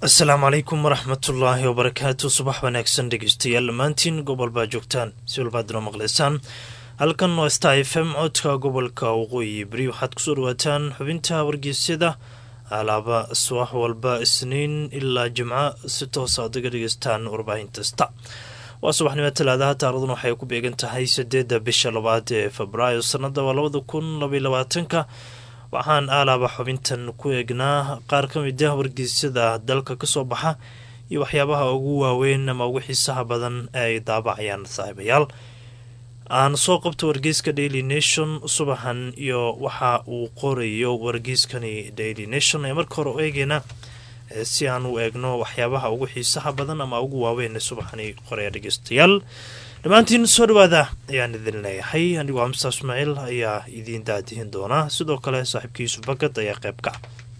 asalaamu calaykum waraxmatullaahi wabarakaatu subax wanaagsan dhegeystayaal dhammaantiin gobol baa joogtaan si walbaad inoo maqlaysaan halkan waa star f m codka gobolka waqooyi beri waxaad kusoo dhawaataan xubinta wargeysyada alaaba subax walba isniin ilaa jimco si toosa aad uga dhegeystaan warbaahinkasta waa subaxnimo talaadaha taarikhdan waxay ku beegan tahay sideedda bisha labaad ee febraayo sanada waa labada kun labaiy labaatanka waxaan aalaaba xubintan ku eegnaa qaar ka mid ah wargeysyada dalka kasoo baxa iyo waxyaabaha ugu waaweyn ama ugu xiisaha badan ee ay daabacayaan saaxiibayaal aan soo qabto wargeyska daily nation subaxan iyo waxa uu qorayo wargeyskani daily nation ee marka hore eegeyna si aan u eegno waxyaabaha ugu xiisaha badan ama ugu waaweyn subaxani qoraya dhegeystayaal dhammaantiin soo dhawaada ayaan idin leeyahay anigoo amsa ismaaciil ayaa idiin daadihin doonaa sidoo kale saaxiibka yuusuf bakad ayaa qayb ka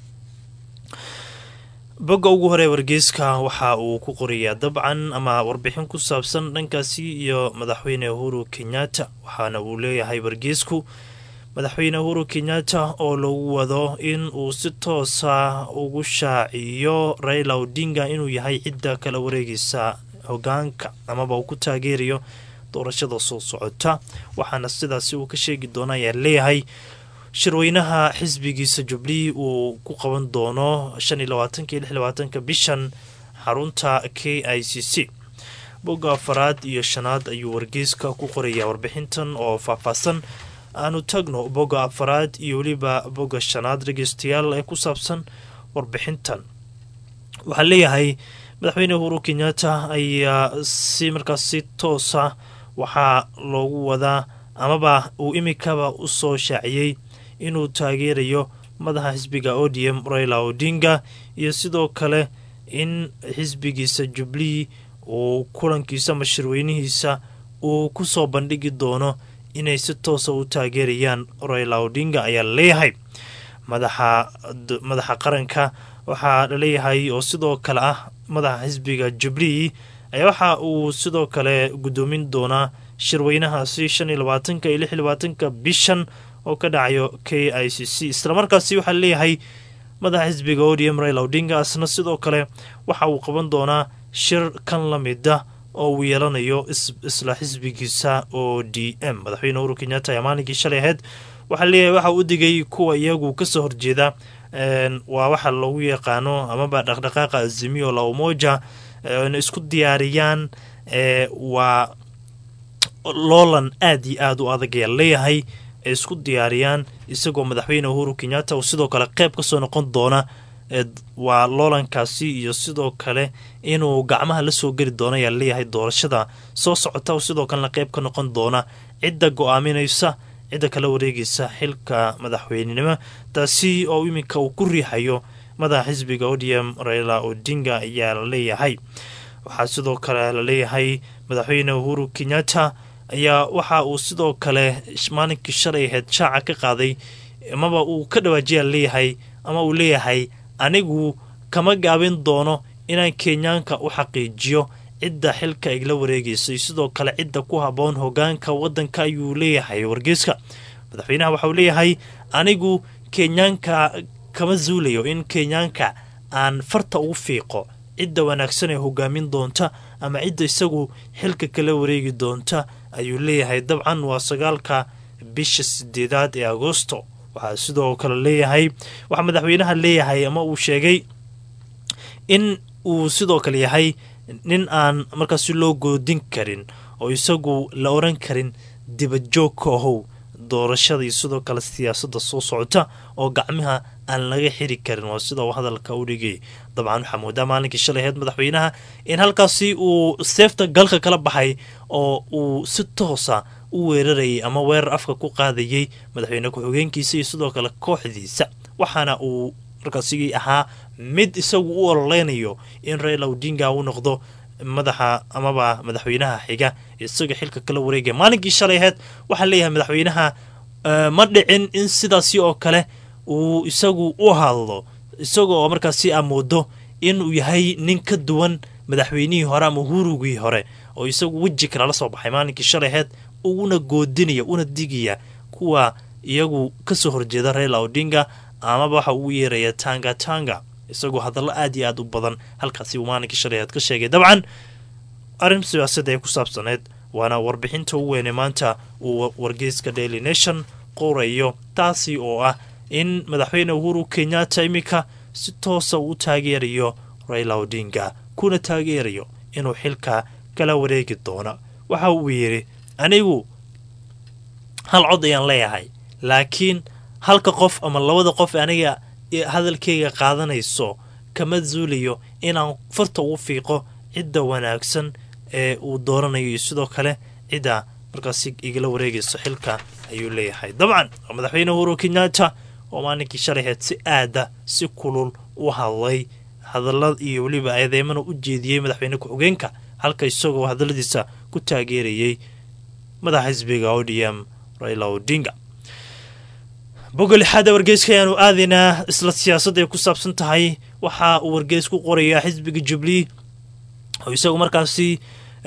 bogga ugu hore wargeyska waxa uu ku qorayaa dabcan ama warbixin ku saabsan dhankaasi iyo madaxweyne uhuru kenyatta waxaana uu leeyahay wargeysku madaxweyne uhuru kenyatta oo lagu wado in uu si toosa ugu shaaciyo raila odinga inuu yahay cidda kala wareegaysa hogaanka amaba uu ku taageerayo doorashada soo socota waxaana sidaasi uu ka sheegi doona ayaa leeyahay shirweynaha xisbigiisa jubilee uu ku qaban doono shan iyo labaatanka iyo lix labaatanka bishan xarunta k i c c bogga afaraad iyo shanaad ayuu wargeyska ku qorayaa warbixintan oo faahfaahsan aanu tagno bogga afaraad iyo weliba bogga shanaad dhegeystayaal ee ku saabsan warbixintan waxaa leeyahay madaxweyne uhuru kenyatta ayaa si markaas si toosa waxaa loogu wadaa amaba uu imikaba u soo shaaciyey inuu taageerayo madaxa xisbiga odm raila odinga iyo sidoo kale in xisbigiisa jubilee uu kulankiisa ama shirweynihiisa uu ku soo bandhigi doono inay si toosa u taageerayaan raila odinga ayaa leeyahay madaxa qaranka waxaa laleeyahay oo sidoo kale ah madaxa xisbiga jubilee ayaa waxa uu sidoo kale guddoomin doonaa shirweynahaasi shan iyo labaatanka iyo lix iyo labaatanka bishan oo ka dhacayo k i c c islamarkaasi waxaa leeyahay madaxa xisbiga odm raila odinga asna sidoo kale waxa uu qaban doonaa shir kan la mida oo uu yeelanayo isla xisbigiisa o d m madaxweyne uhuru kenyatta ayaa maalinkii shalay ahayd waxaa leeyahay waxa u digay kuwa iyagu kasoo horjeeda waa waxa loogu yaqaano amaba dhaqdhaqaaqa azimiyo la umoja na isku diyaariyaan waa loolan aada iyo aada u adag ayaa leeyahay ay isku diyaariyaan isagoo madaxweyne uhuru kenyatta uu sidoo kale qeyb kasoo noqon doona waa loolankaasi iyo sidoo kale inuu gacmaha lasoo geli doona ayaa leeyahay doorashada soo socota sidoo kalena qeyb ka noqon doona cidda go-aaminaysa cidda kala wareegaysa xilka madaxweynenimo taasi oo iminka uu ku riixayo madaxa xisbiga odm raila odinga ayaa la leeyahay waxaa sidoo kale la leeyahay madaxweyne uhuru kenyatta ayaa waxa uu sidoo kale maalinkii shalay ahayd shaaca ka qaaday amaba uu ka dhawaajiyaa leeyahay ama uu leeyahay anigu kama gaabin doono inaan kenyaanka u xaqiijiyo cidda xilka igla wareegaysay sidoo kale cidda ku haboon hogaanka wadanka ayuu leeyahay wargeyska madaxweynaha waxauu leeyahay anigu kenyaanka kama zuulayo in kenyaanka aan farta ugu fiiqo cidda wanaagsan ee hogaamin doonta ama cidda isagu xilka kala wareegi doonta ayuu leeyahay dabcan waa sagaalka bisha sideedaad ee agosto waxaa sidoo kale leeyahay waxaa madaxweynaha leeyahay ama uu sheegay in uu sidoo kale yahay nin aan markaasi loo goodin karin oo isagu la oran karin dibajoog ka ahow doorashada iyo sidoo kale siyaasadda soo socota oo gacmaha aan laga xiri karin waa sida uu hadalka u dhigay dabcan waxaa moodaa maalinkii shalay ahayd madaxweynaha in halkaasi uu seefta galka kala baxay oo uu si toosa u weerarayay ama weerar afka ku qaadayay madaxweyne ku-xigeenkiisa iyo sidoo kale kooxdiisa waxaana uu markaasi ahaa mid isagu u ololeynayo in raila odinga uu noqdo madaxa amaba madaxweynaha xiga isaga xilka kala wareegaya maalinkii shalay ahayd waxaa leeyahay madaxweynaha ma dhicin in sidaasi oo kale uu isagu u hadlo isaga oo markaasi amoodo inuu yahay nin ka duwan madaxweynihii hore ama hurugii hore oo isagu weji kale la soo baxay maalinkii shalay ahayd una goodinaya una digaya kuwa iyagu kasoo horjeeda raila odinga amaba waxa uu yeeraya tanga tanga isagoo hadallo aad iyo aad u badan halkaasi uu maalinkii shalay aad ka sheegay dabcan arrin siyaasadda ee ku saabsaneed waana warbixinta u weyne maanta uu wargeyska daily nation qorayo taasi oo ah in madaxweyne uhuru kenyatta iminka si toosa uu taageerayo raila odinga kuna taageerayo inuu xilka kala wareegi doono waxa uu yidhi anigu hal cod ayaan leeyahay laakiin halka qof ama labada qof aniga hadalkayga qaadanayso kama zuulayo inaan farta ugu fiiqo cidda wanaagsan ee uu dooranayo iyo sidoo kale cidda markaasi igala wareegayso xilka ayuu leeyahay dabcan madaxweyne uhuru kenyatta oo maalinkii shalayheed si aada si kulul u hadlay hadalla iyo weliba eedeymana u jeediyey madaxweyne ku-xigeenka halka isagoo hadalladiisa ku taageerayay madaxa xisbiga odm raila odinga bogga lixaada wargeyska ayaanu aadaynaa isla siyaasadda ay ku saabsan tahay waxa uu wargeys ku qorayaa xisbiga jubilee oo isagu markaasi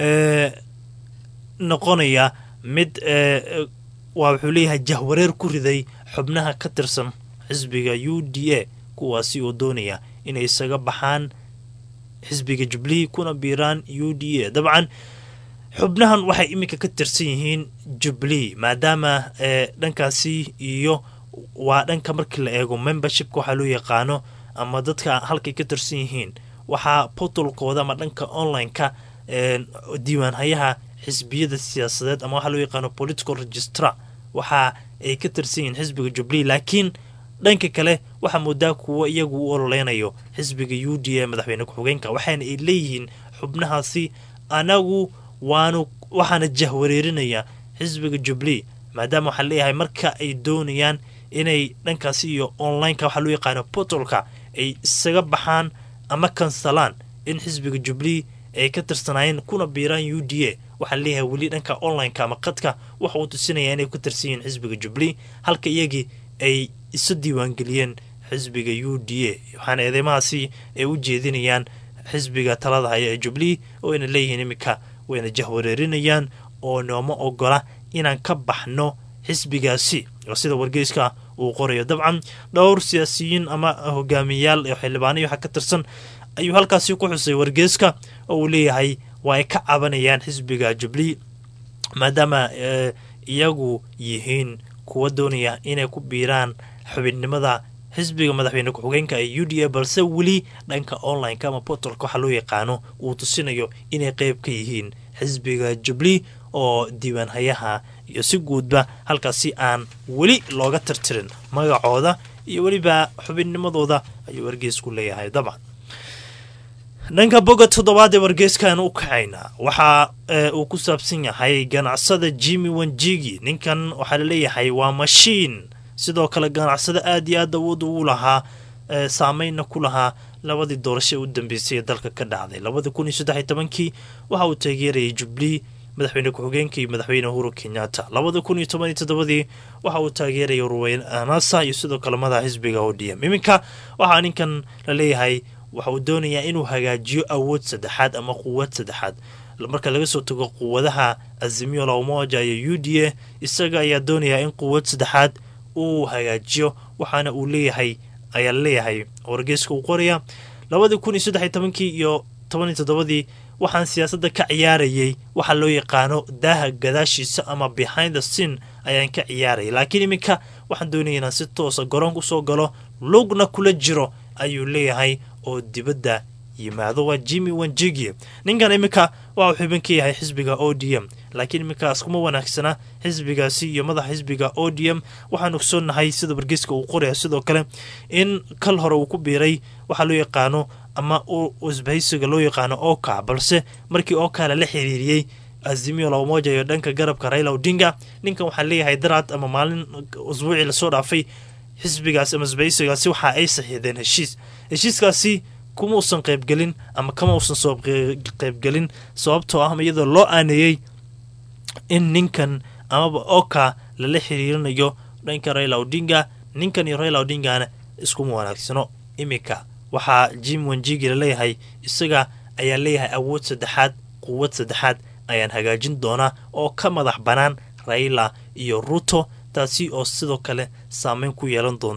noqonaya mid waa wuxuu leeyahay jahwareer ku riday xubnaha ka tirsan xisbiga u d a kuwaasi oo doonaya inay isaga baxaan xisbiga jubilee kuna biiraan u d a dabcan xubnahan waxay iminka ka tirsan yihiin jubilee maadaama dhankaasi iyo waa dhanka markii la eego membershipka waxaa loo yaqaano ama dadka halkay ka tirsan yihiin waxaa portalkooda ama dhanka online-ka diiwaanhayaha xisbiyada siyaasadeed ama waxaa loo yaqaano political registra waxa ay ka tirsan yihiin xisbiga jubilee laakiin dhanka kale waxaa moodaa kuwa iyagu u ololeynayo xisbiga u d a madaxweyne ku-xigeenka waxaana ay leeyihiin xubnahaasi anagu waanu waxaana jahwareerinaya xisbiga jubilee maadaama waxaa leeyahay marka ay doonayaan inay dhankaasi iyo online-ka waxaa loo yaqaano portalka ay isaga baxaan ama kansalaan in xisbiga jubilee ay ka tirsanaayeen kuna biiraan u d a waxaa leeyahay weli dhanka online-ka ama qadka waxa uu tusinaya inay ku tirsan yihiin xisbiga jubilee halka iyagii ay isu diiwaangeliyeen xisbiga u d a waxaana eedeymahaasi ay u jeedinayaan xisbiga talada haya ee jubilee oo ayna leeyihiin iminka wayna jahwareerinayaan oo nooma ogola inaan ka baxno xisbigaasi oo sida wargeyska uu qorayo dabcan dhowr siyaasiyiin ama hogaamiyayaal ee xildhibaanay waxa ka tirsan ayuu halkaasi ku xusay wargeyska oo uu leeyahay waa ay ka cabanayaan xisbiga jubilee maadaama iyagu yihiin kuwa doonaya inay ku biiraan xubinnimada xisbiga madaxweyne ku-xigeenka ee u d a balse weli dhanka online-ka ama portalka waxaa loo yaqaano uu tusinayo inay qeyb ka yihiin xisbiga jubilee oo diiwaanhayaha iyo si guudba halkaasi aan weli looga tirtirin magacooda iyo weliba xubinnimadooda ayuu wargeysku leeyahay dabcan dhanka boga toddobaad ee wargeyskan u kacaynaa waxa uu ku saabsan yahay ganacsada jimi wanjigi ninkan waxaa laleeyahay waa mashiin sidoo kale ganacsada aad iyo aad awood ugu lahaa saameynna ku lahaa labadii doorasho u dambeysay ee dalka ka dhacday labadii kun iyo saddex iyo tobankii waxa uu taageerayay jubilee madaxweyne ku-xigeenka iyo madaxweyne uhuru kenyatta labada kun iyo toban iyo toddobadii waxa uu taageerayay ruweyn anasa iyo sidoo kale madaxa xisbiga o d m iminka waxaa ninkan la leeyahay waxa uu doonayaa inuu hagaajiyo awood saddexaad ama quwad saddexaad marka laga soo tago quwadaha azimio la umoja iyo u d a isaga ayaa doonayaa in quwad saddexaad uu hagaajiyo waxaana uu leeyahay ayaa leeyahay wargeyska uu qoraya labadii kun iyo saddex iyo tobankii iyo toban iyo toddobadii waxaan siyaasadda ka ciyaarayay waxaa loo yaqaano daaha gadaashiisa ama behind the scene ayaan ka ciyaarayay laakiin iminka waxaan doonaya inaan si toosa garoonka usoo galo lugna kula jiro ayuu leeyahay oo dibadda yimaado waa jimi wanjigi ninkan iminka waa uu xubin ka yahay xisbiga o d m laakiin iminkaas kuma wanaagsana xisbigaasi iyo madaxa xisbiga o d m waxaan ogsoonnahay sida wargeyska uu qoraya sidoo kale in kal hore uu ku biiray waxaa loo yaqaano ama isbahaysiga loo yaqaano oka balse markii oka lala xiriiriyey azimio lamoja iyo dhanka garabka raila odinga ninkan waxaa leeyahay daraad ama maalin usbuucii lasoo dhaafay xisbigaasi ama isbahaysigaasi waxa ay saxiideen heshiis heshiiskaasi kuma uusan qaybgelin ama kama uusan soo qaybgelin sababtoo ah iyadoo loo aaneeyey in ninkan amaba oka lala xiriirinayo dhanka raila odinga ninkan iyo raila odingana iskuma wanaagsano iminka waxaa jim wanjigi laleeyahay isaga ayaa leeyahay awood saddexaad quwad saddexaad ayaan hagaajin doonaa oo ka madax bannaan raila iyo ruto taasi oo sidoo kale saameyn ku yeelan doonta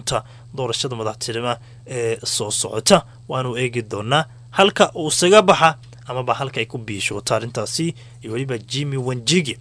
doorashada madaxtinimo ee soo socota waanu eegi doonaa halka uu isaga baxa amaba halka ay ku biishooto arrintaasi iyo weliba jimmy wanjigi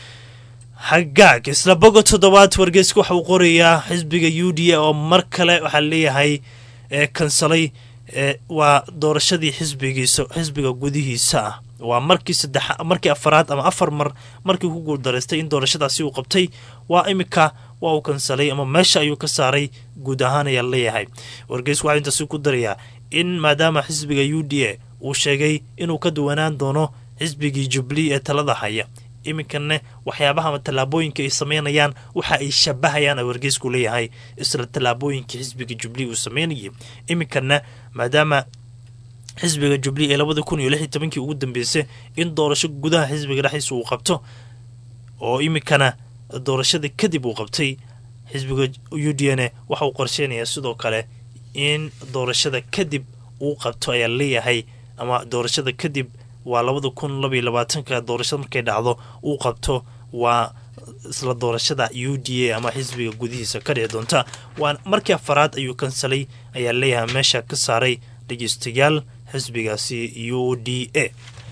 hagaag isla bogo toddobaad wargeyska waxa uu qorayaa xisbiga u d a oo mar kale waxaa leeyahay kansalay waa doorashadii xisbigiisa xisbiga gudihiisa ah waa markii saddex markii afaraad ama afar mar markii ku guuldaraystay in doorashadaasi uu qabtay waa imika waa uu kansalay ama meesha ayuu ka saaray guud ahaan ayaa leeyahay wargeysku waxaa intaasi ku darayaa in maadaama xisbiga u d a uu sheegay inuu ka duwanaan doono xisbigii jubli ee talada haya iminkane waxyaabaha ama tallaabooyinka ay sameynayaan waxa ay shabahayaan a wargeysku leeyahay isla tallaabooyinkii xisbiga jubli uu sameynayay iminkana maadaama xisbiga jubli ee labada kun iyo lix iyo tobankii ugu dambeysay in doorasho gudaha xisbiga dhexdiisa uu qabto oo iminkana doorashada kadib uu qabtay xisbiga u d n waxa uu qorsheynayaa sidoo kale in doorashada kadib uu qabto ayaa leeyahay ama doorashada kadib waa labada kun labaiyo labaatanka doorashada markay dhacdo uu qabto waa isla doorashada u d a ama xisbiga gudihiisa ka dhici doonta waa markii afaraad ayuu kansalay ayaa leeyahay meesha ka saaray dhegeystayaal xisbigaasi u d a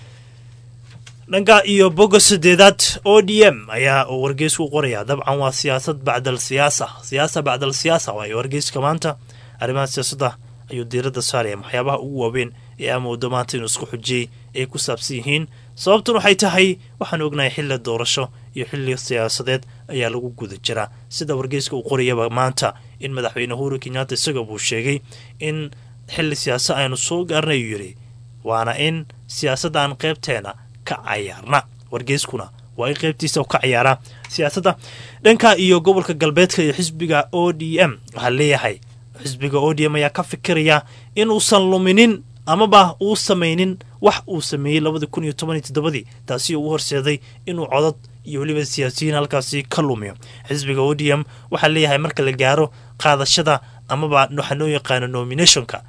dhanka iyo boga sadeedaad o d m ayaa wargeysku qoraya dabcan waa siyaasad bacdal siyaasa siyaasa bacdal siyaasa waayo wargeyska maanta arrimaha siyaasadda ayuu diiradda saaraya waxyaabaha ugu waaweyn ee amoodo maanta inuu isku xujiyey ay ku saabsan yihiin sababtun waxay tahay waxaan ognahay xilli doorasho iyo xilli siyaasadeed ayaa lagu guda jiraa sida wargeyska uu qorayaba maanta in madaxweyne uhuru kenyatta isaga buu sheegay in xilli siyaasa aynu soo gaarnay ayuu yidhi waana in siyaasadda aan qaybteena ka cayaarna wargeyskuna waa in qaybtiisa ka cayaaraa siyaasadda dhanka iyo gobolka galbeedka iyo xisbiga o d m waxaa leeyahay xisbiga o d m ayaa ka fikiraya inuusan luminin amaba uu samaynin wax uu sameeyey labada kun iyo toban iyo toddobadii taasi uu horseeday inuu codod iyo weliba siyaasiyiin halkaasi ka lumiyo xisbiga o d m waxaa leeyahay marka la gaaro qaadashada amaba waxaa noo yaqaano nominationka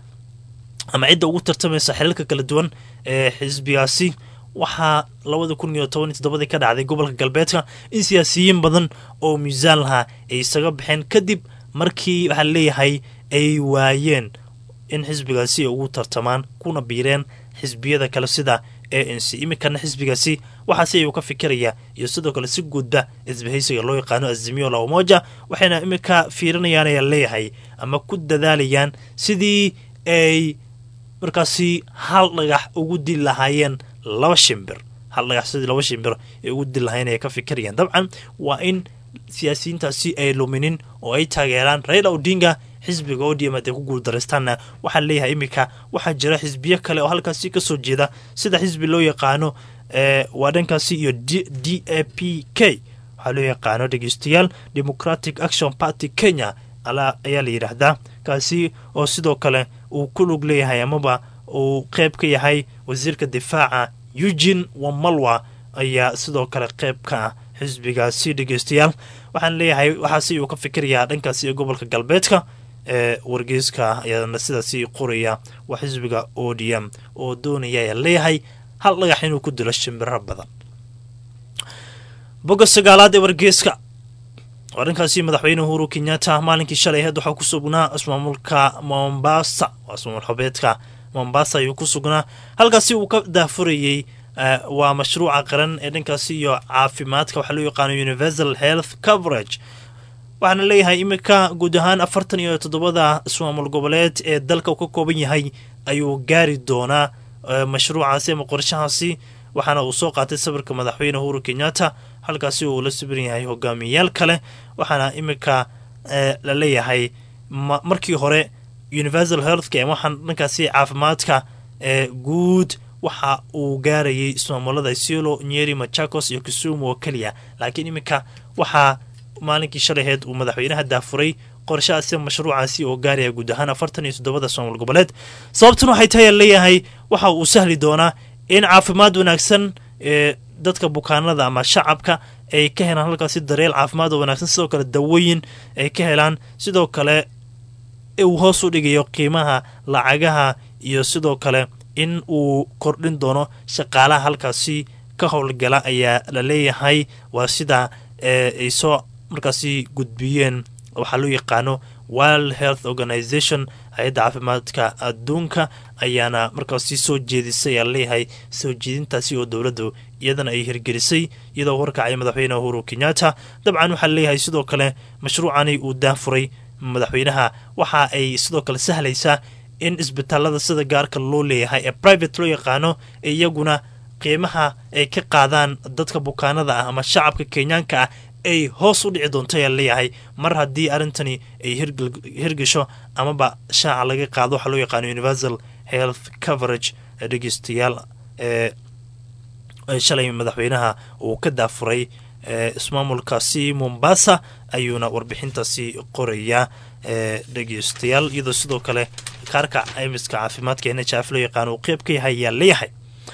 ama cidda ugu tartamaysa xilalka kala duwan ee xisbigaasi waxaa labada kun iyo toban iyo toddobadii ka dhacday gobolka galbeedka in siyaasiyiin badan oo miisaan lahaa ay isaga baxeen kadib markii waxaa leeyahay ay waayeen in xisbigaasi ay ugu tartamaan kuna biireen xisbiyada kale sida a n c iminkana xisbigaasi waxaase ayuu ka fikiraya iyo sidoo kale si guudba isbahaysiga loo yaqaano azimiyo la umoja waxayna iminka fiirinayaan ayaa leeyahay ama ku dadaalayaan sidii ay markaasi hal dhagax ugu dili lahaayeen laba shimbir hal dhagax sidii laba shimbir ay ugu dili lahaayeen ay ka fikirayaan dabcan waa in siyaasiyiintaasi ay luminin oo ay taageeraan raila odinga xisbiga odm haday ku guuldaraystaanna waxaa leeyahay iminka waxaa jira xisbiyo kale oo halkaasi kasoo jeeda sida xisbi loo yaqaano waa dhankaasi iyo d a p k waxaa loo yaqaano dhegeystayaal democratic action party kenya ayaa la yidhaahdaa kaasi oo sidoo kale uu ku lug leeyahay amaba uu qeyb ka yahay wasiirka difaaca eugin wamalwa ayaa sidoo kale qeyb ka ah xisbigaasi dhegeystayaal waxaan leeyahay waxaasi uu ka fikirayaa dhankaasi ee gobolka galbeedka ee wargeyska ayaana sidaasi qoraya waa xisbiga o d m oo doonaya ayaa leeyahay hal dhagax inuu ku dilo shimbiro badan boga sagaalaad ee wargeyska waa dhankaasi madaxweyne uhuru kenyatta maalinkii shalay aheed waxaa ku sugnaa ismaamulka mombasa waa ismaamul xobeedka mombasa ayuu ku sugnaa halkaasi uu ka daafurayey waa mashruuca qaran ee dhankaasi iyo caafimaadka waxaa loo yaqaano universal health coverage waxaana leeyahay iminka guud ahaan afartan iyo toddobada ismaamul goboleed ee dalka uu ka kooban yahay ayuu gaari doonaa mashruucaasi ama qorshahaasi waxaana uu soo qaatay sawirka madaxweyne uhuru kenyatta halkaasi uu la sabiran yahay hogaamiyayaal kale waxaana iminka la leeyahay markii hore universal healthcare waxaan dhankaasi caafimaadka guud waxa uu gaarayay ismaamulada isiolo nyeri machakos iyo kisumu oo keliya laakiin iminka waxaa maalinkii shalaheed uu madaxweynaha daafuray qorshahaasi mashruucaasi oo gaaraya guud ahaan afartan iyo toddobada ismaamul goboleed sababtan waxay tahay leeyahay waxa uu sahli doonaa in caafimaad wanaagsan ee dadka bukaanada ama shacabka ay ka helaan halkaasi dareel caafimaad oo wanaagsan sidoo kale dawooyin ay ka helaan sidoo kale uu hoos u dhigayo qiimaha lacagaha iyo sidoo kale in uu kordhin doono shaqaalaha halkaasi ka howlgala ayaa la leeyahay waa sida ay soo markaasi gudbiyeen waxaa loo yaqaano world health organization hay-adda caafimaadka adduunka ayaana markaasi soo jeedisay aa leeyahay soo jeedintaasi oo dowladdu iyadana ay hirgelisay iyadoo warkacay madaxweyne uhuru kenyatta dabcan waxaa leeyahay sidoo kale mashruucani uu daafuray madaxweynaha waxa ay sidoo kale sahlaysaa in isbitaalada sida gaarka loo leeyahay ee private loo yaqaano ee iyaguna qiimaha ay ka qaadaan dadka bukaanada ah ama shacabka kenyaanka ah ay hoos u dhici doonto ayaa leeyahay mar haddii arrintani ay hirgesho amaba shaaca laga qaado waxaa loo yaqaano universal health coverage dhegeystayaal ee shalay madaxweynaha uu ka daafuray ismaamulkaasi mombasa ayuuna warbixintaasi qorayaa dhegeystayaal iyadoo sidoo kale kaarka caymiska caafimaadka n h f loo yaqaano uu qeyb ka yahay ayaa leeyahay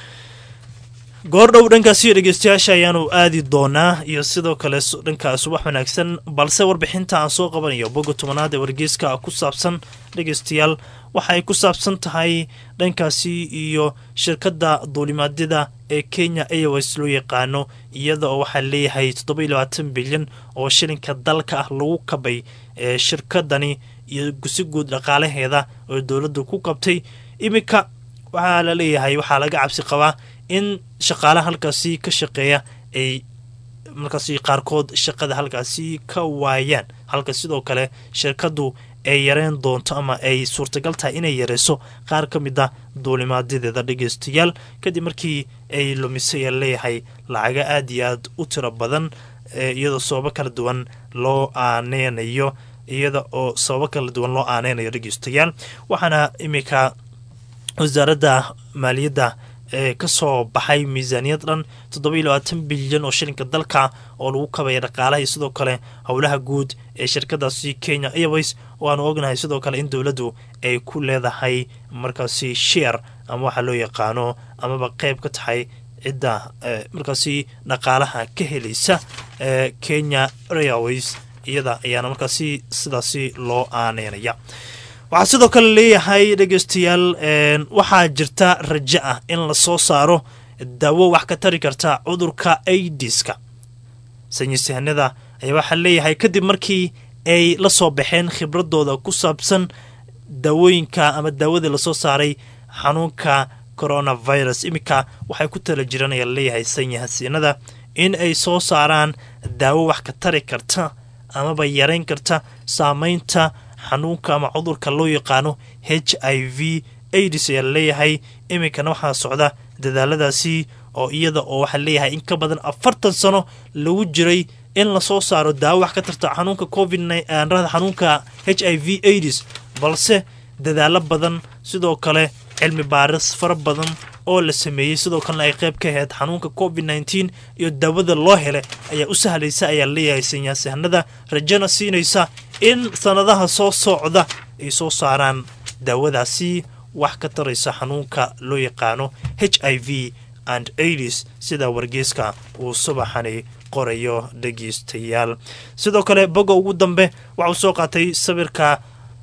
goordhow dhankaasiyo dhegeystayaasha ayaanu aadi doonaa iyo sidoo kale dhanka subax wanaagsan balse warbixinta aan soo qabanayo boga tobanaad ee wargeyska ku saabsan dhegeystayaal waxa ay ku saabsan tahay dhankaasi iyo shirkadda duulimaadyada ee kenya airways loo yaqaano iyada oo waxaa leeyahay toddoba labaatan bilyan oo shilinka dalka ah lagu kabay ee shirkadani iyo si guud dhaqaalaheeda oo dowladdu ku qabtay iminka waxaa la leeyahay waxaa laga cabsi qabaa in shaqaalaha halkaasi ka shaqeeya ay markaasi qaarkood shaqada halkaasi ka waayaan halka sidoo kale shirkaddu ay yareen doonto ama ay suurtagal tahay inay yareyso qaar ka mid a duulimaadyadeeda dhegeystayaal kadib markii ay lumisay leeyahay lacaga aada iyo aad u tiro badan iyadoo sababo kala duwan loo aaneynayo iyada oo sababo kala duwan loo aaneynayo dhegeystayaal waxaana iminka wasaaradda maaliyadda ee kasoo baxay miisaaniyad dhan toddoba iyo labaatan bilyan oo shilinka dalka oo lagu kabaya dhaqaalaha iyo sidoo kale howlaha guud ee shirkadaasi kenya airways oo aanu ognahay sidoo kale in dowladdu ay ku leedahay markaasi sheer ama waxaa loo yaqaano amaba qeyb ka tahay cidda markaasi dhaqaalaha ka helaysa ee kenya airways iyada ayaana markaasi sidaasi loo aaneynaya waxaa sidoo kale leeyahay dhegeystayaal waxaa jirta rajo ah in lasoo saaro daawo wax ka tari karta cudurka aidiska saynisyahanada ayaa waxaa leeyahay kadib markii ay la soo baxeen khibradooda ku saabsan daawooyinka ama daawadii lasoo saaray xanuunka coronavirus iminka waxay ku tala jiraan ayaa leeyahay sanyahasiinada in ay soo saaraan daawo wax ka tari karta amaba yareyn karta saameynta xanuunka ama cudurka loo yaqaano h i v aids ayaa leeyahay iminkana waxaa socda dadaaladaasi oo iyada oo waxaa leeyahay in ka badan afartan sano lagu jiray in lasoo saaro daawo wax ka tarta xanuunka covid xanuunka h i v aids balse dadaalo badan sidoo kale cilmi baaris fara badan oo la sameeyey sidoo kalena ay qayb ka ahayd xanuunka covid nneteen iyo daawada loo helay ayaa u sahlaysa ayaa leeyahay sanyasahanada rajana siinaysa in sanadaha soo socda ay soo saaraan daawadaasi wax ka taraysa xanuunka loo yaqaano h i v and aids sida wargeyska uu subaxani qorayo dhegeystayaal sidoo kale boga ugu dambe waxauu soo qaatay sawirka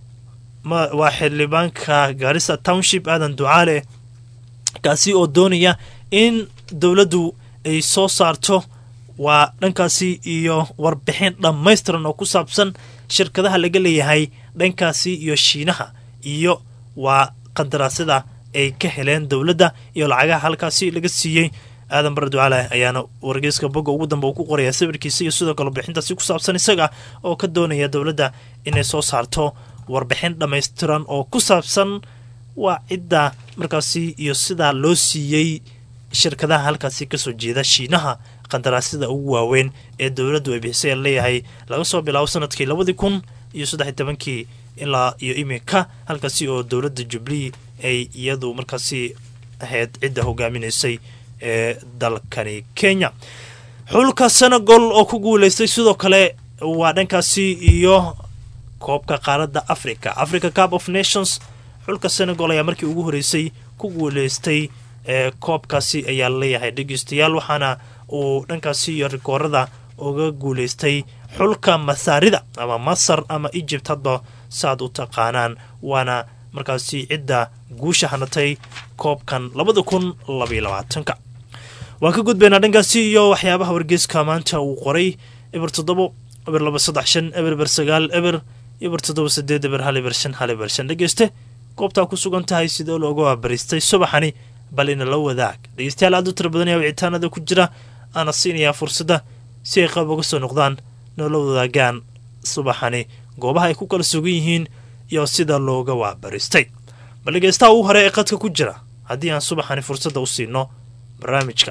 waa xildhibaanka gaarisa township aadan ducaale kaasi oo doonaya in dowladdu ay soo saarto waa dhankaasi iyo warbixin dhammaystiran oo ku saabsan shirkadaha laga leeyahay dhankaasi iyo shiinaha iyo waa qandaraasyada ay ka heleen dowladda iyo lacagaha halkaasi laga siiyey aadan bare ducaale ayaana wargeyska bogga ugu dambe uu ku qoraya sawirkiisa iyo sidoo kale warbixintaasi ku saabsan isaga oo ka doonaya dowladda inay soo saarto warbixin dhammaystiran oo ku saabsan waa cidda markaasi iyo sidaa loo siiyey shirkadaha halkaasi kasoo jeeda shiinaha qandaraasyada ugu waaweyn ee dowladdu ay bixisay leeyahay laga soo bilaabo sanadkii labadii kun iyo saddex iyo tobankii ilaa iyo iminka halkaasi oo dowladda jubilee ay iyadu markaasi ahayd cidda hogaaminaysay ee dalkani kenya xulka senegal oo ku guuleystay sidoo kale waa dhankaasi iyo koobka qaaradda africa africa cup of nations xulka senegal ayaa markii ugu horeysay ku guuleystay ee koobkaasi ayaa leeyahay dhegeystayaal waxaana uu dhankaasi iyo rikoorada uga guuleystay xulka masaarida ama masar ama egypt hadba saaad u taqaanaan waana markaasi cidda guusha hanatay koobkan labada kun labaiyo labaatanka waan ka gudbaynaa dhankaasi iyo waxyaabaha wargeyska maanta uu qoray eber toddobo eber laba saddex shan eber eber sagaal eber ibar toddoba sideed ibar hal ibar shan hal ibar shan dhegeyste goobtaa ku sugan tahay sidoo looga waabaristay subaxani bal ina la wadaag dhegeystayaal aad u tira badan ayaa wicitaanada ku jira aana siinayaa fursadda si ay qab uga soo noqdaan noola wadaagaan subaxani goobaha ay ku kala sugan yihiin iyo sida looga waabaristay bal dhegeystaha ugu hore ee qadka ku jira haddii aan subaxani fursadda u siino barnaamijka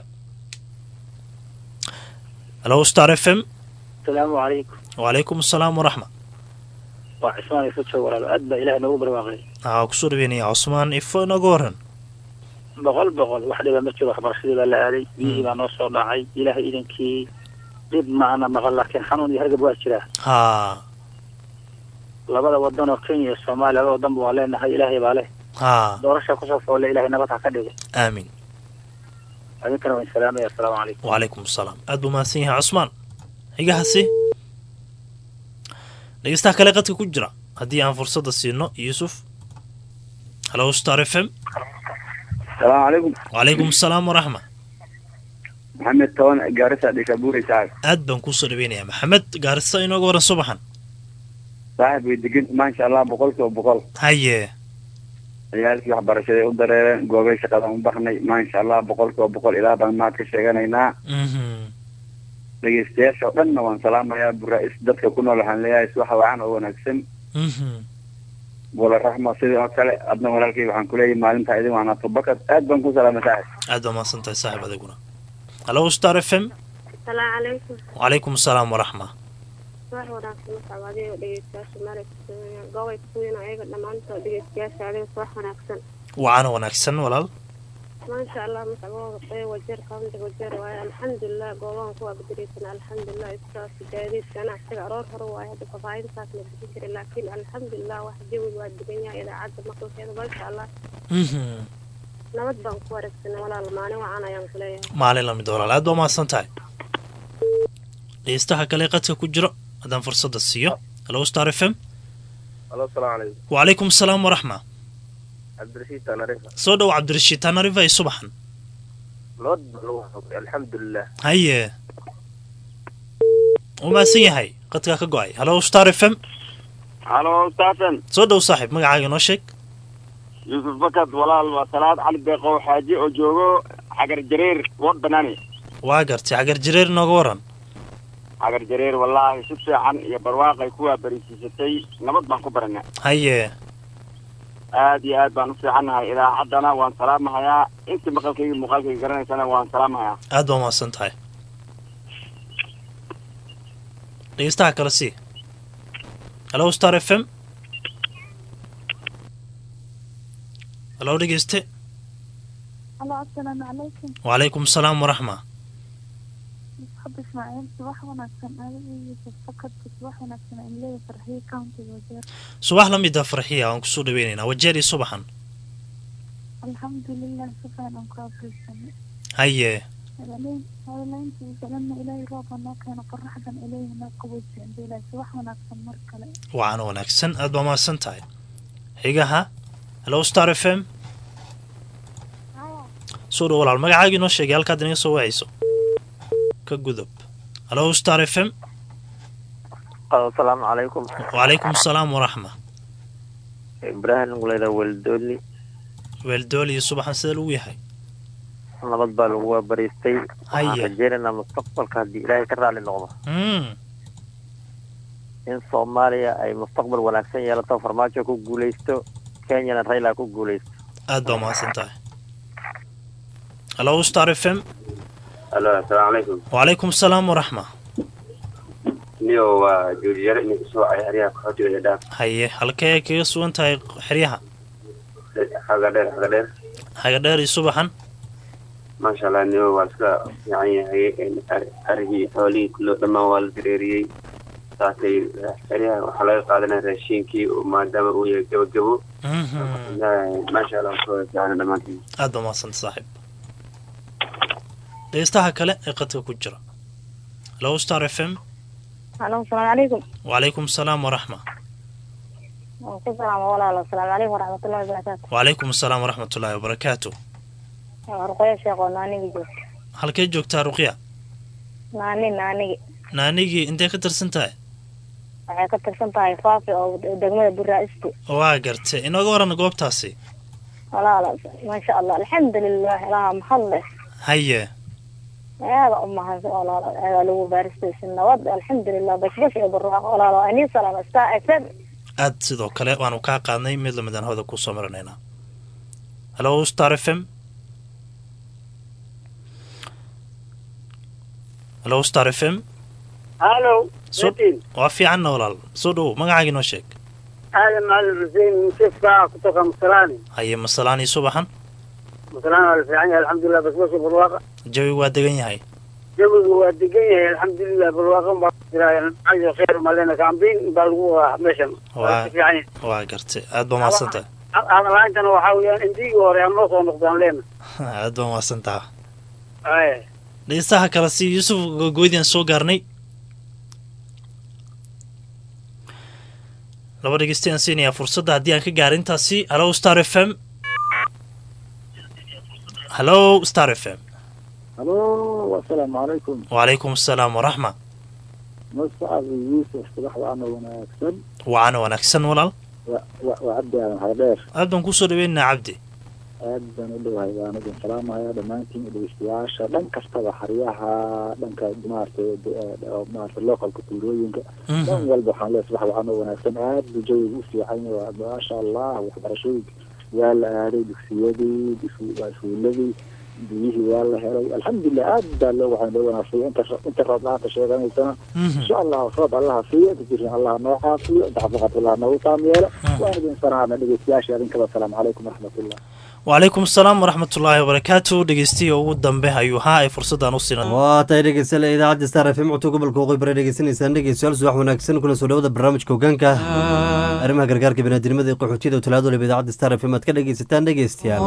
halo star f m asalaamu calaykum wacalaykum asalaam waraxma waa cismaan ifu joog walaalo aad baa ilaah noogu barwaaqay waxaa kusoo dhaweynaya cusmaan ifo inaga waran boqol boqol wax dhiba ma jiro waxbarashadii baa la aaday biyihii baa noo soo dhacay ilaahay idankii dhib maana maqan laakiin xanuun iyo hargab waa jiraa haa labada wadan oo kenya iyo soomaaliya labada wadanba waa leenahay ilaahay baa leh haa doorasha kusoo foolle ilahay nabad ha ka dhigay aamin idinkana waan salaamaya asalaamu calaykum wacalaykum asalaam aad buu mahadsan yahay cusmaan xigahaasi dhegeystaha kale qadka ku jira haddii aan fursadda siino yuusuf halo star f m salaamu calaykum wacalaykum asalaam waraxma maxamed toban gaarisa dhikabuuri saaxib aad baan kuusoo dhaweynayaa maxamed gaarisa inooga waran subaxan saaxib way degan maasha allah boqolkiiba boqol haye ciyaalkii waxbarashaday u dareereen goobay shaqadan u baxnay maasha allah boqolkiiba boqol ilaa baan mahad ka sheeganaynaa mhm dhegeystayaasha oo dhanna waan salaamayaa buraa-is dadka ku nool waxaan leeyahay subaxa wacan oo wanaagsan mhm bula raxma sidii oo kale adna walaalkay waxaan kuleeyahay maalintaa idin waanaato bakad aad baan ku salaamay saaxib aad baa mahadsan tahay saaxib adiguna halo star f m asalaamu calaykum wacalaykum asalaam waraxma wax wanaagsan mascab adiga dhegeystayaasha maalka gobay kuwiina ayaga dhammaantood dhegeystayaasha adiga wax wanaagsan wacana wanaagsan walaal maasha allah mascabooda qey wajeer kaunti wajeer waaye alxamdulilah goobahan kuwaa badareysan alxamdulilah iskaas gaadiid ganacsiga aroor hore waaye hadda fafaahintaas la bixin jiray laakiin alxamdulilah wax jawiga waa degan yahay idaacadda maqalkeeda maasha allah mhm nabad baan ku wareegsanay walaal maalin wacan ayaan ku leeyahay maalin lamid walaal aad baa mahadsan tahay dhegeystaha kale qadka ku jiro haddaan fursadda siiyo halo star f m alo asalaamu calaykum wacalaykum asalaam waraxma cabdirashiid tanarifa soo dhow cabdirashiid tanarifa iyo subaxan nabad baa lagu xogay alxamdulilah haye u mahadsan yahay qadkaa ka go-ay halo star f m halo staafen soo dhow saaxiib magacaaga noo sheeg yuusuf bakad walaal waa salaad cali beeqow xaaji oo joogo xagar jareer wood banaani waa gartay xagar jareer inooga waran xagar jareer wallaahi si fiican iyo barwaaqay kuwaa barisiisatay nabad baan ku baranaa haye aad iyo aad baan u fiicannahay idaacaddana waan salaamahayaa intii maqalkayga muuqaalkayga garanaysana waan salaamahayaa aad baa mahadsan tahay dhegeystaha kale sii halo star f m halo dhegeyste halo asalaamu calaykum wacalaykum asalaam waraxma musxab ismaaciil subax wanaagsan adiga yuusuf fakadka subax wanaagsan aan leeyahay farxiyo countiga wajeer subax la mid ah farxiya waan kusoo dhaweynaynaa wajeer iyo subaxan alxamdulilah si fiican aan ku abrisanay haye hadalayntii galana ilaahay rooba noo keeno qoraxdan ilaahay noo qaboojiya ilaahay subax wanaagsan mar kale waana wanaagsan aad baa mahadsan tahay xigaha halo star f m soo dhow walaal magacaagii noo sheegay halkaad inaga soo wacayso ka gudub halo star f m asalaamu calaykum wacalaykum asalaam waraxma ibraahim guleyda weldooli weeldool iyo subaxan sida lagu yahay nabad baa lagu waabariistay Haye. waxaan rajeynaynaa mustaqbalka haddii ilaahay ka raali noqdo mm in soomaaliya ay mustaqbal wanaagsan yeelato farmaajo ku guuleysto kenyana rayla ku guuleysto aad baa mahadsan tahay halo star f m alo asalaamu calaykum wacalaykum asalaam waraxma niyo waa joojiyare idinka soo cay xeryaha qaxootiga dhaaf haye halkee kaga sugan tahay xeryaha xaga dheer xaga dheer haga dheer iyo subaxan maasha allah niyo waa iska fiican yahay arigii xoolihii kullo dhammaan waa la dareeriyey saasay xeryaha waxaa laga qaadanaya raashiinkii oo maadaama uu yahay gabagabo mhm maasha allah soo fiican dhammaantiin aad baa mahadsan saaxiib dhegeystaha kale ee qadka ku jira halo star f m halo asalaamu calaykum wacalaykum asalaam waraxma waan ku salaama walaalo asalaamu calaykum waraxmatullahi wabarakaatu wacalaykum asalaam waraxmatullaahi wabarakaatu ruqoya sheekh oo naanigi joogta halkee joogtaa ruqya naani naanigi naanigii intee ka tirsan tahay waxay ka tirsan tahay faafi oo degmada buraa'isti waa gartay inooga waran goobtaasi walaala maasha allah alxamdulilah ilaha mahad leh haye aada u mahadsan walaala aada lagu baaristaysi nabad alxamdulilah bashbash iyo barwaaqo walaala waa inii salaama star f m aad sidoo kale waanu kaa qaadnay mid lamidaan hawada kusoo marinaynaa hallo star f m hallo star f m hallo So- waa fiicanna walaal soo dhowow magacaaga inoo sheeg aadan macalin xuseen musefka kutoka masalaani haye masalaanii subaxan masalaan waa la fiican yahay alxamdulilah basbasha barwaaqa jawi waa degan yahay jawigu waa degan yahay alxamdulilah barwaaqan baa jiraa cayo khayr malena kaambiin baa lagu wadaa meeshan waa Waa- si fiican yahay waa gartay aad baa mahadsantaha hadalaantana waxaa weeyaan indigii hore aan noo soo noqdaan leena aad baa mahadsantaha ay dhegeystaha kale si yuusuf gogoydian soo gaarnay laba dhegeystayan siinayaa fursadda haddii aan ka gaara intaasi hallo star f m hallo star f m halo asalaamu calaykum wacalaykum asalaam waraxma mascad yuusuf subaxda ana wanaagsan wacana wanaagsan walaal wa- wa- waa cabdi aadan hardheer aad baan kusoo dhaweynaa cabdi aad baan u dhowahay baan idin salaamaya dhammaantiin dhegeystayaasha dhan kastaba xaryaha dhanka maaragtay de- oo maaragtay localka tuulooyinka Mhm. dhan walba waxaan leeyahay subax waxaan oo wanaagsan aad buu jawigu u fiican yahay waa maasha allah waxbarashooyinka waa la aaday dugsiyadii isku- waa iskuuladii biyihii waa la helay alxamdulilah aad baa loo waxaan loo wanaagsan inta inta roob la-aanta sheeganaysana insha allah roob allaha siiyo inta jirin allaha noo caafiyo inta xafaqat allaha noogu taam yeelo waan idin salaana dhegeystayaasha idinkaba asalaamu calaykum waraxmatullah wacalaykum asalaam waraxmatullaahi wabarakaatu dhegeystiya ugu dambe ayuu haa ay fursaddan u siina waa tahay dhegeystayaal idaacadda star f m codka gobolka waqooyi bari dhegeysanaysaan dhegeystayaal subax wanaagsan kuna soo dhawada barnaamijka hogaanka arrimaha gargaarka biniadinimada ee qaxootiyada oo talaado leba idaacadda star f m aad ka dhegeysataan dhegeystayaal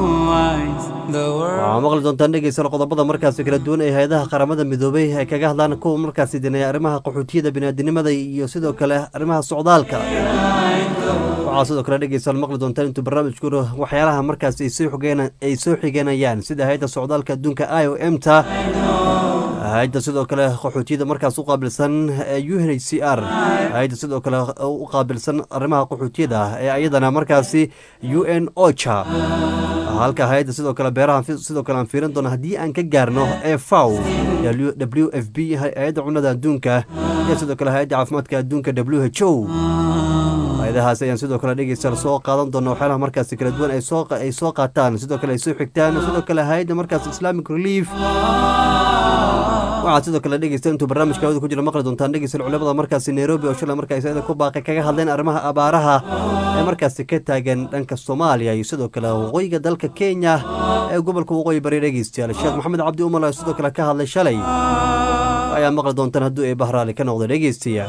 waxaa maqli doontaan dhegeystayaal qodobada markaasi kala duwan ee hay-adaha qaramada midoobay ay kaga hadlaan kuwa markaasi dineeya arrimaha qaxootiyada biniadinimada iyo sidoo kale arrimaha socdaalka waxaa sidoo kale dhegeystayaal maqli doontaan intuu barnaamijku waxyaalaha markaasi ay soo xigeen- ay soo xiganayaan sida hay-adda socdaalka adduunka i o m ta hay-adda sidoo kale qaxootiyada markaas u qaabilsan ee u n h c r hay-adda sidoo kale u qaabilsan arrimaha qaxootiyada ee ayadana markaasi u n ocha halka hay-adda sidoo kale beeraha fi- sidoo kale aan fiirin doono haddii aan ka gaarno e faw w f b hay-adda cunnada adduunka iyo sidoo kale hay-adda caafimaadka adduunka w h o hay-adahaas ayaan sidoo kale dhegeystayaal soo qaadan doona waxyaalaha markaasi kala duwan ay soo ay soo qaataan sidoo kale ay soo xigtaan sidoo kale hay-adda markaas islamic relief waxaad sidoo kale dhegeysta intuu barnaamijka hawada ku jira maqli doontaan dhegeystayaal culimada markaasi nairobi oo shalay markaasi ayada ku baaqay kaga hadleen arrimaha abaaraha ee markaasi ka taagan dhanka soomaaliya iyo sidoo kale waqooyiga dalka kenya ee gobolka waqooyi bari dhegeystayaal sheekh maxamed cabdi umar oo sidoo kale ka hadlay shalay ayaa maqli doontaan hadduu ee bahraali ka noqda dhegeystayaal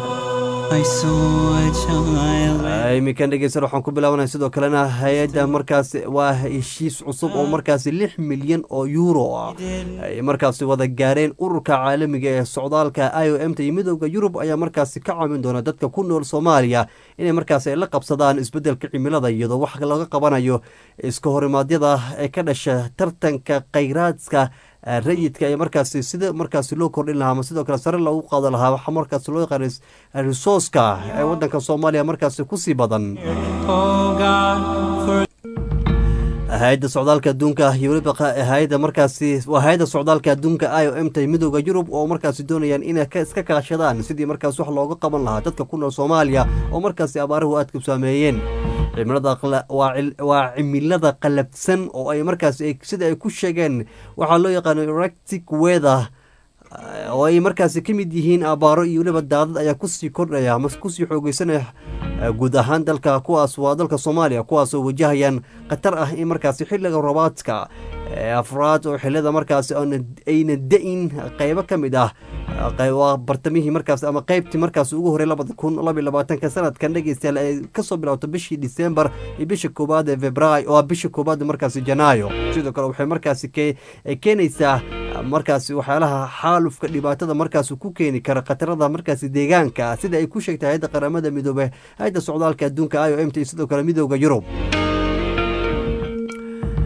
iminkan dhegeystayaal waxaan ku bilaabanaya sidoo kalena hay-adda markaas waa heshiis cusub oo markaasi lix milyan oo euro ah ay markaasi wada gaareen ururka caalamiga ee socdaalka i o m ta iyo midooda yurub ayaa markaasi ka caawin doona dadka ku nool soomaaliya inay markaasi ay la qabsadaan isbedelka cimilada iyadoo wax laga qabanayo iska horimaadyada ee ka dhasha tartanka khayraadka eh, rayidka ee markaasi sida markaasi loo kordhin lahaa ama sidoo kale sare loogu qaado lahaa waxaa markaasi loo yaqaan risooska ee wadanka soomaaliya markaasi kusii badan hay-adda socdaalka adduunka iyo weliba qa- hay-adda markaasi waa hay-adda socdaalka adduunka i o m ta midooda yurub oo markaasi doonayaan inay ka- iska kaashadaan sidii markaas wax looga qaban lahaa dadka ku nool soomaaliya oo markaasi abaaruhu aadka u saameeyeen cimilada qala- waa cil- waa cimilada qalabsan oo ay markaasi ay- sida ay ku sheegeen waxaa loo yaqaano eractic weather oo ay markaasi ka mid yihiin abaaro iyo weliba daadad ayaa kusii kordhaya ama kusii xoogeysanaya eh, guud ahaan dalka kuwaas waa dalka soomaaliya kuwaas oo wajahayaan khatar ah in markaasi xilliga robaadka ee afraad oo xilada markaasi oona- ayna da-in qeybo ka mid ah qey- waa bartamihii markaas ama qeybtii markaas ugu horey labada kun laba iyo labaatanka sanadkan dhegeystayaal ay kasoo bilowto bishii disembar iyo bisha koowaad ee februaayo waa bisha koowaad markaasi janaayo sidoo kale waxay markaasi ke- ay keenaysaa markaasi waxyaalaha xaalufka dhibaatada markaas ku keeni kara khatarada markaasi deegaanka sida ay ku sheegtay hay-adda qaramada midoobe hay-adda socdaalka adduunka i o m t iyo sidoo kale midooda yurub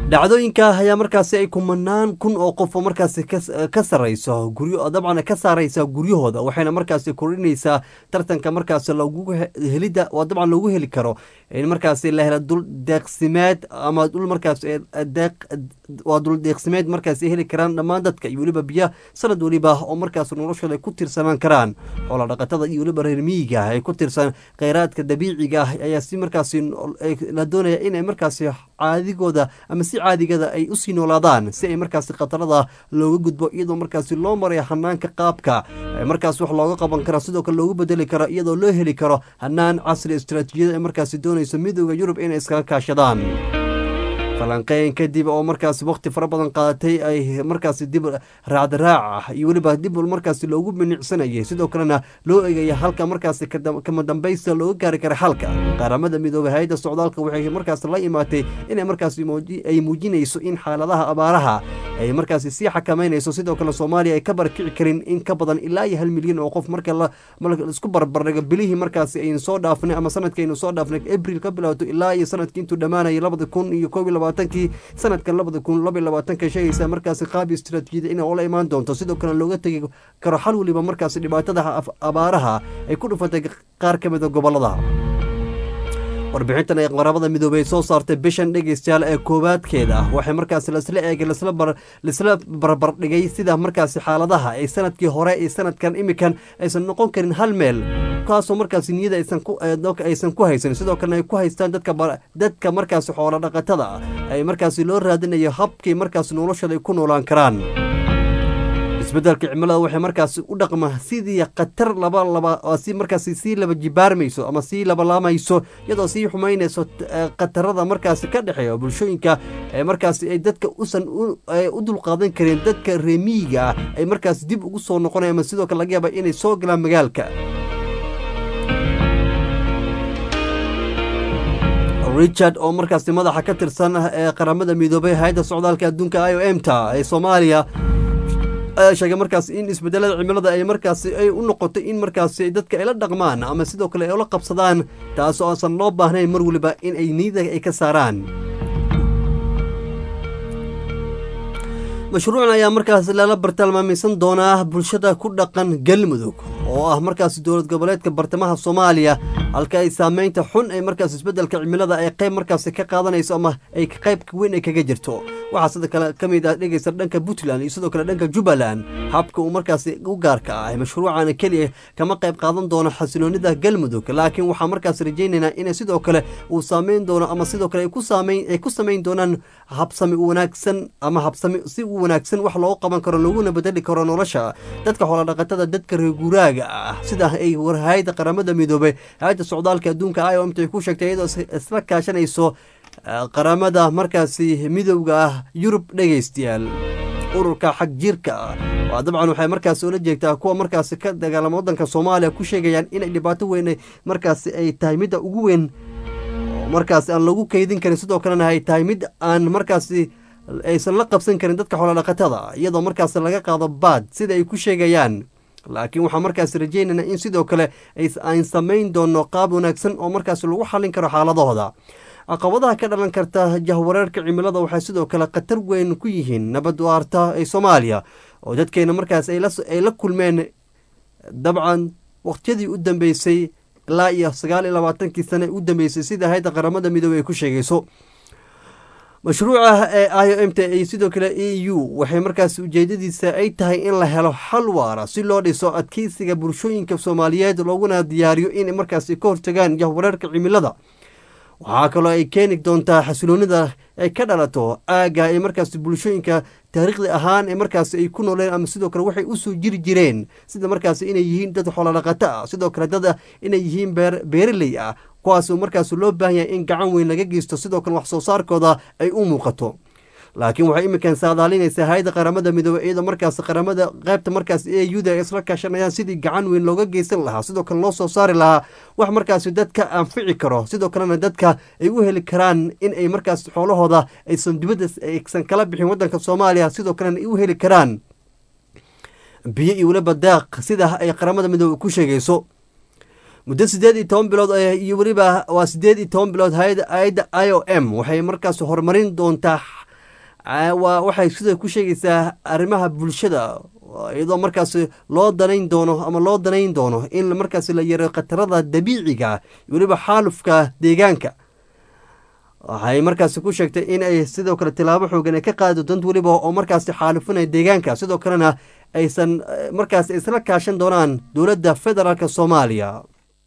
dhacdooyinka ayaa markaasi ay kumanaan kun oo qof oo markaasi ka sarayso guryo dabcan ka saaraysa guryahooda waxayna markaasi kordhinaysaa tartanka markaasi lagu helida waa dabcan loogu heli karo in markaasi la helo dul deeqsimeed ama dul markaas deeq waa dul deeqsimeed markaasi heli karaan dhammaan dadka iyo weliba biyo sanad weliba oo markaas noloshooda ay ku tirsanaan karaan xoola dhaqatada iyo weliba reer miyiga ay ku tirsan kheyraadka dabiiciga ah ayaa si markaasi la doonaya inay markaasi caadigooda ama si caadigada ay usii noolaadaan si ay markaasi khatarada looga gudbo iyadoo markaasi loo marayo hanaanka qaabka markaas wax looga qaban karo sidoo kale loogu bedeli karo iyadoo loo heli karo hanaan casri istaraatiijiyada ay markaasi doonayso midooda yurub inay iskaga kaashadaan falanqeyn kadib oo markaasi waqti fara badan qaadatay ay markaasi dib raacdaraac ah iyo weliba dib markaasi loogu minicsanayay sidoo kalena loo eegaya halka markaasi kama dambaysta looga gaari kara xalka qaramada midoobe hay-adda socdaalka waxay markaasi la imaatay inay markaasi ay muujinayso in xaaladaha abaaraha ay markaasi sii xakameynayso sidoo kale soomaaliya ay ka barkici karin in ka badan ilaa iyo hal milyan oo qof marka isku barbardhigo bilihii markaasi aynu soo dhaafnay ama sanadka aynu soo dhaafnay abril ka bilowdo ilaa iyo sanadkii intuu dhammaanayay labada kun iyo koob iyo labaatankii sanadka labada kun laba iyo labaatanka sheegaysa markaasi qaab istaraatiijiyada inay oola imaan doonto sidoo kale looga tegi karo xal weliba markaasi dhibaatada abaaraha ay ku dhufatay qaar ka mida gobolada warbixintan ay qaramada midoobey soo saartay bishan dhegeystayaal ee koowaadkeeda waxay markaasi lasla eegay laisla barbardhigay sida markaasi xaaladaha ay sanadkii hore iyo sanadkan imikan aysan noqon karin hal meel kaasoo markaasi niyada aysan ku haysan sidoo kalena ay ku haystaan dadka markaasi xoolo dhaqatada ay markaasi loo raadinayo habkii markaasi noloshooda ay ku noolaan karaan isbedelka cimilada waxay markaasi u dhaqma sidii khatar laba laba si markaasi sii laba jibaarmayso ama sii labalaamayso iyadoo sii xumaynayso khatarada markaasi ka dhexeeya bulshooyinka ee markaasi ay dadka usan u dulqaadan karin dadka reemiyiga ah ay markaasi dib ugu soo noqonaya ama sidoo kale laga yaaba inay soo galaan magaalka richard oo markaasi madaxa ka tirsan ee qaramada midoobay hay-adda socdaalka adduunka i o m ta ee soomaaliya ayaa sheegay markaas in isbedelada cimilada ay markaasi ay u noqotay in markaasi dadka ay la dhaqmaan ama sidoo kale ay ula qabsadaan taas oo aansan loo baahnayn mar weliba in ay niyada ay ka saaraan mashruucan ayaa markaas lala bartilmaamaysan doonaa bulshada ku dhaqan galmudug oo ah markaas dowlad goboleedka bartamaha soomaaliya halka ay saameynta xun ay markaas isbedelka cimilada ay qayb markaasi ka qaadanayso ama ay qayb weyn ay kaga jirto waxaa sidoo kale ka mid ah dhegeysta dhanka puntland iyo sidoo kale dhanka jubbaland habka uu markaasi u gaarka ah mashruucan keliya kama qayb qaadan doono xasiloonida galmudug laakiin waxaa markaas rajaynaynaa in sidoo kale uu saameyn doono ama sidoo kale ay ku samayn doonaan habsami wanaagsan ama habsami si wanaagsan wax loogu qaban karo looguna bedeli karo nolosha dadka xoolodhaqatada dadka reeguraaga ah sida ay warhayada qaramada midoobey hay-adda socdaalka adduunka i o m t ay ku sheegtay iyadoo isla kaashanayso qaramada markaasi midowga ah yurub dhegaystayaal ururka xag jirka ah waa dabcan waxay markaasi ula jeegtaa kuwa markaasi ka dagaalama waddanka soomaaliya ku sheegayaan inay dhibaato weyn markaasi ay tahay midda ugu weyn oo markaasi aan lagu kaydin karin sidoo kalena ay tahay mid aan markaasi aysan la qabsan karin dadka xoolodhaqatada iyadoo markaasi laga qaado baad sida ay ku sheegayaan laakiin waxaa markaasi rajeynayna in sidoo kale aan samayn doono qaab wanaagsan oo markaasi lagu xallin karo xaaladahooda caqabadaha ka dhalan karta jahwareerka cimilada waxay sidoo kale khatar weyn ku yihiin nabad waarta ee soomaaliya oo dadkeena markaas ay la kulmeen dabcan waqtiyadii u dambeysay ilaa iyo sagaal iyo labaatankii sane u dambeysay sida hayadda qaramada midoobey ay ku sheegayso mashruuca ee i o m t iyo sidoo kale e u waxay markaas ujeedadiisa ay tahay in la helo xal waara si loo dhiso adkeysiga bulshooyinka soomaaliyeed looguna diyaariyo inay markaasi ka hortagaan jahwareerka cimilada waxaa kaloo ay keeni doontaa xasiloonida ay ka dhalato aagga ay markaasi bulshooyinka taariikhdi ahaan ee markaasi ay ku nooleen ama sidoo kale waxay usoo jiri jireen sida markaasi inay yihiin dad xoolodhaqato ah sidoo kale dad inay yihiin beeraley ah kuwaasoo markaas loo baahan yahay in gacan weyn laga geysto sidoo kale wax soo saarkooda ay u muuqato laakiin waxay iminkan saadaalinaysaa hay-adda qaramada midoobey iyadoo markaas qaramada qaybta markaas e u da ay isla kaashanayaan sidii gacan weyn looga geysan lahaa sidoo kale loo soo saari lahaa wax markaasi dadka anfici karo sidoo kalena dadka ay u heli karaan in ay markaas xoolahooda aysan dibadda aysan kala bixin waddanka soomaaliya sidoo kalena ay u heli karaan biyo iyo weliba daaq sida ay qaramada midoobey ku sheegayso muddo siddeed iyo toban bilood iyo weliba waa siddeed iyo toban bilood hay-adda i o m waxay markaas horumarin doontaa waa waxay sida ku sheegaysaa arrimaha bulshada iyadoo markaasi loo danayn doono ama loo danayn doono in markaasi la yareeyo khatarada dabiiciga weliba xaalufka deegaanka waxay markaasi ku sheegtay in ay sidoo kale tilaabo xoogan ay ka qaadi doonto weliba oo markaasi xaalufinaya deegaanka sidoo kalena aysan markaasi isla kaashan doonaan dowladda federaalk soomaaliya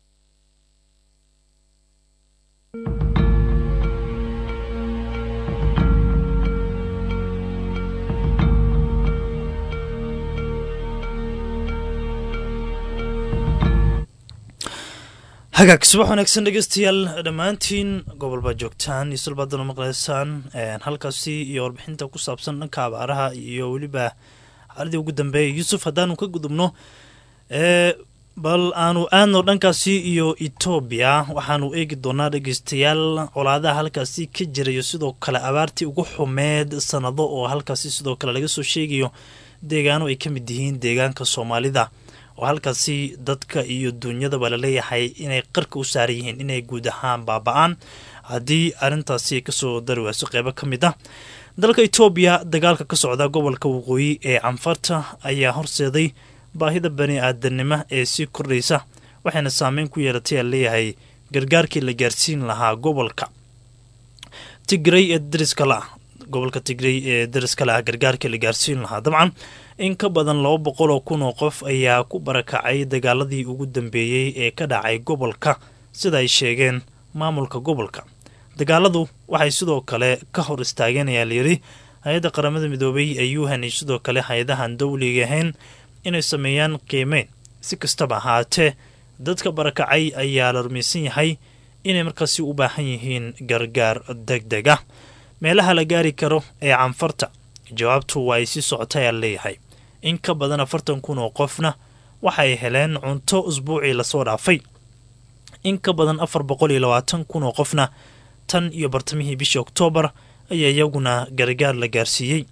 hagaag subax wanaagsan dhegeystayaal dhammaantiin gobol baad joogtaan iyo sulbaadana maqleysaan halkaasi iyo warbixinta ku saabsan dhanka abaaraha iyo weliba xaaladii ugu dambeeya yuusuf haddaanu ka gudubno bal aanu aadno dhankaasi iyo etoobiya waxaanu eegi doonaa dhegeystayaal colaadaha halkaasi ka jirayo sidoo kale abaartii ugu xumeed sanado oo halkaasi sidoo kale laga soo sheegayo deegaano ay ka mid yihiin deegaanka soomaalida oo halkaasi dadka iyo duunyadaba laleeyahay inay qarka u saaran yihiin inay guud ahaan baaba-aan haddii arrintaasi ay kasoo dari wayso qeybo ka mid ah dalka etoobiya dagaalka ka socda gobolka waqooyi ee canfarta ayaa horseeday baahida bani aadanimo ee sii kordhaysa waxayna saameyn ku yeelatay aa leeyahay gargaarkii la gaarsiin lahaa gobolka tigray ee dariska la ah gobolka tigray ee dariska la ah gargaarkii la gaarsiin lahaa dabcan in ka badan laba boqol oo kun oo qof ayaa ku barakacay dagaaladii ugu dambeeyey ee ka dhacay gobolka sida ay sheegeen maamulka gobolka dagaaladu waxay sidoo kale ka hor istaageen ayaa layidhi hay-adda qaramada midoobay ee yuhan iyo sidoo kale hay-adahan dowliga ahayn inay sameeyaan qiimeyn si kastaba ahaatee dadka barakacay ayaa la rumaysan yahay inay markaasi u baahan yihiin gargaar deg deg ah meelaha la gaari karo ee canfarta jawaabtu waa ay sii socotay aa leeyahay in ka badan afartan kun oo qofna waxay heleen cunto usbuucii lasoo dhaafay in ka badan afar boqol iyo labaatan kun oo qofna tan iyo bartamihii bishii oktoobar ayaa iyaguna gargaar la gaarsiiyey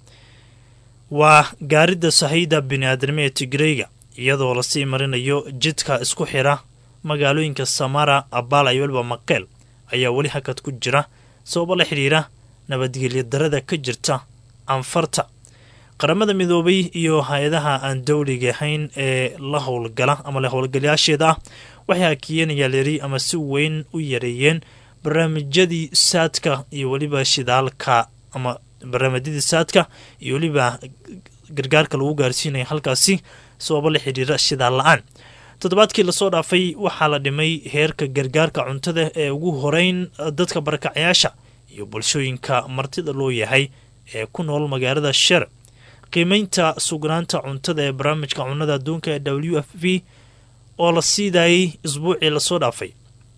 waa gaaridda sahayda bini-aadnimo ee tigreyga iyadoo lasii marinayo jidka isku xira magaalooyinka samara abala iyo weliba maqeel ayaa weli hakad ku jira sababo la xidhiira nabadgelyo darada ka jirta canfarta qaramada midoobay iyo hay-adaha aan dowliga ahayn ee la howlgala ama la howlgalayaasheeda ah waxay hakiyeenayaa leri ama si weyn u yareeyeen barnaamijyadii saadka iyo weliba shidaalka ama barnaamijyadii saadka iyo weliba gargaarka lagu gaarsiinaya halkaasi sababo la xidhiira shidaal la-aan toddobaadkii lasoo dhaafay waxaa la dhimay heerka gargaarka cuntada ee ugu horeyn dadka barakacyaasha iyo bulshooyinka martida loo yahay ee ku nool magaalada sher qiimeynta sugnaanta cuntada ee barnaamijka cunnada adduunka ee w f v oo la siidayay isbuucii lasoo dhaafay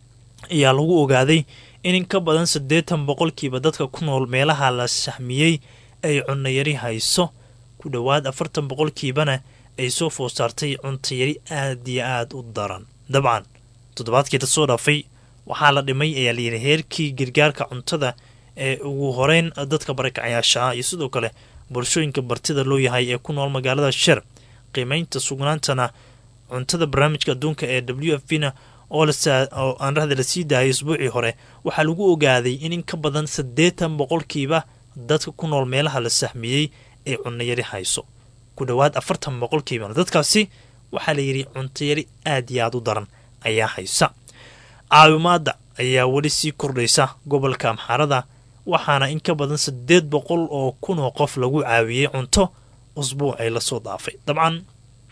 ayaa lagu ogaaday in in ka badan siddeetan boqolkiiba dadka ku nool meelaha la sahmiyey ay cunnayari hayso ku dhowaad afartan boqolkiibana ay soo food saartay cuntayari aad iyo aad u daran dabcan toddobaadkii lasoo dhaafay waxaa la dhimay ayaa layidhi heerkii gargaarka cuntada ee ugu horeyn dadka barakacyaasha ah iyo sidoo kale bulshooyinka bartida loo yahay ee ku nool magaalada sher qiimeynta sugnaantana cuntada barnaamijka adduunka ee w f v na oo aan rahda la sii daayay isbuucii hore waxaa lagu ogaaday in in ka badan siddeetan boqolkiiba dadka ku nool meelaha la sahmiyey ay cunnayari hayso ku dhowaad afartan boqolkiibana dadkaasi waxaa layidhi cuntayari aad iyo aad u daran ayaa haysa caawimaadda ayaa weli sii kordhaysa gobolka amxaarada waxaana in ka badan siddeed boqol oo kun oo qof lagu caawiyey cunto usbuucay lasoo dhaafay dabcan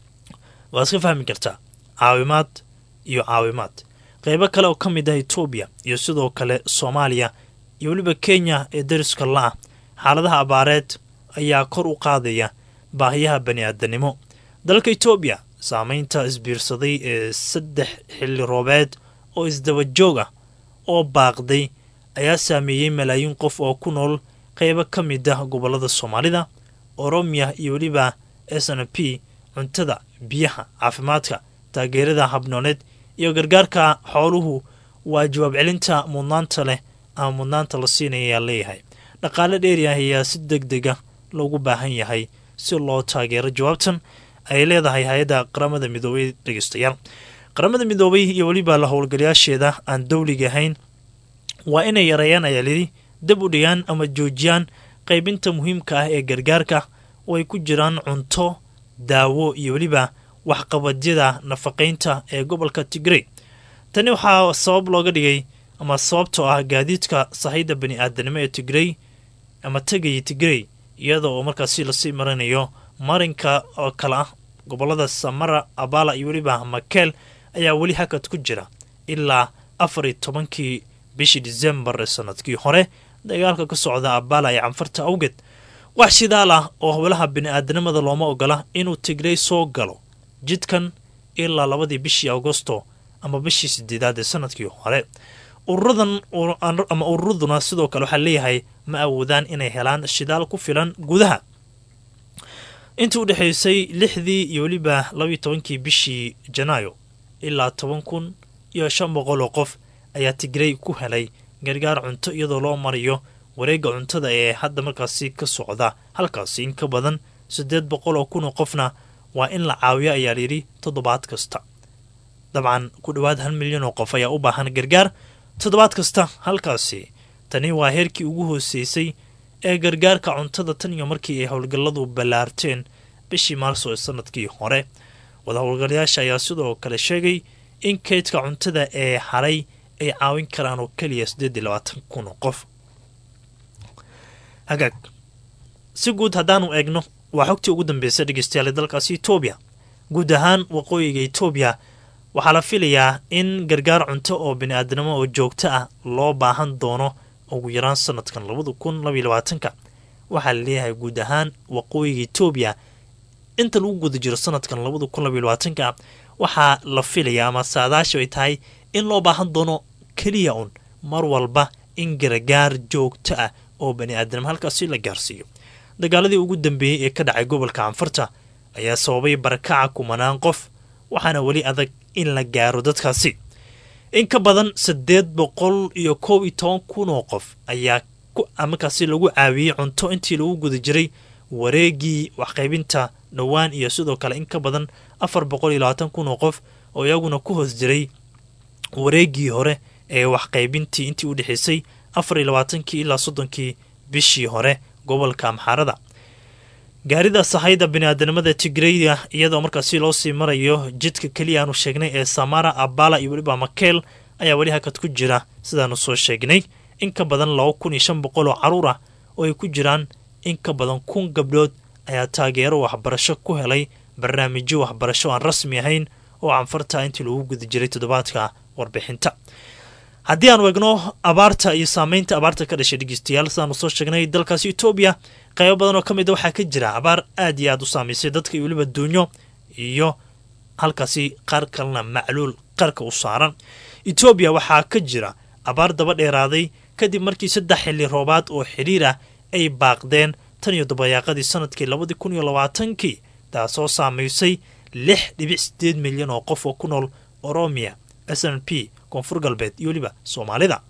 waad iska fahmi kartaa caawimaad iyo caawimaad qeybo kale oo ka mid ah etoobiya iyo sidoo kale soomaaliya iyo weliba kenya ee dariska la-ah xaaladaha abaareed ayaa kor u qaadaya baahiyaha bani aadanimo dalka etoobiya saameynta isbiirsaday ee saddex xilli roobeed oo isdaba joog ah oo baaqday ayaa saameeyey malaayiin qof oo ku nool qeybo ka mid ah gobolada soomaalida oromiya iyo weliba s n p cuntada biyaha caafimaadka taageerada habnooneed iyo gargaarka xooluhu waa jawaab celinta mudnaanta leh ama mudnaanta la siinaya ayaa leeyahay dhaqaale dheeri ah ayaa si deg dega loogu baahan yahay si loo taageero jawaabtan ay leedahay hay-adda qaramada midoobay dhegeystayaal qaramada midoobay iyo weliba la howlgalayaasheeda aan dowliga ahayn waa inay yareeyaan ayaa lidhi dab u dhigaan ama joojiyaan qaybinta muhiimka ah ee gargaarka oo ay ku jiraan cunto daawo iyo weliba waxqabadyada nafaqaynta ee gobolka tigrey tani waxaa sabab looga dhigay ama sababtoo ah gaadiidka sahayda bani aadanimo ee tigrey ama tegaya tigrey iyada oo markaasi lasii marinayo marinka oo kale ah gobolada samara abala iyo weliba makeel ayaa weli hakad ku jira ilaa afar iyo tobankii bishii disembar ee sanadkii hore dagaalka ka socda abala ee canfarta awgeed wax shidaal ah oo howlaha bini-aadanimada looma ogola inuu tigrey soo galo jidkan ilaa labadii bishii agosto ama bishii sideedaad ee sanadkii hore ururadan ama ururaduna sidoo kale waxaa leeyahay ma awoodaan inay helaan shidaal ku filan gudaha intii u dhexaysay lixdii iyo weliba labaiyo tobankii bishii janaayo ilaa toban kun iyo shan boqol oo qof ayaa tigrey ku helay gargaar cunto iyadoo loo marayo wareegga cuntada ee hadda markaasi ka socda halkaasi in ka badan siddeed boqol oo kun oo qofna waa in la caawiyo ayaa layidhi toddobaad kasta dabcan ku dhowaad hal milyan oo qof ayaa u baahan gargaar toddobaad kasta halkaasi tani waa heerkii ugu hooseysay ee gargaarka cuntada tan iyo markii ay howlgalladu ballaarteen bishii maarso ee sanadkii hore wada howlgalayaasha ayaa sidoo kale sheegay in kaydka cuntada ee haray ay caawin karaan oo keliya siddeed iyo labaatan kun oo qof hagaag si guud haddaanu eegno waa xogtii ugu dambeysay dhegeystayaal dalkaasi etoobiya guud ahaan waqooyiga etoobiya waxaa la filayaa in gargaar cunto oo bini-aadanimo oo joogto ah loo baahan doono ugu yaraan sanadkan labada kun labaiyo labaatanka waxaa la leeyahay guud ahaan waqooyiga etoobiya inta lagu guda jiro sanadkan labada kun labaiyo labaatanka waxaa la filayaa ama saadaasha ay tahay in loo baahan doono keliya un mar walba in gargaar joogto ah oo bani-aadanimo halkaasi la gaarsiiyo dagaaladii ugu dambeeyey ee ka dhacay gobolka canfarta ayaa sababay barakaca kumanaan qof waxaana weli adag in la gaaro dadkaasi in ka badan siddeed boqol iyo koob iyo toban kun oo qof ayaa markaasi lagu caawiyey cunto intii lagu guda jiray wareegii waxqaybinta dhowaan iyo sidoo kale in ka badan afar boqol iyo labaatan kun oo qof oo iyaguna ku hoos jiray wareegii hore ee waxqaybintii intii u dhexaysay afar iyo labaatankii ilaa soddonkii bishii hore gobolka amxaarada gaarida sahayda bini-aadanimada tigreyda iyadoo markaasi loo sii marayo jidka keliya aanu sheegnay ee samara abala iyo weliba makeel ayaa weli hakad ku jira sidaanu soo sheegnay in ka badan laba kun iyo shan boqol oo caruur ah oo ay ku jiraan in ka badan kun gabdhood ayaa taageero waxbarasho ku helay barnaamijyo waxbarasho aan rasmi ahayn oo canfarta intii lagu guda jiray toddobaadka warbixinta haddii aanu egno abaarta iyo saameynta abaarta ka dhashay dhegeystayaal sidaanu soo sheegnay dalkaasi etoobiya qaybo badan oo ka mid a waxaa ka jira abaar aad iyo aad u saamaysay dadka iyo weliba duunyo iyo halkaasi qaar kalena macluul qarka u saaran etoobiya waxaa ka jira abaar daba dheeraaday kadib markii saddex xilli roobaad oo xidhiir ah ay baaqdeen tan iyo dabayaaqadii sanadkii labadii kun iyo labaatankii taasoo saamaysay lix dhibic sideed milyan oo qof oo ku nool oromiya s n p koonfur galbeed iyo weliba soomaalida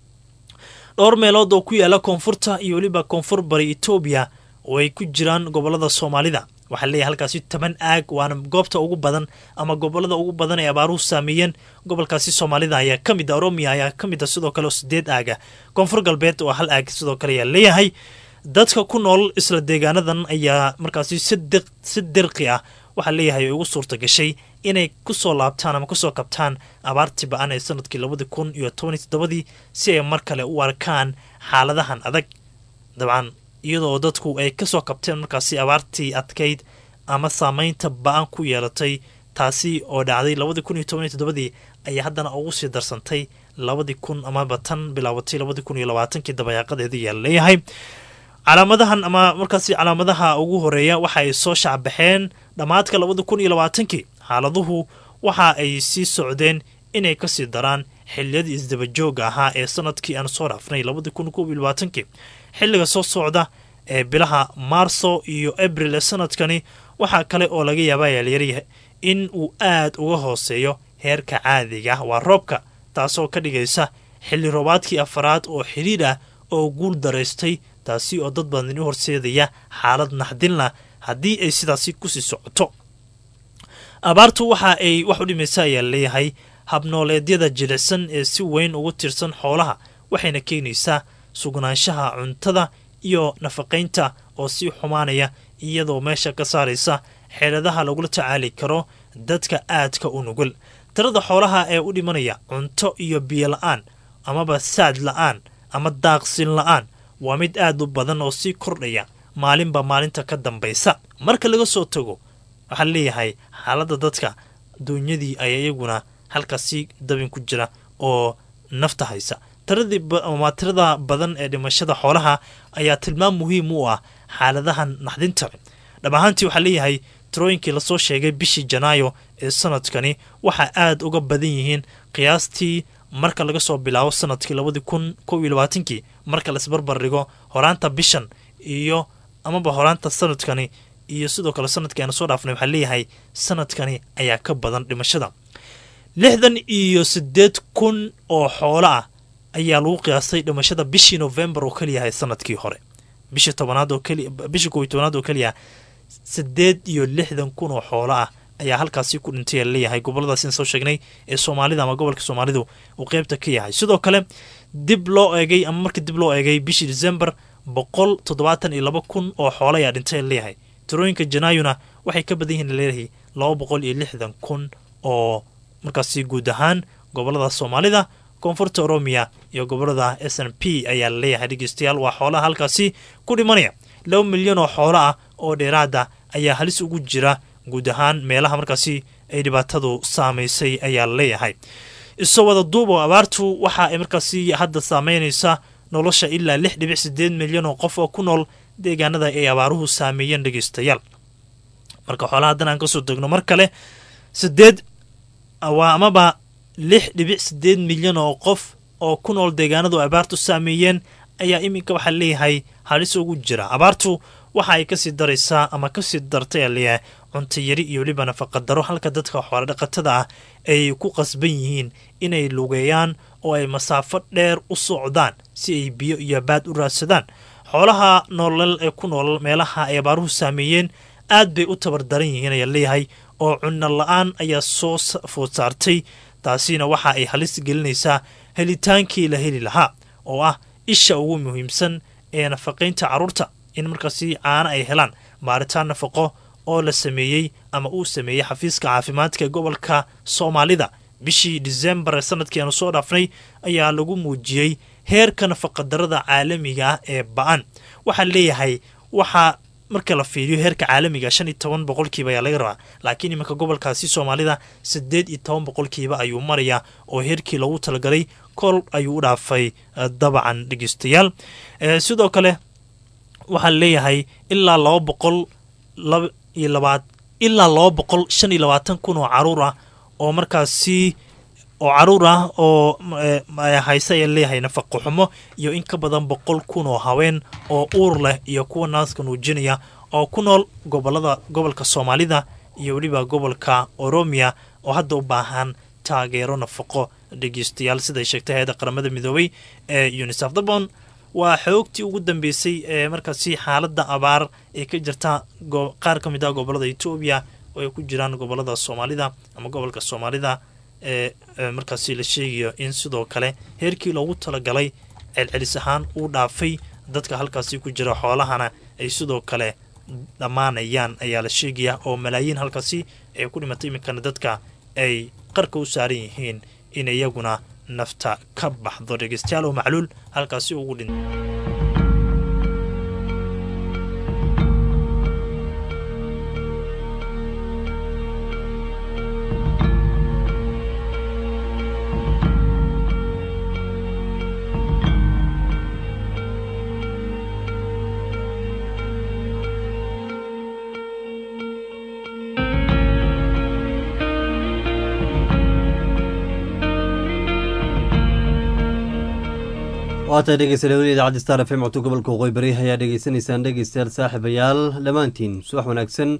dhowr meelood oo ku yaala koonfurta iyo weliba koonfur bari etoobiya oo ay ku jiraan gobolada soomaalida waxaa leeyahay halkaasi toban aag waana goobta ugu badan ama gobolada ugu badan ee abaaruhu saameeyeen gobolkaasi soomaalida ayaa ka mid a oromiya ayaa ka mid a sidoo kale oo sideed aaga koonfur galbeed oo hal aag sidoo kale ayaa leeyahay dadka ku nool isla deegaanadan ayaa markaasi si dirqi ah waxaa leeyahay ugu suurta gashay inay kusoo laabtaan ama kusoo kabtaan abaartii ba-an ee sanadkii labadii kun iyo tobaniyo toddobadii si ay mar kale u arkaan xaaladahan adag dabcan iyadoo dadku ay kasoo kabteen markaasi abaartii adkayd ama saameynta ba-an ku yeelatay taasi oo dhacday labadii kun iyo tobaniyo toddobadii ayaa haddana ugu sii darsantay labadii kun amaba tan bilaabatay labadii kun iyo labaatankii dabayaaqadeeda ayaa leeyahay calaamadahan ama markaasi calaamadaha ugu horeeya waxa ay soo shacbaxeen dhammaadka labada kun iyo labaatankii xaaladuhu waxa ay sii socdeen inay kasii daraan xiliyadii isdabajooga ahaa ee sanadkii aan soo dhaafnay labada kun koob iyo labaatankii xilliga soo socda ee bilaha maarso iyo abril ee sanadkani waxaa kale oo laga yaaba yaalyaryahay in uu aad uga hooseeyo heerka caadiga ah waa roobka taasoo ka dhigaysa xilli roobaadkii afaraad oo xidhiir ah oo guul daraystay taasi oo dad badan u horseedaya xaalad naxdinlah haddii ay sidaasi kusii socoto abaartu waxa ay wax u dhimaysa ayaa leeyahay habnooleedyada jilicsan ee si weyn ugu tirsan xoolaha waxayna keenaysaa sugnaanshaha cuntada iyo nafaqaynta oo sii xumaanaya iyadoo meesha ka saaraysa xeeladaha lagula tacaali karo dadka aadka u nugul tirada xoolaha ee u dhimanaya cunto iyo biyo la-aan amaba saad la-aan ama daaqsin la-aan waa mid aad u badan oo sii kordhaya maalinba maalinta ka dambaysa marka laga soo tago waxaa leeyahay xaaladda dadka duunyadii ayaa iyaguna halkaasi dabin ku jira oo nafta haysa tiradii tirada badan ee dhimashada xoolaha ayaa tilmaam muhiim u ah xaaladahan naxdinta dhab ahaantii waxaa leeyahay tirooyinkii lasoo sheegay bishii janaayo ee sanadkani waxaa aad uga badan yihiin qiyaastii marka laga soo bilaabo sanadkii labadii kun kow iyo labaatankii marka laisbarbar dhigo horaanta bishan iyo amaba horaanta sanadkani iyo sidoo kale sanadkii aanu soo dhaafnay waxaa leeyahay sanadkani ayaa ka badan dhimashada lixdan iyo siddeed kun oo xoolo ah ayaa lagu qiyaastay dhimashada bishii novembar oo keliyahay sanadkii hore bishii tobanaad oo keliya bishii kow iyo tobanaad oo keliya siddeed iyo lixdan kun oo xoolo ah ayaa halkaasi ku dhintay leeyahay goboladaas in soo sheegnay ee soomaalida ama gobolka soomaalidu uu qeybta ka yahay sidoo kale dib loo eegay ama markii dib loo eegay bishii december boqol toddobaatan iyo laba kun oo xoolo ayaa dhintay leeyahay tirooyinka janaayuna waxay ka badan yihiin leeyahay laba boqol iyo lixdan kun oo markaasi guud ahaan gobolada soomaalida koonfurta oromiya iyo gobolada s n p ayaa laleeyahay dhegeystayaal waa xoolaha halkaasi ku dhimanaya laba milyan oo xoolo ah oo dheeraada ayaa halis ugu jira guud ahaan meelaha markaasi ay dhibaatadu saamaysay ayaa laleeyahay isoo wada duub oo abaartu waxa ay markaasi hadda saameynaysa nolosha ilaa lix dhibic sideed milyan oo qof oo ku nool deegaanada ay abaaruhu saameeyeen dhegeystayaal marka xoolaha haddan aan kasoo degno mar kale sideed waa amaba lix dhibic sideed milyan oo qof oo ku nool deegaanadu abaartu saameeyeen ayaa iminka waxaa leeyahay halis ugu jira abaartu waxa ay kasii daraysaa ama kasii dartay aa leeyahay cuntayari iyo weliba nafaqadaro halka dadka xoolodhaqatada ah ay ku qasban yihiin inay lugeeyaan oo ay masaafo dheer u socdaan si ay biyo iyo baad u raadsadaan xoolaha noolal ee ku nool meelaha ay abaaruhu saameeyeen aad bay u tabardaran yihiin ayaa leeyahay oo cunno la-aan ayaa soo food saartay taasina waxa ay halis gelinaysaa helitaankii la heli lahaa oo ah isha ugu muhiimsan ee nafaqaynta carruurta in markaasi caano ay helaan baaritaan nafaqo oo la sameeyey ama uu sameeyey xafiiska caafimaadka ee gobolka soomaalida bishii disembar ee sanadkii aanu soo dhaafnay ayaa lagu muujiyey heerka nafaqadarada caalamiga ah ee ba-an waxaa leeyahay waxaa marka la fiiriyo heerka caalamiga shan iyo toban boqolkiiba ayaa laga rabaa laakiin iminka gobolkaasi soomaalida siddeed iyo toban boqolkiiba ayuu marayaa oo heerkii loogu talagalay kol ayuu u dhaafay dabacan dhegeystayaal sidoo kale waxaa leeyahay ilaa laba boqol laba iyo labaad ilaa laba boqol shan iyo labaatan kun oo caruur ah oo markaasi oo caruur ah oo hayse ayaa leeyahay nafaqo xumo iyo in ka badan boqol kun oo haween oo uur leh iyo kuwa naaska nuujinaya oo ku nool gobolada gobolka soomaalida iyo weliba gobolka oromiya oo hadda u baahan taageero nafaqo dhegeystayaal siday sheegtay hay-adda qaramada midoobay ee unisaf dabon waa xoogtii ugu dambeysay ee markaasi xaaladda abaar ee ka jirta qaar ka mid ah gobolada etoobiya oo ay ku jiraan gobolada soomaalida ama gobolka soomaalida ee markaasi la sheegayo in sidoo kale heerkii loogu talagalay celcelis ahaan uu dhaafay dadka halkaasi ku jira xoolahana ay sidoo kale dhammaanayaan ayaa la sheegaya oo malaayiin halkaasi ay ku dhimatay iminkana dadka ay qarka u saaran yihiin in iyaguna nafta ka baxdo dhegeystayaal oo macluul halkaasi ugu dhin waata dhegeystayaal weli idaacadda star f m codka gobolka waqooyi bari ayaa dhegeysanaysaan dhegeystayaal saaxiibayaal dhammaantiin subax wanaagsan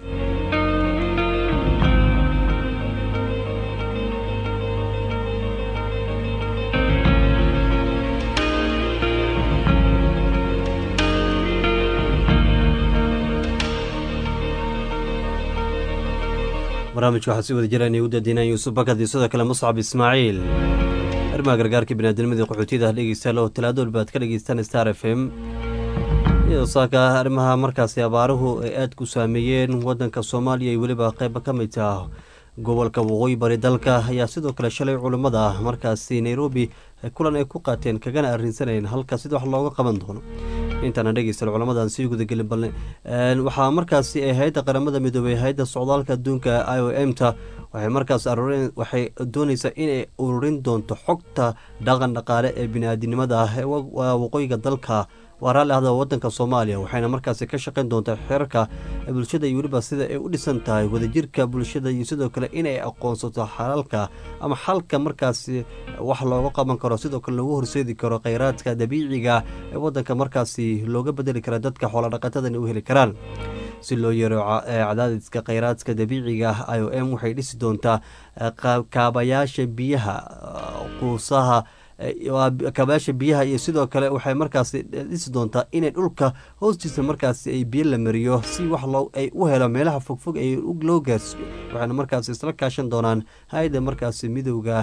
barnaamijka waxaa si wada jira inay u daadiinaan yuusuf bakad iyo sidoo kale muscab ismaaciil arrimaha gargaarka biniaadamada qaxootiyada ah dhegeystayaal oo talaado walba aad ka dhegeystaan star f m iyadoo saaka arrimaha markaasi abaaruhu ay aada ku saameeyeen wadanka soomaaliya iyo weliba qeyba ka mid ah gobolka waqooyi bari dalka ayaa sidoo kale shalay culummada markaasi nairobi kulan ay ku qaateen kagana arrinsanayeen halka sida wax looga qaban doono intaana dhegeysta culamadan sii gudagelin balne waxaa markaasi ay hay-adda qaramada midoobey hay-adda socdaalka adduunka i o m ta waxay markaas aruureen waxay dooneysaa inay ururin doonto xogta dhaqan dhaqaale ee bini-aadinimada ah ee waqooyiga dalka waa raalli ahda wadanka soomaaliya waxayna markaasi ka shaqeyn doontaa xeerarka bulshada iyo weliba sida ay u dhisan tahay wadajirka bulshada iyo sidoo kale inay aqoonsato xalalka ama xalka markaasi wax looga qaban karo sidoo kale loogu horseedi karo kheyraadka dabiiciga ee wadanka markaasi looga bedeli kara dadka xoolodhaqatadana u heli karaan si loo yaro cadaadiska kheyraadka dabiiciga i o m waxay dhisi doontaa kaabayaasha biyaha quusaha kaabayaasha biyaha iyo sidoo kale waxay markaasi dhisi doontaa inay dhulka hoostiisa markaasi ay biyo la mariyo si wax ay u helo meelaha fogfog ay loo gaarsiiyo waxayna markaasi isla kaashan doonaan hay-adda markaasi midowda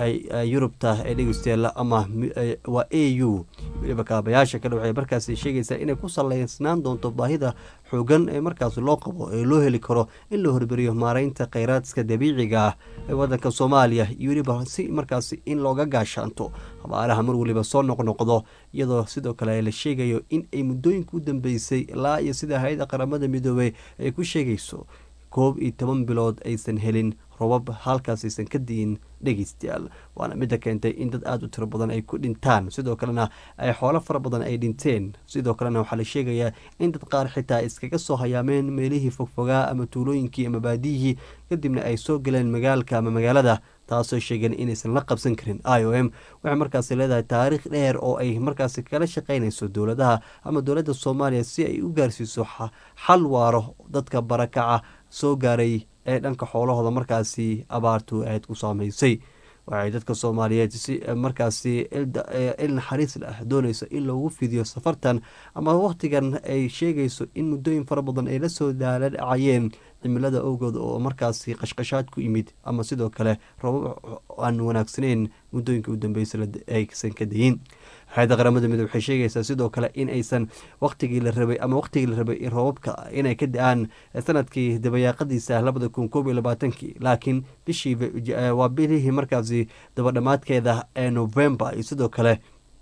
yurubta ee dhegeystayaal ama waa a u weliba kaabayaasha kale waxay markaasi sheegaysaa inay ku saleysnaan doonto baahida xoogan ee markaasi loo qabo ee loo heli karo in la hormariyo maareynta kheyraadka dabiiciga ah ee wadanka soomaaliya iyo weliba si markaasi in looga gaashaanto abaaraha mar weliba soo noqnoqdo iyadoo sidoo kale la sheegayo in ay muddooyinka u dambeysay ilaa iyo sida hay-adda qaramada midoobey ay ku sheegayso koob iyo toban bilood aysan helin robab halkaas aysan ka di'in dhegeystayaal waana midda keentay in dad aada u tiro badan ay ku dhintaan sidoo kalena ay xoolo fara badan ay dhinteen sidoo kalena waxaa la sheegayaa in dad qaar xitaa iskaga soo hayaameen meelihii fogfogaa ama tuulooyinkii ama baadiyihii kadibna ay soo galeen magaalka ama magaalada taasoo sheegeen inaysan la qabsan karin i o m waxay markaasi leedahay taariikh dheer oo ay markaasi kala shaqeynayso dowladaha ama dowladda soomaaliya si ay u gaarsiiso xal waaro dadka barakaca soo gaaray ee dhanka xoolahooda markaasi abaartu aad ku saameysay waxay dadka soomaaliyeed si markaasi il naxariis lah dooneyso in loogu fidiyo safartan ama wakhtigan ay sheegayso in muddooyin fara badan ay la soo daala dhacayeen cimilada owgood oo markaasi qashqashaad ku yimid ama sidoo kale robab aan wanaagsaneyn muddooyinka u dambeysa aysan ka dayin hay-adda qaramada midoobe waxay sheegaysaa sidoo kale in aysan wakhtigii la rabay ama wakhtigii la rabay in roobabka inay ka da-aan sanadkii dabayaaqadiisa labada kun koob iyo labaatankii laakiin bishii waa bilihii markaasi dabadhamaadkeeda ee november iyo sidoo kale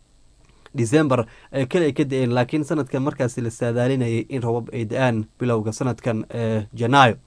december keli ay ka da-een laakiin sanadkan markaasi la saadaalinayay in robab ay da-aan bilowga sanadkan ee janaayo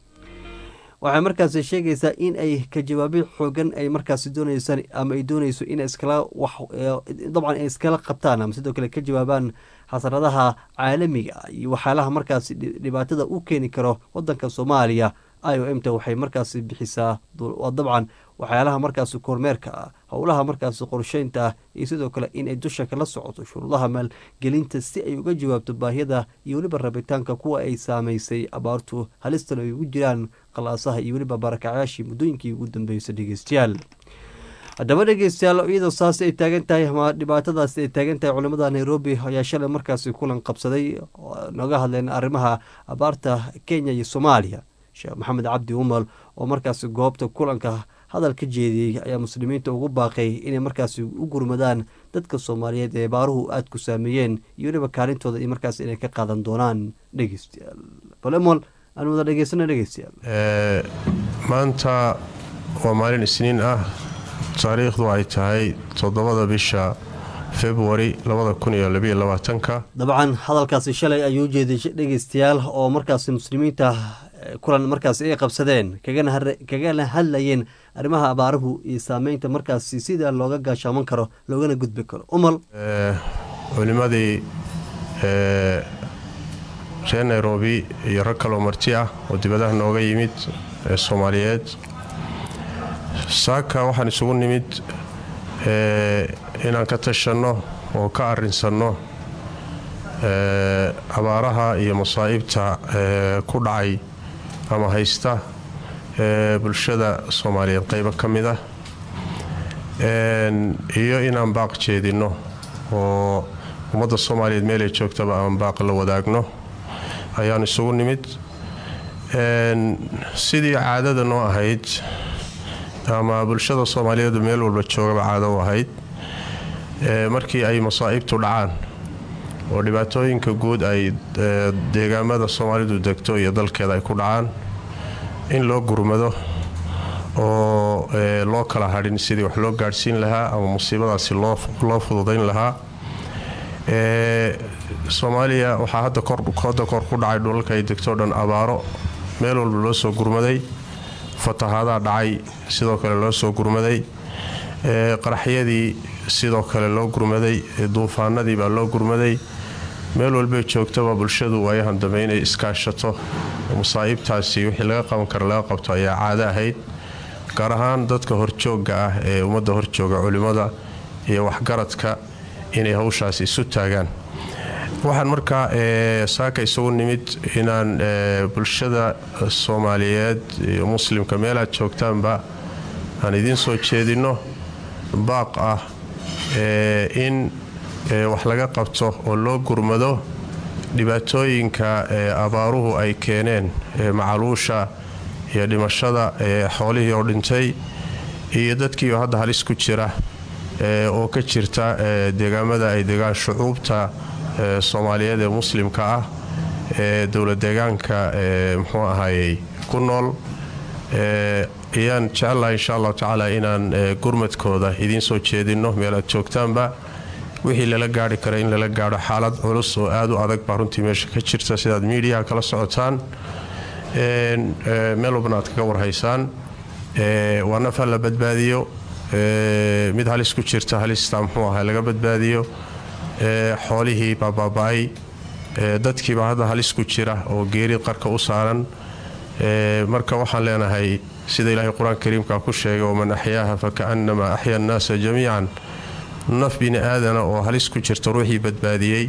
waxay markaasi sheegaysaa in ay ka jawaabyo xoogan ay markaasi dooneysaan ama ay dooneyso in iskala wax dabcan ay iskala qabtaan ama sidoo kale ka jawaabaan xasaradaha caalamiga iyo waxyaalaha markaasi dhibaatada u keeni karo wadanka soomaaliya i o m ta waxay markaasi bixisaa dabcan waxyaalaha markaasi kormeerka ah howlaha markaasi qorsheynta ah iyo sidoo kale in ay dusha kala socoto shuruudaha maalgelinta si ay uga jawaabto baahiyada iyo weliba rabitaanka kuwa ay saameysay abaartu halistan ay ugu jiraan qalaasaha iyo weliba barakacyaashii muddooyinkii ugu dambeysay dhegeystayaal haddaba dhegeystayaal iyadoo saas ay taagan tahay ama dhibaatadaasi ay taagan tahay culimada nairobi ayaa shalay markaasi kulan qabsaday nooga hadleen arrimaha abaarta kenya iyo soomaaliya sheekh maxamed cabdi umal oo markaasi goobta kulanka hadal ka jeediyey ayaa muslimiinta ugu baaqay inay markaasi u gurmadaan dadka soomaaliyeed ee baaruhu aada ku saameeyeen iyo weliba kaalintooda iyo markaas inay ka qaadan doonaan dhegeystayaal balemol aan wada dhegeysana dhegeystayaal maanta waa maalin isniin ah taariikhdu ay tahay toddobada bisha februari labadakuniyolabiyolabaatanka dabcan hadalkaasi shalay ayuu jeeday dhegeystayaal oo markaasi muslimiinta kulan markaasi ay qabsadeen kagana hadlayeen arrimaha abaaruhu iyo saameynta markaasi sida looga gaashaaman karo loogana gudbi karo umal culimadii reer nairobi iyo rag kaloo marti ah oo dibadaha nooga yimid ee soomaaliyeed saaka waxaan isugu nimid inaan ka tashanno oo ka arinsanno abaaraha iyo masaa'ibta ku dhacay ama haysta bulshada soomaaliyeed qaybo ka mid ah iyo inaan baaq jeedinno oo ummadda soomaaliyeed meelay joogtaba aan baaq la wadaagno ayaan isugu nimid sidii caadada noo ahayd ama bulshada soomaaliyeedu meel walba joogaba caado u ahayd markii ay masaa'ibtu dhacaan oo dhibaatooyinka guud ay deegaamada soomaalidu degto iyo dalkeeda ay ku dhacaan in loo gurmado oo loo kala hadhin sidii wax loo gaadhsiin lahaa ama musiibadaasi loo fududayn lahaa soomaaliya waxaa hadda hadda kor ku dhacay dhulalka ay degto o dhan abaaro meel walba loo soo gurmaday fatahaadaha dhacay sidoo kale loo soo gurmaday qaraxyadii sidoo kale loo gurmaday duufaanadii baa loo gurmaday meel walbay joogtaba bulshadu waayahan dambe inay iskaashato masaa'ibtaasi wixii laga qaban kara laga qabto ayaa caado ahayd gaar ahaan dadka horjoogga ah ee ummadda horjooga culimmada iyo waxgaradka inay hawshaasi isu taagaan waxaan markaa saaka isugu nimid inaan bulshada soomaaliyeed iyo muslimka meelaad joogtaanba aan idiin soo jeedinno baaq ah in wax laga qabto oo loo gurmado dhibaatooyinka abaaruhu ay keeneen macaluusha iyo dhimashada xoolihii oo dhintay iyo dadkiioo hadda halis ku jira oo ka jirta deegaamada ay degaan shucuubta soomaaliyeed ee muslimka ah ee dowla deegaanka muxuu ahayey ku nool ayaan jecellahay insha allahu tacaala inaan gurmadkooda idiin soo jeedinno meel aad joogtaanba wixii lala gaari kara in lala gaadho xaalad culus oo aad u adag baa runtii meesha ka jirta sidaad miidiyaha kala socotaan meel walbana aad kaga warhaysaan waa naf ha la badbaadiyo mid halis ku jirta halista muxuu aha laga badbaadiyo xoolihii baa baaba-ay dadkiibaa hadda halis ku jira oo geeri qarka u saaran marka waxaan leenahay sida ilaahay qur-aanka kariimka ku sheegay waman axyaaha fakaannamaa axya annaasa jamiican naf bini aadana oo halis ku jirta ruuxii badbaadiyey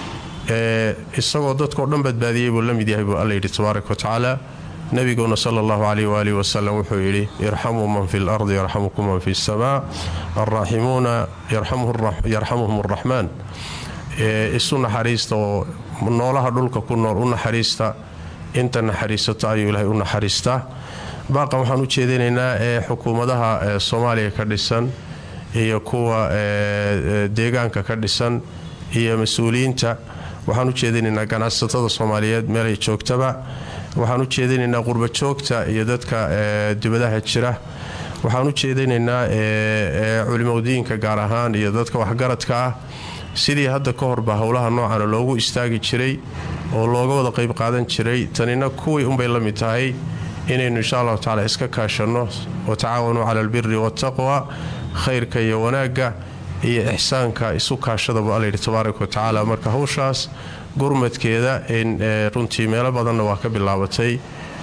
isagoo dadkao dhan badbaadiyey buu la mid yahay buu alla yidhi tabaaraka wa tacaala nabiguna sala allahu caleyh waalihi wasalam wuxuu yidhi irxamuu man fi lardi yarxamukum man fi asamaa alraaximuuna yarxamuhum araxmaan isu naxariista oo noolaha dhulka ku nool u naxariista inta naxariisato ayuu ilaahay u naxariistaa baaqan waxaan u jeedinaynaa ee xukuumadaha soomaaliya ka dhisan iyo kuwa deegaanka ka dhisan iyo mas-uuliyiinta waxaan u jeedinaynaa ganacsatada soomaaliyeed meelay joogtaba waxaan u jeedinaynaa qurba joogta iyo dadka dibadaha jira waxaan u jeedinaynaa culimadiinka gaar ahaan iyo dadka waxgaradka ah sidii hadda ka horba howlaha noocana loogu istaagi jiray oo looga wada qayb qaadan jiray tanina kuwii unbay la mid tahay inaynu insha allahu tacala iska kaashanno wa tacaawanuu cala albiri waataqwa khayrka iyo wanaagga iyo ixsaanka isu kaashadabu alla yidhi tabaaraka wa tacaala marka hawshaas gurmadkeeda in runtii meelo badanna waa ka bilaabatay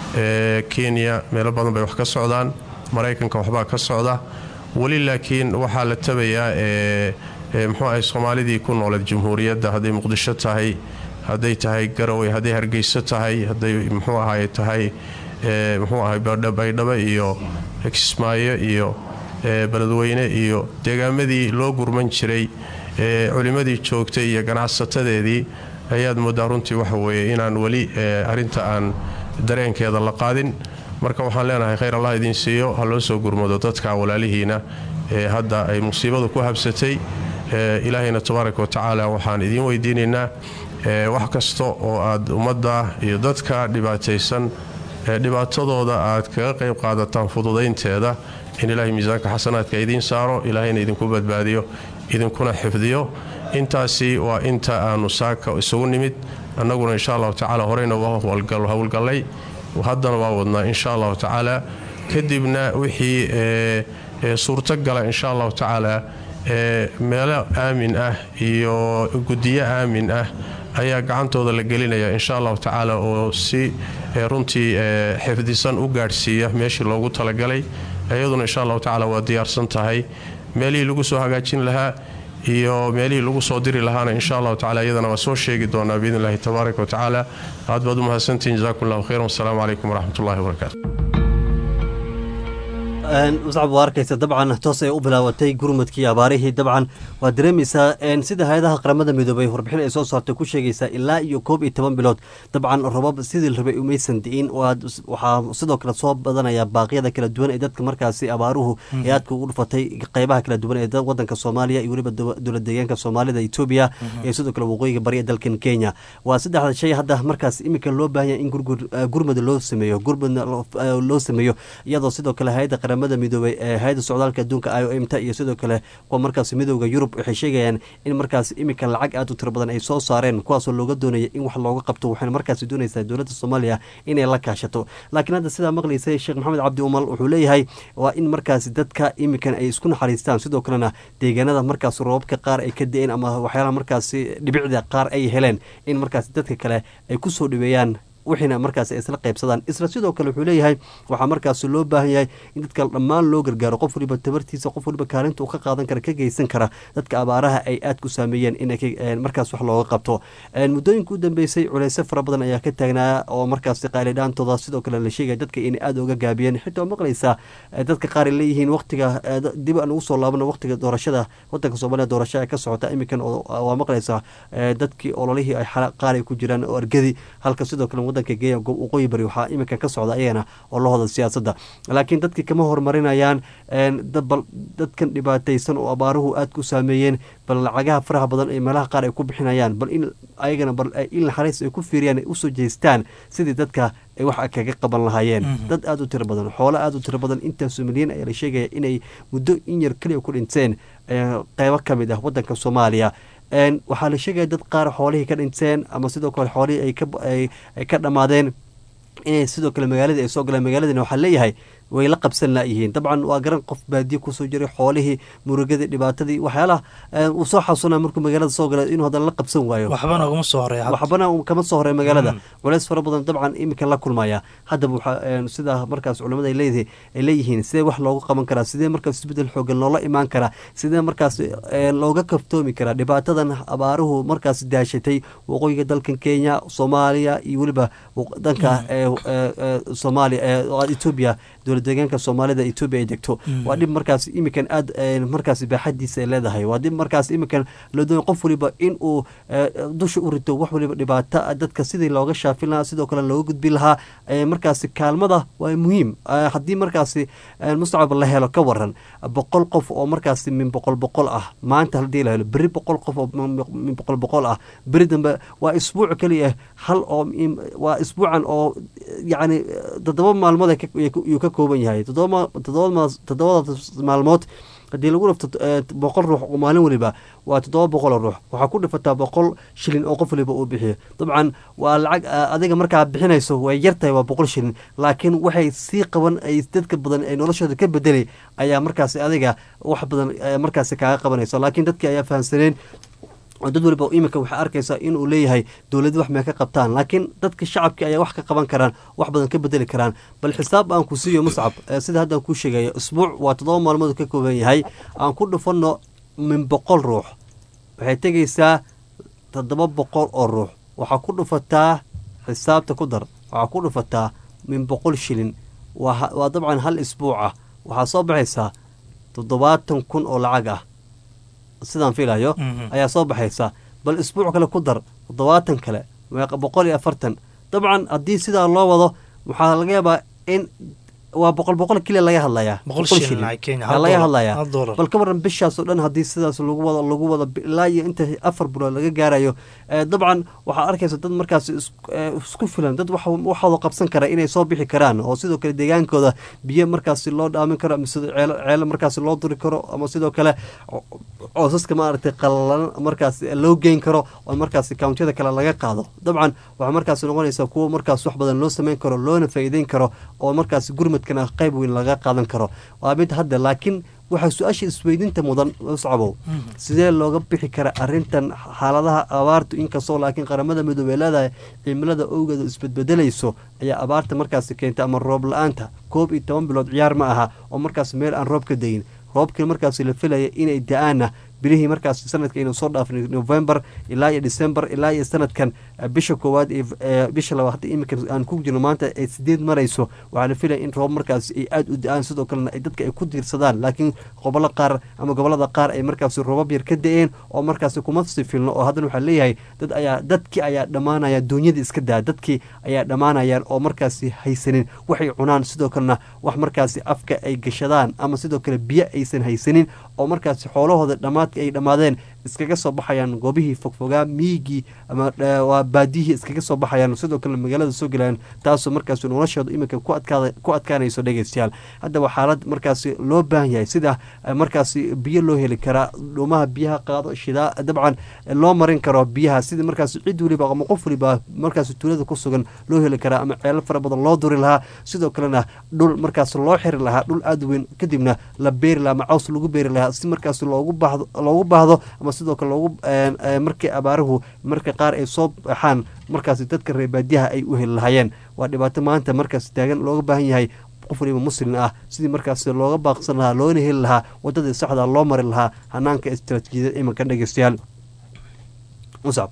kenya meelo badan bay wax ka socdaan maraykanka waxbaa ka socda weli laakiin waxaa la tabayaa muxuu ahay soomaalidii ku nooleed jamhuuriyadda hadday muqdisho tahay hadday tahay garowe hadday hargeyso tahay hadday muxuu ahay tahay muxuu ahay baydhabo iyo kismaayo iyo beledweyne iyo deegaamadii loo gurman jiray culimmadii joogtay iyo ganacsatadeedii ayaad moodaa runtii waxa weeye inaan weli arinta aan dareenkeeda la qaadin marka waxaan leenahay khayr allah idiin siiyo ha loo soo gurmado dadka walaalihiina ee hadda ay musiibadu ku habsatay ilaahayna tabaaraka wa tacaala waxaan idiin weydiinaynaa wax kasta oo aad ummadda iyo dadka dhibaataysan dhibaatadooda aad kaga qayb qaadataan fududaynteeda in ilaahay miisaanka xasanaadka idiin saaro ilaahayna idinku badbaadiyo idinkuna xifdiyo intaasi waa inta aanu saaka isugu nimid annaguna insha allahu tacaala horeyna waa howlgallay haddana waa wadnaa insha allahu tacaala kadibna wixii suurtogala insha allahu tacaala meelo aamin ah iyo gudiyo aamin ah ayaa gacantooda la gelinaya insha allahu tacaala oo si runtii xifdisan u gaadhsiiya meeshii loogu talagalay iyaduna insha allahu tacaala waa diyaarsan tahay meelihii lagu soo hagaajin lahaa iyo meelihii lagu soo diri lahaana insha allahu tacala iyadana waa soo sheegi doonaa biidn illahi tabaaraka wa tacaala aad baad u mahadsantihin jazakum allahu khayran wasalaamu calaykum waraxmat ullahi wabarakaatu muscab waa arkaysa dabcan toos ay u bilaabatay gurmadkii abaarihii dabcan waa dareemaysaa sida hay-adaha qaramada midoobay warbixin ay soo saartay ku sheegaysaa ilaa iyo koob iyo toban bilood dabcan robab sidii la rabay umaysan di'in waxaa sidoo kale soo badanaya baaqyada kala duwan ee dadka markaasi abaaruhu ee aadka ugu dhufatay qeybaha kala duwan ee wadanka soomaaliya iyo weliba dowlad deegaanka soomaalida etoobiya iyo sidoo kale waqooyiga bari ee dalkan kenya waa saddexda shay hadda markaas iminka loo baahanya in gurmad loo sameeyo gurmadna loo sameeyo iyadoo sidoo kale hay-adda qaramada midoobay ee hay-adda socdaalka adduunka i o m ta iyo sidoo kale kuwa markaas midooda yurub waxay sheegayaan in markaas iminka lacag aad u tiro badan ay soo saareen kuwaasoo looga doonaya in wax looga qabto waxayna markaasi doonaysaa dowladda soomaaliya inay la kaashato laakiin hadda sidaa maqlaysay sheekh maxamed cabdi umal wuxuu leeyahay waa in markaasi dadka iminkan ay isku naxariistaan sidoo kalena deegaanada markaas roobabka qaar ay ka da-een ama waxyaalaha markaasi dhibicda qaar ay heleen in markaasi dadka kale ay kusoo dhibeeyaan wixiina markaas isla qaybsadaan isla sidoo kale wuxuu leeyahay waxaa markaas loo baahan yahay in dadka dhammaan loo gargaaro qof waliba tabartiisa qof waliba kaalinta uu ka qaadan kara ka geysan kara dadka abaaraha ay aad ku saameeyeen in markaas wax looga qabto muddooyinka u dambeysay culeyse fara badan ayaa ka taagnaa oo markaas qaalidhaantooda sidoo kale la sheegaya dadka inay aada uga gaabiyeen xitaa maqlaysa dadka qaar ay leeyihiin waqtiga dib aan ugu soo laabano waqtiga doorashada wadanka soomaaliya doorasho ee ka socota iminkan waa maqlaysa dadkii ololihii ay qaar ay ku jiraan oo argadi halka sidoo kale wadanka geeya waqooyi bari waxaa iminka ka socda ayagana oo la hoda siyaasadda laakiin dadkii kama horumarinayaan bal dadkan dhibaataysan oo abaaruhu aad ku saameeyeen bal lacagaha faraha badan ee meelaha qaar ay ku bixinayaan bal in ayagana bal in naxariis ay ku fiiriyaan ay usoo jeestaan sidii dadka ay wax kaga qaban lahaayeen dad aada u tiro badan xoolo aada u tiro badan intaasoo milyan ayaa la sheegaya inay muddo in yar keliya ku dhinteen qeybo ka mid ah wadanka soomaaliya waxaa la sheegaya dad qaar xoolihii ka dhinteen ama sidoo kale xoolihii ay ka dhammaadeen inay sidoo kale magaaladii ay soo galeen magaaladina waxaa leeyahay way la qabsan laayihiin dabcan waa garan qof baadiye kusoo jiray xoolihii murugadii dhibaatadii waxyaalaha uu soo xasuuna markuu magaalada soo gala inuu haddana la qabsan waayo waxbana ugama soo horeeya waxbana kama soo horeeya magaalada culeys fara badan dabcan iminka la kulmaya haddaba waxaa sida markaas culamada ay leedahay ay leeyihiin sidee wax loogu qaban karaa sidee markaas isbedel xoogan loola imaan karaa sidee markaas looga kaftoomi karaa dhibaatadan abaaruhu markaas daashatay waqooyiga dalkan kenya soomaaliya iyo weliba danka soomaaliya etoobiya dowlad deegaanka soomaalida etoobiya ay degto waa dhib markaas iminkan aad markaas baaxadiisa ay leedahay waa dhib markaas iminkan loo doonay qof waliba in uu dusha u rito wax waliba dhibaato dadka sidii looga shaafin lahaa sidoo kale looga gudbin lahaa markaasi kaalmada waa muhiim haddii markaasi mustacab la helo ka waran boqol qof oo markaasi min boqol boqol ah maanta hadii la helo beri boqol qof oo min boqol boqol ah beri dambe waa isbuuc keliya hal oo waa isbuucan oo yacni toddoba maalmood yuu ka kooban yahay toddobada maalmood haddii lagu dhafto boqol ruux oo maalin waliba waa toddoba boqol oo ruux waxaa ku dhifataa boqol shilin oo qof waliba uu bixiyo dabcan waa lacag adiga markaa bixinayso way yartahay waa boqol shilin laakiin waxay sii qaban ay dadka badan ay noloshooda ka bedelay ayaa markaasi adiga wax badan markaasi kaaga qabanayso laakiin dadkii ayaa fahamsaneen oo dad waliba iminka waxay arkaysaa inuu leeyahay dowlad wax may ka qabtaan laakiin dadka shacabkii ayaa wax ka qaban karaan wax badan ka bedeli karaan bal xisaab aan ku siiyo muscab sida haddaan kuu sheegayo isbuuc waa toddoba maalmood ka kooban yahay aan ku dhufanno min boqol ruux waxay tegaysaa toddoba boqol oo ruux waxaa ku dhufataa xisaabta ku dar waxaa ku dhufataa min boqol shilin waa dabcan hal isbuuc ah waxaa soo baxaysaa toddobaatan kun oo lacag ah sidaan filayo ayaa soo baxaysa bal isbuuc kale ku dar toddobaatan kale boqol iyo afartan dabcan haddii sidaa loo wado waxaa laga yaabaa in waa boqol boqol keliya laga hadlayaa laga hadlayaa bal ka waran bishaasoo dhan haddii sidaas lagu wado lagu wado ilaa iyo inta afar bilood laga gaarayo dabcan waxaa arkaysa dad markaas isku filan dad waxooda qabsan kara inay soo bixi karaan oo sidoo kale deegaankooda biyo markaasi loo dhaamin karo ama ceelo markaasi loo duri karo ama sidoo kale coosaska maaragtay qallalan markaas loo geyn karo oo markaasi kawntiyada kale laga qaado dabcan waxaa markaasi noqonaysaa kuwo markaas wax badan loo sameyn karo loona faa'iideyn karo oo markaasi gurmadkana qayb weyn laga qaadan karo waa mid hadda laakiin waxaa su-aasha isweydinta mudan scabow sidee looga bixi kara arintan xaaladaha abaartu inkastoo laakiin qaramada midoobey leedahay cimilada owgeeda isbedbedelayso ayaa abaarta markaasi keenta ama roob la-aanta koob iyo toban bilood ciyaar ma aha oo markaas meel aan roob ka dayin roobkii markaasi la filaya inay da-aanna bilihii markaas sanadka aynu soo dhaafnay november ilaa iyo december ilaa iyo sanadkan eh, bisha koowaad iyo eh, bisha labaad hadda iminka aan ku jirno maanta ay sideed marayso waxaa la filaya in roob markaas ay aada u da-aan sidoo kalena ay dadka ay ku diirsadaan laakiin gobollo qaar ama gobolada qaar ay markaas roobab yar ka da-een oo markaas kuma sii filno oo haddana waxaa leeyahay dad ayaa dadkii ayaa dhammaanaya duunyada iska daa dadkii ayaa dhammaanayaan oo markaasi haysanin waxay cunaan sidoo kalena wax markaasi afka ay gashadaan ama sidoo kale biyo aysan haysanin oo markaasi xoolahooda dhammaadka ay dhammaadeen iskaga soo baxayaan goobihii fogfogaa miigii ama eh, waa baadiyihii iskaga soo baxayaan sidoo kale magaalada soo gelayaan taasoo markaasi noloshooda iminka ku adkaada ku adkaanayso dhegeystayaal haddaba xaalad markaasi loo baahan yahay sida eh, markaasi biyo loo heli karaa dhuumaha biyaha qaado shidaa dabcan eh, loo marin karo biyaha sida markaasi cid weliba ama qof weliba markaasi tuulada ku sugan loo heli karaa ama ceelo fara badan loo duri lahaa sidoo kalena dhul markaas loo xiri lahaa dhul aada weyn kadibna la beeri lahaa ama caws lagu beeri lahaa si markaasi loogu baahdo loogu baahdo ama sidoo kale loogu een, ee, markii abaaruhu marka qaar ay soo baxaan markaasi dadka reer baadiyaha ay u heli lahaayeen waa dhibaato maanta markaasi taagan looga baahan yahay qof waliba muslim ah sidii markaasi looga baaqsan lahaa loona heli lahaa wadadii saxda loo mari lahaa hanaanka istaraatiijiyada imanka dhegeystayaal muscab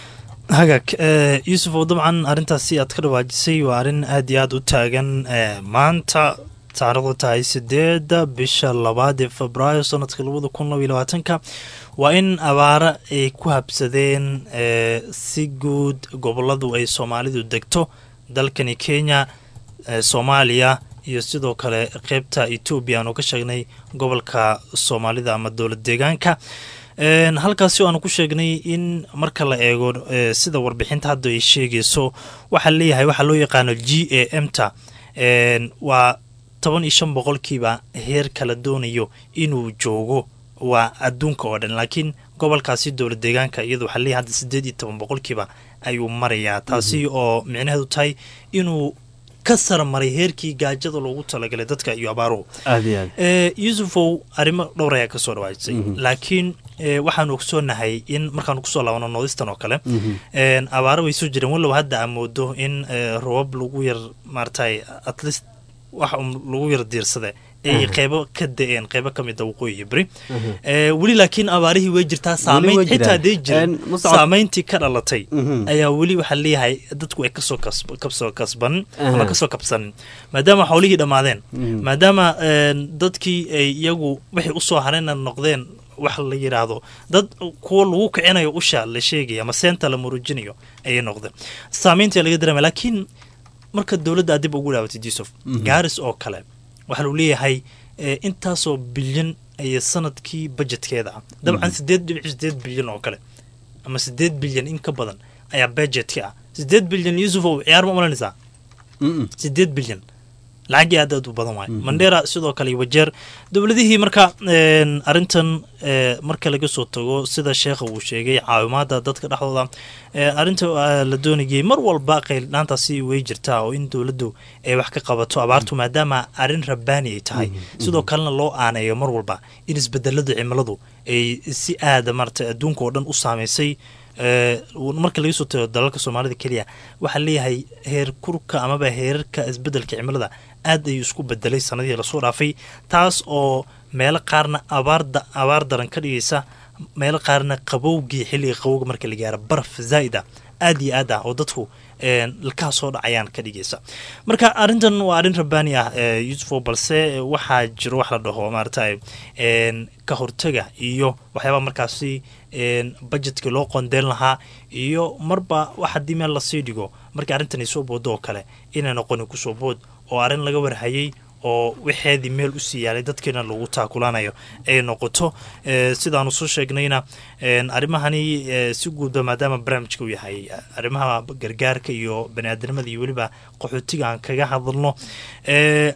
hagaag eh, yuusuf oo dabcan arrintaasi aad ka dhawaajisay waa arrin aad iyo aad u taagan eh, maanta taarikhdu tahay sideeda bisha labaad ee febraayo sanadka labada kun laba iyo labaatanka waa in abaaro ay ku habsadeen eh, si guud goboladu ay soomaalidu degto dalkani kenya eh, soomaaliya iyo sidoo kale qeybta etoobiya aanu ka sheegnay gobolka soomaalida ama dowlad deegaanka Een, halkaasi oo aanu ku sheegnay in marka la eego eh, sida warbixinta hadda ay sheegayso waxaa leeyahay waxaa loo yaqaano g a m ta een, waa toban iyo shan boqolkiiba heer kala doonayo inuu joogo waa adduunka oo dhan laakiin gobolkaasi dowlad deegaanka iyada waxaa leeyahay hadda sideed iyo toban boqolkiiba ayuu marayaa taasi oo micnaheedu tahay inuu ka sarmaray heerkii gaajada loogu talagalay dadka iyo abaaruhu aada iyo aad Eh, yuusufow arrimo dhowr ayaa kasoo dhawaajisay Mhm. laakiin eh, waxaanu ogsoonahay in markaanu kusoo laabano noodistan oo kale Mhm. een, abaaro way soo jireen walow hadda aa moodo in eh, roobab lagu yar maaragtay at least wax un lagu yar diirsade ay Mhm. qeybo ka da-een qeybo ka mid a waqooyi iyo beri Mhm. Eh, weli laakiin abaarihii way jirtaa saamayn way jiraan. xitaa hadday jirin Een, Muscab- saamayntii ka dhalatay Mhm. ayaa weli waxaa leeyahay dadku ay kasoo kasb- kasoo kasban ama Aha. kasoo kabsanin maadaama xoolihii dhammaadeen Mhm. maadaama een, dadkii ay iyagu waxay usoo harayna noqdeen wax la yidhaahdo dad kuwa lagu kicinayo usha la sheegaya ama seenta la murujinayo ayay noqdeen saamaynta laga dareema laakiin marka dowladda aad dib ugu dhaabatid yusuf Mhm. gaaris oo kale waxaa lagu leeyahay eh, intaasoo bilyan ayay sanadkii bajetkeeda ah dabcan Mhm. sideed dhibic sideed bilyan oo kale ama sideed bilyan in ka badan ayaa budgetka ah sideed bilyan yusuf oo ciyaar ma malanaysaa Mm-mm. sideed bilyan lacagii aad aad u badan waay mandera sidoo kale iyo wajeer dowladihii marka een, arrintan ee, marka laga soo tago sida sheekha uu sheegay caawimaada dadka dhexdooda ee, arrinta waa la doonayay mar walba qayldhaantaasi way jirtaa oo in dowladdu ay wax ka qabato abaartu maadaama arrin rabbaani ay tahay sidoo kalena loo aaneeyo mar walba in isbedelada cimiladu ay si aada maarata adduunka oo dhan u saameysay ee, marka laga soo tago dalalka soomaalida keliya waxaa leeyahay heer kurka amaba heerarka isbedelka cimilada aad ayuu isku bedelay sanadihii lasoo dhaafay taas oo meelo qaarna abaarda abaar daran ka dhigaysa meelo qaarna qabowgii xilliga qabowga marka la gaaro baraf zaa'id ah aad iyo aad ah oo dadku een, ilkaha soo dhacayaan ka dhigaysa marka arrintan waa arrin rabbaani ah ee, yusufo balse waxaa jiro wax la dhaho maaragtay een, ka hortaga iyo waxyaabaa markaasi een, budgetka loo qondeen lahaa iyo marba wax haddii meel lasii dhigo markii arrintan ay soo boodo oo kale inay noqonin kusoo bood oo arrin laga warhayay oo waxeedii meel usii yaalay dadkiina lagu taakulaanayo ay noqoto Eh, sidaanu soo sheegnayna een, arrimahani eh, si guudba maadaama barnaamijka uu yahay arrimaha gargaarka iyo baniaadamada iyo weliba qaxootiga aan kaga hadalno Eh,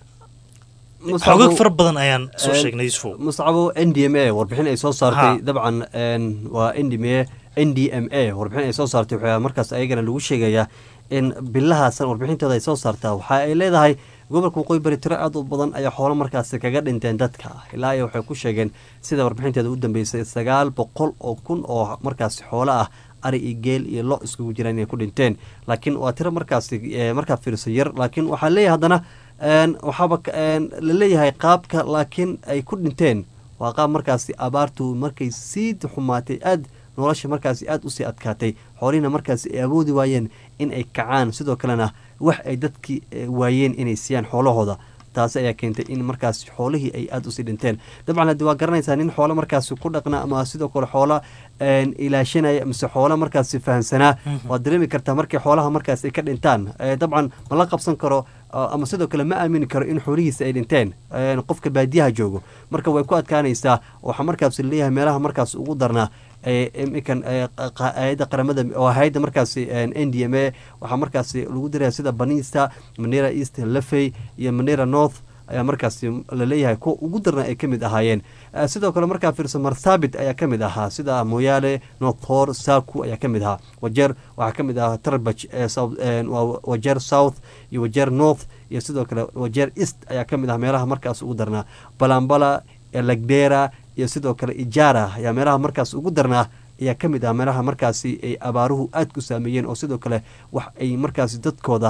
xoogag fara badan ayaan soo sheegnay yusufo muscabo n d m a warbixin ay soo saartay Ha. dabcan een, waa n d m a n d m a warbixin ay soo saartay waxaa markaas ayagana lagu sheegayaa in bilahaasan warbixintooda ay soo saartaa waxa ay leedahay gobolka waqooyi bari tiro aad u badan ayaa xoolo markaasi kaga dhinteen dadka ilaa iyo waxay ku sheegeen sida warbixinteeda u dambeysay sagaal boqol oo kun oo markaasi xoolo ah ari iyo geel iyo lo iskugu jiraan inay ku dhinteen laakiin waa tiro markaasi eh, markaa fiirso yar laakiin waxaa leeyahay haddana een, waxaaba ka- een, la leeyahay qaabka laakiin ay ku dhinteen waa qaab markaasi abaartu markay sii xumaatay aad nolosha markaasi aada usii adkaatay xoolihina markaasi ay awoodi waayeen in ay kacaan sidoo kalena wax ay dadkii waayeen inay siiyaan xoolahooda taasi ayaa keentay in markaas xoolihii ay aada usii dhinteen dabcan haddi waa garanaysaa nin xoolo markaasi ku dhaqna ama sidoo kale xoolo ilaashanaya mise xoolo markaasi fahamsanaa waad dareemi kartaa markay xoolaha markaas ay ka dhintaan dabcan ma la qabsan karo ama sidoo kale ma aamini karo in xoolihiisa ay dhinteen qofka baadiyaha joogo marka way ku adkaanaysaa waxaa markaas leeyahay meelaha markaas ugu darnaa iminkan hay-adda qaramada oo hay-adda markaasi n d m a waxaa markaasi lagu diraya sida banista manera east lafey iyo manera north ayaa markaasi laleeyahay kuwa ugu darna ay ka mid ahaayeen sidoo kale markaa fiirso marthabit ayaa ka mid ahaa sida moyaale northor saku ayaa ka mid ahaa wajeer waxaa ka mid ahaa tarbaj wajeer south iyo wajeer north iyo sidoo kale wajeer east ayaa ka mid ah meelaha markaas ugu darnaa balambala lagdera iyo sidoo kale ijara ayaa meelaha markaas ugu darnaa ayaa ka mid ah meelaha markaasi ay abaaruhu aada ku saameeyeen oo sidoo kale wax ay markaasi dadkooda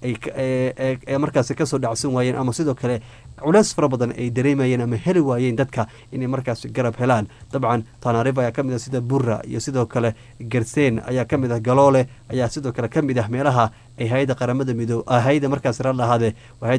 ay markaasi kasoo dhacsan waayeen ama sidoo kale culeys fara badan ay dareemayeen ama heli waayeen dadka inay markaasi garab helaan dabcan tanariv ayaa kamid ah sida burra iyo sidoo kale gerseen ayaa kamid ah galoole ayaa sidoo kale kamid ah meelaha ay hay-adda qaramada midoo hay-adda markaasi ralahaade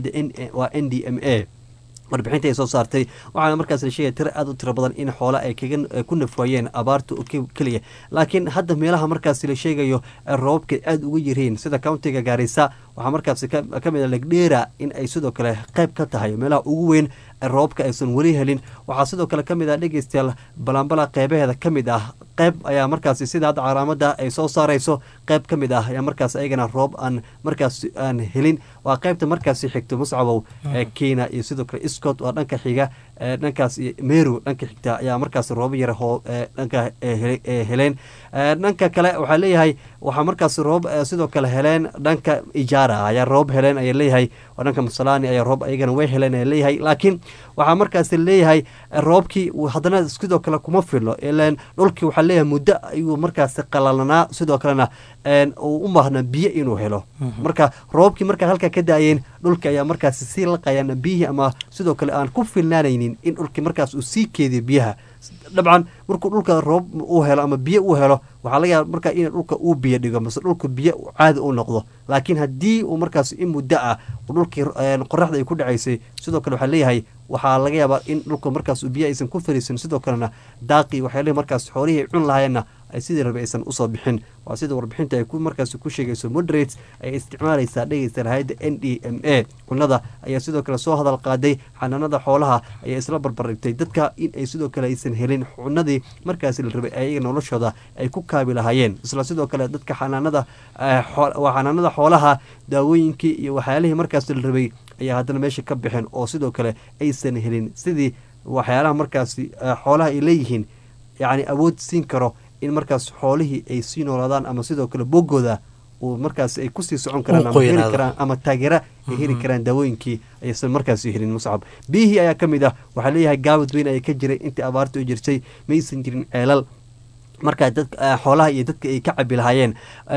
waa n d m a warbixinta ay soo saartay waxaana markaas la sheegaya tiro aada u tiro badan in xoole ay kaga ku nafwaayeen abaarta keliya laakiin hadda meelaha markaasi la sheegayo roobabka aada uga yirhiin sida countiga gaarisa waxaa markaasi ka mid a legdheera in ay sidoo kale qayb ka tahay meelaha ugu weyn roobabka aysan weli helin waxaa sidoo kale ka mid ah dhegeystayaal balambala qeybaheeda ka mid ah qayb ayaa markaasi sida hadda calaamada ay soo saarayso qayb ka mid ah ayaa markaas ayagana roob aan markaas aan helin waa qaybta markaasi xigto muscabow kenya iyo sidoo kale scott waa dhanka xiga dhankaas meru dhanka xigta ayaa markaas roobo yar dhanka heleen dhanka kale waxaa leeyahay waxaa markaas roob sidoo kale heleen dhanka ijaara ayaa roob heleen ayaa leeyahay oo dhanka masalani ayaa roob ayagana way heleen ayaa leeyahay laakiin waxaa markaas leeyahay roobkii haddana sidoo kale kuma filo ilan dhulkii waxaa leeyahay muddo ayuu markaas qalalanaa sidoo kalena uu u baahnaa biyo inuu helo marka roobkii markaa halkaa ka daayeen dhulki ayaa markaas sii laqayaan biyihii ama sidoo kale aan ku filnaanaynin in dhulkii markaas uu sii keediyo biyaha dabcan markuu dhulka roob uu helo ama biyo uu helo waxaa laga yaaba markaa in dhulka uu biyo dhigo mase dhulka biyo caadi u noqdo laakiin haddii uu markaas in muddo ah dhulkii qoraxda ay ku dhacaysay sidoo kale waxaa leeyahay waxaa laga yaabaa in dhulka markaas biyo aysan ku fariisan sidoo kalena daaqii waxay leeyahay markaas xoolihii ay cun lahaayeenna ay sidii rabe aysan usoo bixin waa sida warbixinta ay ku markaas ku sheegayso moderates ay isticmaalaysaa dhegeysta hay-adda n d m a cunada ayaa sidoo kale soo hadal qaaday xanaanada xoolaha ayaa isla barbardhigtay dadka in ay sidoo kale aysan helin cunadii markaasi la rabay ayaga noloshooda ay ku kaabi lahaayeen isla sidoo kale dadka xanaanada xanaanada xoolaha daawooyinkii iyo waxyaalihii markaasi la rabay ayaa haddana meesha ka baxeen oo sidoo kale aysan helin sidii waxyaalaha markaasi xoolaha ay leeyihiin yacni awood siin karo in markaas xoolihii ay sii noolaadaan ama sidoo kale boggooda uu markaas ay kusii socon karaan ama heli karaan ama taageera ay heli karaan daawooyinkii aysan markaasi helin muscab biyihii ayaa ka mid ah waxaa leeyahay gaabad weyn ayaa ka jiray intii abaarta u jirtay maysan jirin ceelal markaa dad xoolaha iyo dadka ay ka cabi lahaayeen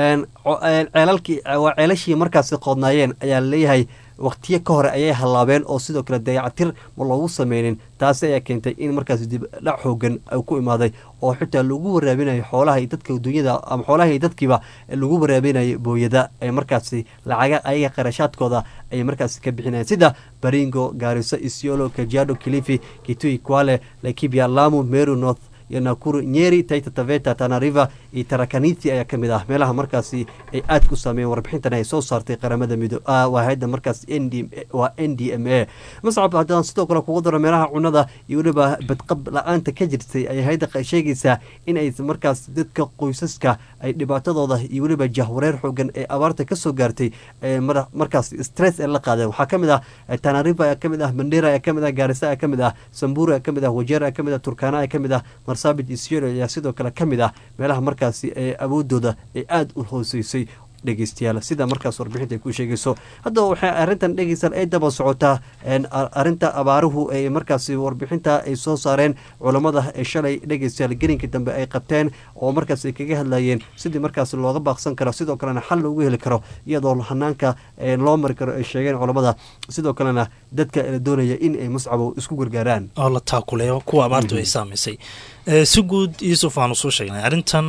ceelalkii waa ceelashii markaasi qoodnaayeen ayaa laleeyahay waqtiyo ka hore ayay hallaabeen oo sidoo kale dayacatir ma loogu sameynin taasi ayaa keentay in markaas dib dhac xoogan ku imaaday oo xitaa lagu waraabinayo xoolaha iyo dadka dunyada ama xoolaha iyo dadkiiba lagu waraabinayo booyada ee markaasi lacaga ayaga qarashaadkooda ayay markaasi ka bixinayeen sida baringo gaariso isiolo kajiado kilifi kitui kwale laikibia lamu meru north iyo nakuru nyeri taita taveta tanariva iyo tarakaniti ayaa kamid ah meelaha markaasi ay aad ku saameeyeen warbixintan ay soo saartay qaramada mido waa hay-adda markaas n waa n d m a mascab haddaan sidoo kale kugu daro meelaha cunada iyo weliba badqab la-aanta ka jirtay ayay hay-adda sheegaysaa in ay markaas dadka qoysaska ay dhibaatadooda iyo weliba jahwareer xoogan ee abaarta kasoo gaartay markaas stress ee la qaadeen waxaa kamid ah tanariva ayaa kamid ah mandera ayaa kamid ah gaarisa ayaa kamid ah sambura ayaa kamid ah wajeer ayaa kamid ah turkana ayaa kamid ah marsabit isiolo ayaa sidoo kale ka mid ah meelaha markaasi ee awoodooda ay aada u hooseysay dhegeystayaal sida markaas warbixinta ay ku sheegayso haddaba waxay arrintan dhegeystayaal ay daba socotaa arrinta abaaruhu ay markaasi warbixinta ay soo saareen culammada ee shalay dhegeystayaal gelinkii dambe ay qabteen oo markaas ay kaga hadlayeen sidii markaas looga baaqsan karo sidoo kalena xal loogu heli karo iyadoo hanaanka loo mari karo ay sheegeen culammada sidoo kalena dadka la doonaya in ay muscabow isku gargaaraan oo la taakuleeyo kuwa abaartu ay saamaysay si guud yuusuf aanu soo sheegnay arrintan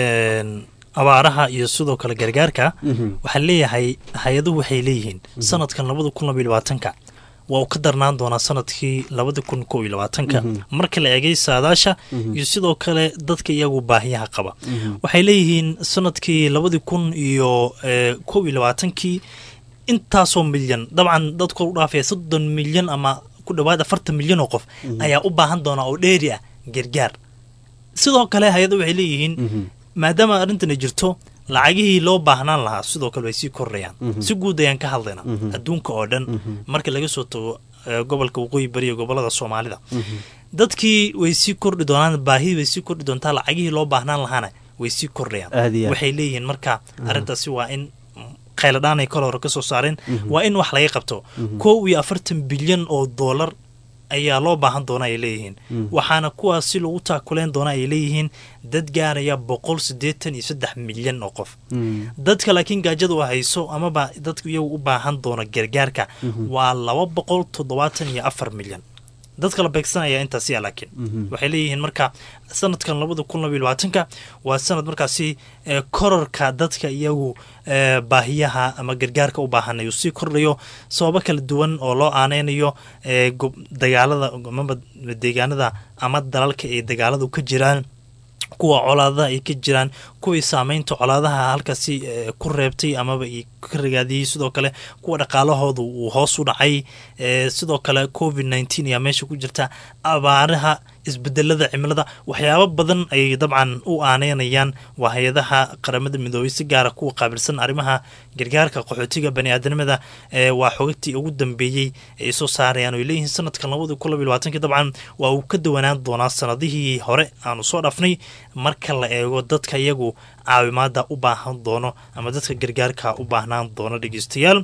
abaaraha iyo sidoo kale gargaarka waxaa leeyahay hay-aduhu waxay leeyihiin sanadkan labada kun labaiy labaatanka waa uu ka darnaan doonaa sanadkii labada kun kow iyo labaatanka marka la eegay saadaasha iyo sidoo kale dadka iyagu baahiyaha qaba waxay leeyihiin sanadkii labadii kun iyo kow iyo labaatankii intaasoo milyan dabcan dadku u dhaafaya soddon milyan ama ku dhawaad afartan milyan oo qof ayaa u baahan doonaa oo dheeri ah gargaar sidoo kale hay-ada waxay leeyihiin maadaama arrintan ay jirto lacagihii loo baahnaan lahaa sidoo kale way sii kordhayaan si guud ayaan ka hadlaynaa adduunka oo dhan marka laga soo tago gobolka waqooyi bari iyo gobolada soomaalida dadkii way sii kordhi doonaan baahidii way sii kordhi doontaa lacagihii loo baahnaan lahaana way sii kordhayaan waxay leeyihiin marka arrintaasi waa in khayladhaanay kol hore ka soo saareen waa in wax laga qabto kow iyo afartan bilyan oo doolar ayaa loo baahan doona ay leeyihiin waxaana kuwaas si lagu taakuleen doona ay leeyihiin dad gaaraya boqol siddeetan iyo saddex milyan oo qof dadka laakiin gaajada u hayso amaba dadku iyagu u baahan doona gargaarka waa laba boqol toddobaatan iyo afar milyan dadka la beegsanaya intaasiya laakiin waxay leeyihiin marka sanadkan labada kun labaiy labaatanka waa sanad markaasi kororka dadka iyagu baahiyaha ama gargaarka u baahanay uu sii kordhayo sababo kala duwan oo loo aaneynayo dagaalada amaba deegaanada ama dalalka ay dagaaladu ka jiraan kuwa colaadaha ay ka jiraan kuwii saameynta colaadaha halkaasi ku reebtay amaba ka ragaadiyey sidoo kale kuwa dhaqaalahooda uu hoos u dhacay sidoo kale covid nneteen ayaa meesha ku jirta abaaraha isbedelada cimilada waxyaabo badan ayay dabcan u aaneynayaan waa hay-adaha qaramada midoobay si gaara kuwa qaabilsan arrimaha gargaarka qaxootiga bani-aadanimada waa xogagtii ugu dambeeyey ay soo saarayaan oy leeyihiin sanadkan labada kun labaiy labaatanki dabcan waa uu ka dawanaan doonaa sanadihii hore aanu soo dhaafnay marka la eego dadka iyagu caawimaada u baahan doono ama dadka gargaarka u baahnaan doono dhegeystayaal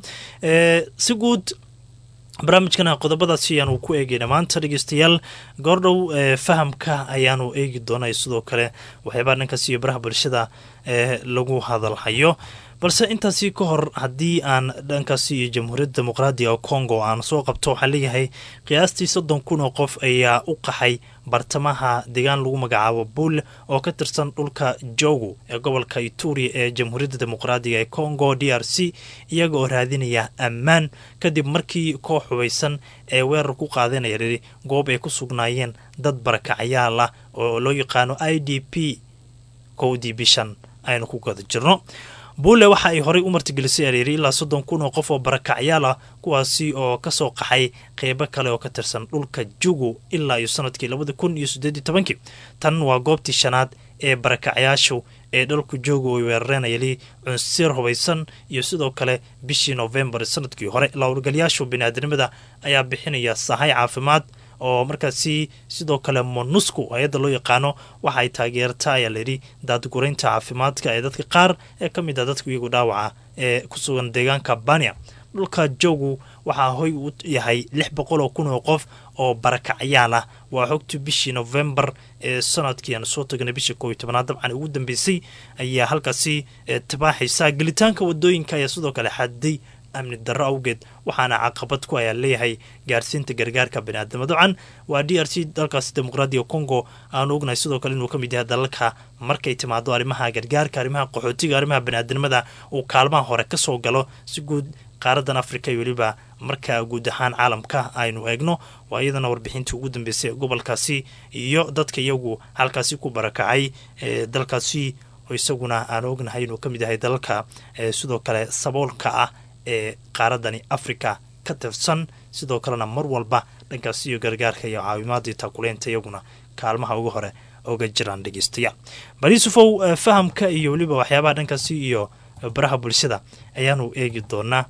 si guud barnaamijkana qodobadaasi ayaanu ku eegayna maanta dhegeystayaal goordhow fahamka ayaanu eegi doonay sidoo kale waxyaabaa dhankaas iyo baraha bulshada lagu hadalhayo balse intaasi ka hor haddii aan dhankaasi iyo jamhuuriyadda dimuqraadiga congo aan soo qabto waxaa leeyahay qiyaastii soddon kun oo qof ayaa u qaxay bartamaha deegaan lagu magacaabo buul oo ka tirsan dhulka jogo ee gobolka ituri ee jamhuuriyadda dimuqraadiga ee congo d r c iyaga oo raadinaya ammaan kadib markii koox hubaysan ee weerar ku qaadanaya riri goob ay ku sugnaayeen dad barakacyaal ah oo loo yaqaano i d p kowdii bishan aynu ku gada jirno buule waxa ay horey u martigelisay areeri ilaa soddon kun oo qof oo barakacyaal ah kuwaasi oo kasoo qaxay qeybo kale oo ka tirsan dhulka jugu ilaa iyo sanadkii labada kun iyo sideed iyo tobankii tan waa goobtii shanaad ee barakacyaashu ee dhalku joogu ay weerareen ayali cunsiir hubaysan iyo sidoo kale bishii novembar sanadkii hore lawrgalayaashu biniaadanimada ayaa bixinaya sahay caafimaad oo markaasi sidoo kale monusco hay-adda loo yaqaano waxa ay taageerta ayaa layidhi daadguraynta caafimaadka ee dadka qaar ee ka mid ah dadka iyagu dhaawaca ee ku sugan deegaanka bania dhulka jogu waxaa hoy u yahay lix boqol oo kun oo qof oo barakacyaal ah waa xogtii bishii novembar ee sanadkii aan soo tagnay bishii kooiyo tobanaad dabcan ugu dambeysay ayaa halkaasi tibaaxaysa gelitaanka wadooyinka ayaa sidoo kale xadiday amni darro awgeed waxaana caqabad ku ayaa leeyahay gaarsiinta gargaarka baniaadama dabcan waa d r c dalkaasi dimuqraadiga congo aanu ognahay sidoo kale inuu ka mid yahay dalalka markay timaado arrimaha gargaarka arrimaha qaxootiga arrimaha baniaadanimada uu kaalmaha hore kasoo galo si guud qaaradan africa iyo weliba marka guud ahaan caalamka aynu eegno waa iyadana warbixintii ugu dambeysay ee gobolkaasi iyo dadka iyagu halkaasi ku barakacay ee dalkaasi oo isaguna aan ognahay inuu ka mid yahay dalalka sidoo kale saboolka ah ee qaaradani africa ka tirsan sidoo kalena mar walba dhankaasi iyo gargaarka iyo caawimaadii taakuleynta iyaguna kaalmaha ugu hore oga jiraan dhegeystayaal bal yuusufow fahamka iyo weliba waxyaabaha dhankaasi iyo baraha bulshada ayaanu eegi doonaa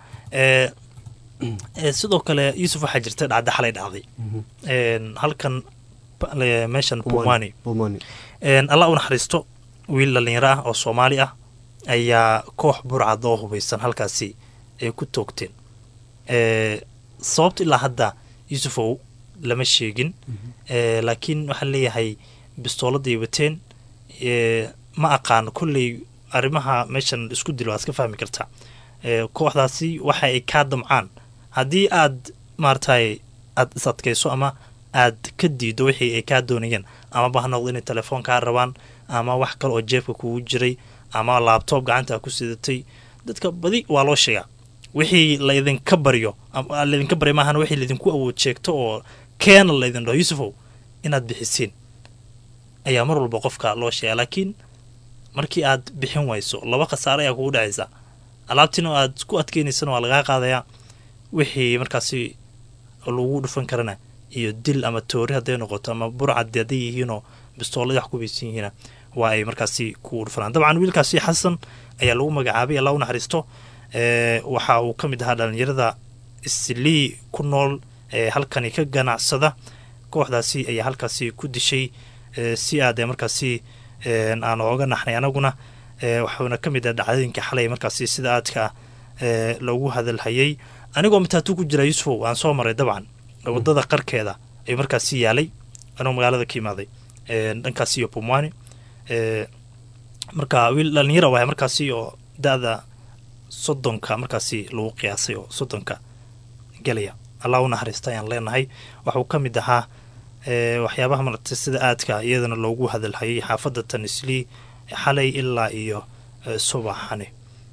sidoo kale yuusuf waxaa jirta dhacda xalay dhacday halkan meeshan pumani allah u naxariisto wiil dhalinyaro ah oo soomaali ah ayaa koox burcad oo hubaysan halkaasi ay ku toogteen ee sababta ilaa hadda yuusufow lama sheegin ee laakiin waxaan leeyahay bistooladday wateen ee ma aqaan kolley arrimaha meeshan isku dil waad iska fahmi kartaa ee kooxdaasi waxa ay kaa damcaan haddii aad maaragtay aad is adkayso ama aad ka diido wixii ay kaa doonayeen amaba ha noqdo inay telefoon kaa rabaan ama wax kale oo jeebka kugu jiray ama laabtoob gacanta ku sidatay dadka badi waa loo sheegaa wixii laydinka baryo ama laydinka baryo maahan wixii laydinku awood sheegto oo keena laydin dhaho yuusufow inaad bixisiin ayaa mar walba qofka loo sheegaa laakiin markii aad bixin wayso laba khasaare ayaa kugu dhacaysa alaabtiina oo aad ku adkeynaysana waa lagaa qaadayaa wixii markaasi lagu dhufan karana iyo dil ama toori hadday noqoto ama burcad hadday yihiinoo bistooladii wax ku baysan yihiina waa ay markaasi ku dhufanaan dabcan wiilkaasi xasan ayaa lagu magacaabay allah u naxariisto ee waxa uu ka mid ahaa dhalinyarada islii ku nool ee halkani ka ganacsada kooxdaasi ayaa halkaasi ku dishay ee si aadee markaasi aan ooga naxnay anaguna waxauna ka mid ah dhacdooyinka xalay markaasi sida aadka ee loogu hadalhayay anigoo mataatu ku jira yuusufow aan soo maray dabcan wadada qarkeeda ayuu markaasi yaalay anoo magaalada ka imaaday dhankaasi iyo pumwani marka wiil dhalinyara wahay markaasi oo da-da soddonka markaasi lagu qiyaasay oo soddonka gelaya allah u naxariista ayaan leenahay waxuu ka mid ahaa waxyaabaha maragtay sida aadka iyadana loogu hadalhayay xaafadda tanislii xalay ilaa iyo subaxani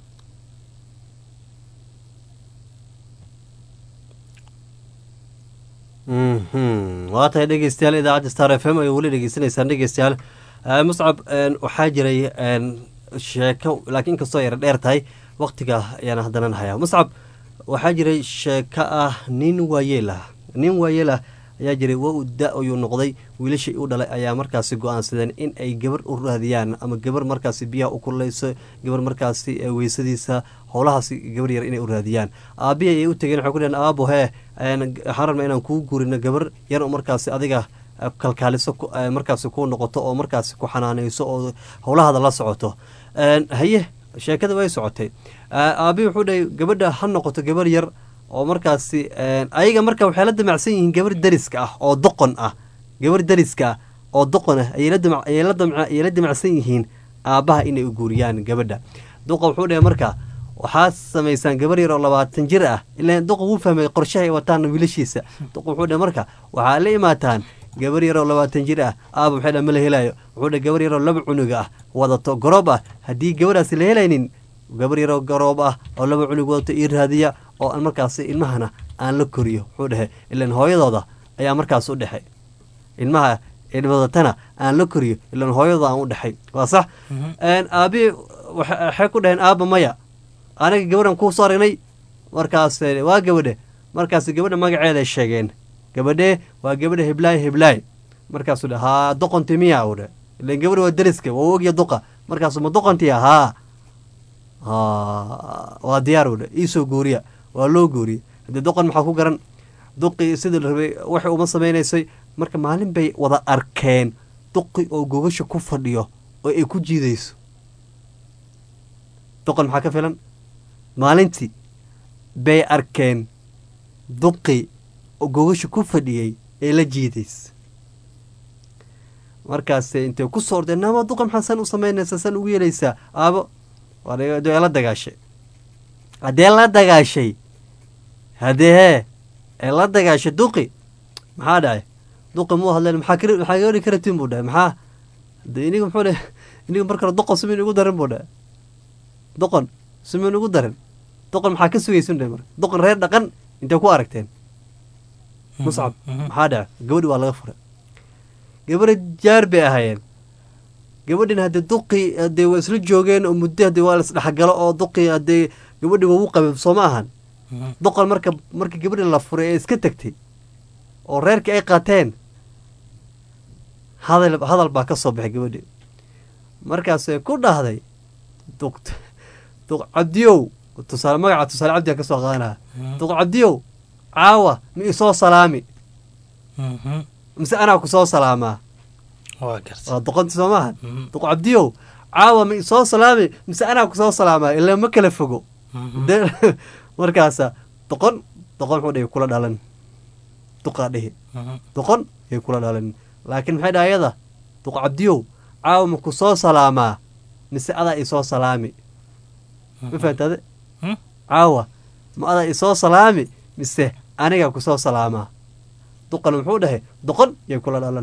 waa tahay dhegeystayaal idaacadda star f m ay weli dhegeysanaysaan dhegeystayaal muscab waxaa jiray sheeko laakiin inkastoo yara dheer tahay waktiga ayaan haddana hayaa muscab waxaa jiray sheeko ah nin waayeel ah nin waayeel ah ayaa jiray waa u da ayuu noqday wiilashii u dhalay ayaa markaasi go-aansadeen in ay gabar u raadiyaan ama gabar markaasi biyaha u kululeyso gabar markaasi weysadiisa howlahaasi gabar yar inay u raadiyaan aabbihi ayay u tegeen waxay ku dheheen aabo hee waxaan rabnaa inaan kuu guurino gabar yar oo markaasi adiga kalkaaliso markaasi kuu noqoto oo markaasi ku xanaaneyso oo howlahaada la socoto haye sheekada way socotay aabihi wuxuu dhahay gabadha ha noqoto gabar yar oo markaasi ayaga marka waxay la damacsan yihiin gabar dariska ah oo doqon ah gabar dariska ah oo doqon ah ayay la damacsan yihiin aabbaha inay u guuriyaan gabadha duqa wuxuu dhahay marka waxaad samaysaan gabar yar oo labaatan jir ah ilaan duqa wuu fahmay qorshahay wataan wiilashiisa duqa wuxuu dhahay marka waxaa la imaataan gabar yaroo labaatan jir ah aaba waxay dha ma la helaayo wuxuu dhahay gabar yaroo laba cunug ah wadato garoob ah haddii gabadhaasi la helaynin gabar yaroo garoob ah oo laba cunug wadato ii raadiya oo aan markaasi ilmahana aan la koriyo wuxuu dhahay ilaan hooyadooda ayaa markaas u dhexay ilmaha wadatana aan la koriyo ilaan hooyadooda aan u dhexay waa sax aabi waxay ku dhaheen aaba maya anaga gabadhan kuu soo aragnay markaas waa gabadhe markaas gabadha magaceeday sheegeen gabadhee waa gabadha heblaay heblaay markaasuu dhe haa doqonti miya u dhe ilan gabadha waa dariska waa ogya duqa markaasu ma doqontiya haa waa diyaar u dhe iisoo guuriya waa loo guuriya haddii doqon maxaa ku garan duqii sidii la rabay waxay uma samaynaysay marka maalin bay wada arkeen duqi oo gogasha ku fadhiyo oo ay ku jiidayso doqon maxaa ka filan maalintii bay arkeen duqi oo gogasha ku fadhiyey ee la jiidaysa markaas intay ku soo ordeen nama duqa maxaa san u samaynaysaa san ugu yeelaysaa aabo dee la dagaashay haddee la dagaashay haddee hee ee la dagaashay duqi maxaa dhacay duqi muu hadleen maxaa maxaa gabadhi ka rabtiin buu dhahay maxaa de iniga muxuu dhe iniga mar kale doqon sumin ugu darin buu dhahay doqon sumin ugu darin doqon maxaa ka sugaysun dhahay marka doqon reer dhaqan intay ku aragteen muscab maxaa dhaca gabadhi waa laga furay gabadha jaar bay ahaayeen gabadhin haddee duqi haddee waa isla joogeen oo muddo haddee waa laisdhexgalo oo duqi haddee gabadhi waa u qabeen soo ma ahan doqon marka marka gabadhi la furay ee iska tegtay oo reerkii ay qaateen hadal hadal baa ka soo baxay gabadhi markaasay ku dhahday duq duq cabdiyow tusaale magaca tusaale cabdiyaa ka soo qaadanaa duq cabdiyow caawa ma isoo salaami mise anaa ku soo salaamaa waa doqonti soo maaha duq cabdiyow caawa ma isoo salaami mise anaa kusoo salaama ilaa ma kala fogo De- markaasa doqon doqon wuxuu dhihi kula dhalan duqaa dhihi doqon yay kula dhalan laakiin maxay dhaha ayada duq cabdiyow caawa ma ku soo salaamaa mise adaa isoo salaami ma fahamtade caawa ma adaa isoo salaami mise anigaa kusoo salaamaa duqan muxuu dhahay doqon yay kula dhalan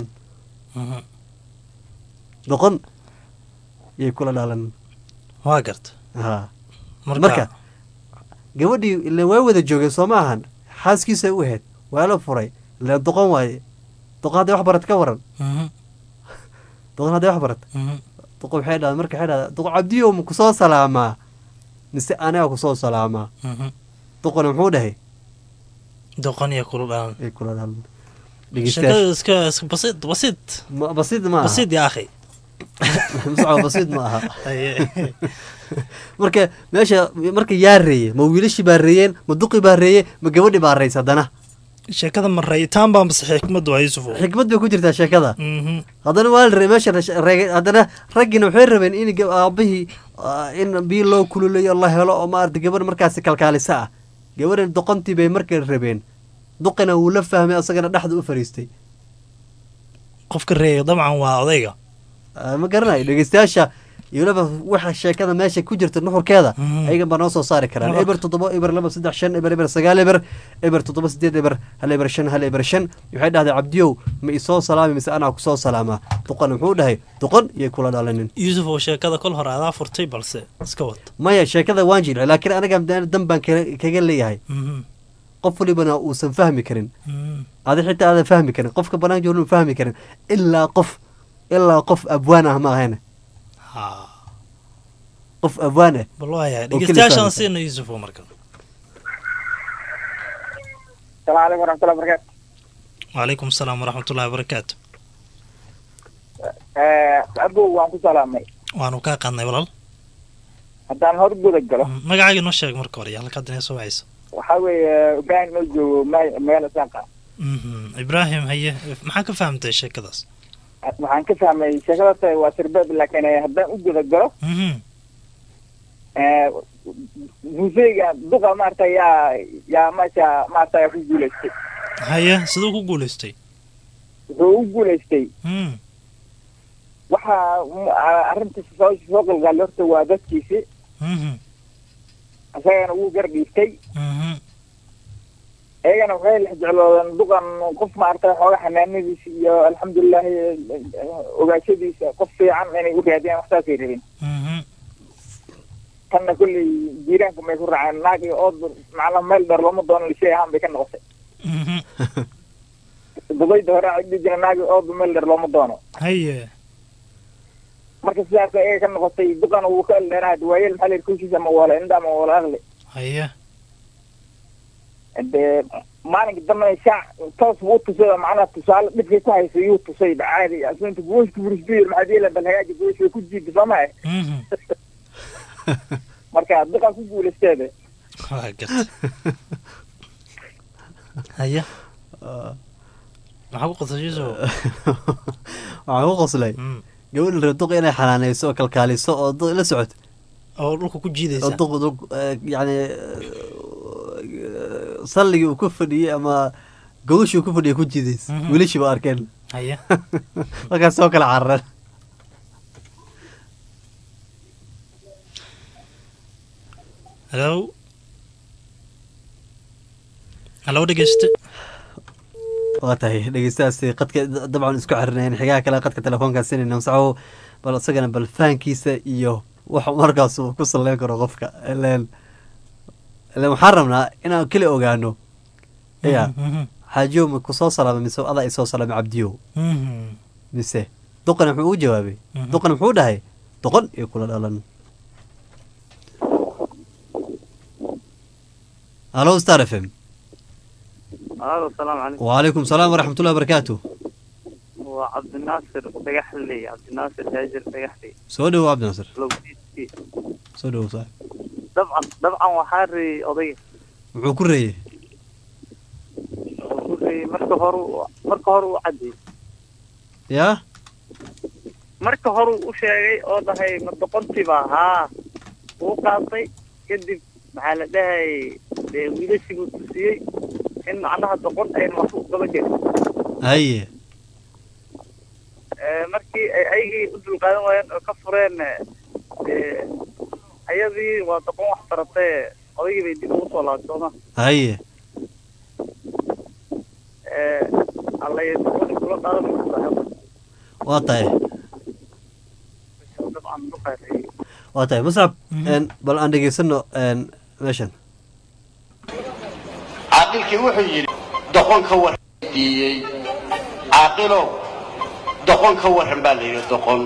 doqon yay kula dhalan waa garta ha Marka- marka gabadhii ile waa wada joogeen soo ma ahan xaaskiisa u ahayd waa la furay ile doqon waaye doqon hadday wax barat ka waran doqon hadday wax barat doqon waxay dhahda marka waxay dhahda doqon cabdiyo ma kusoo salaamaa mise aniga kusoo salaamaa doqona muxuu dhahay doqon iyo kula dhalan ay kula dhalan sheekada iska iska basiid basiid Ma- basiid ma aha. basiid ya akhi musco basiid ma aha Haye. marka meesha marka yaa reeye ma wiilashii baa reeyeen ma duqii baa reeye ma gabadhii baa reys haddana sheekada ma rayitaan baa mase xikmadu waa yuusuf xikmad bay ku jirtaa sheekada Mhm. haddana waa la re meesha rash- reege- haddana raggiina waxay rabeen in ga- aabihii ah, in biyo loo kululeeyo la helo oo maarata gabadh markaasi kalkaalisa ah gabadhan doqontii bay markay rabeen duqina wuu la fahmay asagana dhexda u fariistay qofka reeya dabcan waa odayga Ah, ma garanayo dhegeystayaasha iyo waliba waxa sheekada meesha ku jirta nuxurkeeda ayagan baa noo soo saari karaan Marka- eber toddoba eber laba saddex shan eber eber sagaal eber eber toddoba sideed eber hal eber shan hal eber shan waxay dhahday cabdiyow ma isoo salaami mise anaa kusoo salaamaa duqan muxuu dhahay duqon iyo kula dhalanin yuusuf oo sheekada kol hore adaa furtay balse iska wad maya sheekada waan jilci laakiin aniga dan dan baan kaga kaga leeyahay Mhm. qof walibana uusan fahmi karin Mhm. adi xitaa aadan fahmi karin qofka banaan joogan uu fahmi karin ilaa qof ilaa qof abwaan ah ma ahayne qof abwaan ah bal waayahay oo keli dhegeystayaashaan fahmi siina yuusuf oo marka السلام عليكم ورحمة الله وبركاته wacalaykum asalaam waraxmatullahi wabarakaatu أبو وأنت سلامي waanu kaa qaadnay walaal haddaan hor guda galo magacaaga noo sheeg marka hore iyo halkaad inay soo wacayso waxaa weeye ibrahim noo joogo me- meel saaqa Mhm. ibraahim haye maxaa ka fahamtay sheekadaas waxaan ka fahmay sheekadata waa sirbeeb laakiin eh, haddaan u guda galo Mhm. eh, museyga duqa maarata yaa yaa meesha maarata yaa ku guulaystay haye siduu ku guulaystay wuxuu u guulaystay Mhm. waxa mm, a- arrinta soo soo qalgaali horta waa dadkiisi Mhm. isagana wuu gar dhiibtay Mhm. iyagana waxay lex jecloodeen duqan qof maarata xooga xanaanadiisa iyo alxamdulilahi ogaashadiisa qof fiican inay u raadiyaan waxsaasay rabeen Mhm. tanna kolley jiiraanka may ku raaceen naag iyo ood macnaha meel dheer looma doono lishay ahaan bay ka noqotay Mhm. dubayda hore waxay dhihi jireen naag iyo ood meel dheer looma doono haye marka sidaas iyaga ka noqotay duqana wuu ka eldheeraha waayeel maxaa la yidhi kushiisa ma wala indha ma wala aqli haye dee maalinka dambe shaac toos buu tusay oo macnaha tusaale dhibkay ku hayso yuu tusay caadi aslinta gooshka burisbiir maxaad yeela bal hagaaji goosh way ku jiida soo maha Mhm. marka duqan ku guulaysteeda waa garta haye maxaa ku qosay yuusuf waxaan ku qoslay gabadha reer duq inay xanaanayso oo kalkaaliso oo duq la socoto oo dhulka ku oo jiidaysa duq duq eh, yacni eh, salligii uu ku fadhiyey ama gogashii uu ku fadhiyay ku jiidaysa Mhm. wiilashii ba arkeen haye markaas soo kala carareen hallo hallo dhegeyste waa tahay dhegeystahaasi qadka dabcan isku xirinayn xigaha kale qadka telefoonkaa sinayna masaxo bal isagana bal fahankiisa iyo wax markaas uu ku salleyn karo qofka ileen ileen waxaan rabnaa inaan keli ogaano ya Mhm. xaajiyo ma kusoo salaamay mise adaa isoo salaamay cabdiyow Mhm. mise duqana muxuu u jawaabay Mhm. duqana muxuu dhahay doqon iyo kula dhalan halo star f m alo salaamu calaykum وعليكم السلام ورحمة الله وبركاته waa cabdinaasir dhagaxley cabdinaasir haajir dhagaxley soo dhowo cabdi nasir lowdiiskii soo dhowo saaxib dabcan dabcan waxaa reeyey odayga muxuu ku reeyey wuxuu reeyey marka hore u- marka hore u caddeeyey yaa marka horuu u sheegay oo dhahay ma doqontiba haa wuu qaatay kadib maxaa la dhahay dee wiilashii buu tusiyey in macnaha doqon ayna wax u qaba jirin haye Eh, markii ay ayagii u dulqaadan waayeen oo ka fureen eh, dee ayadii waa doqon wax baratee odaygii bay dib ugu soo laabtooma haye allay doqoni kula dhaadan waa tahay dabcan duqaasay waa tahay muscab een, bal aan dhegeysano een, meeshan caaqilkii wuxuu yidhi doqon ka warran diiyey caaqilow doqon ka warran baa la yidhi doqon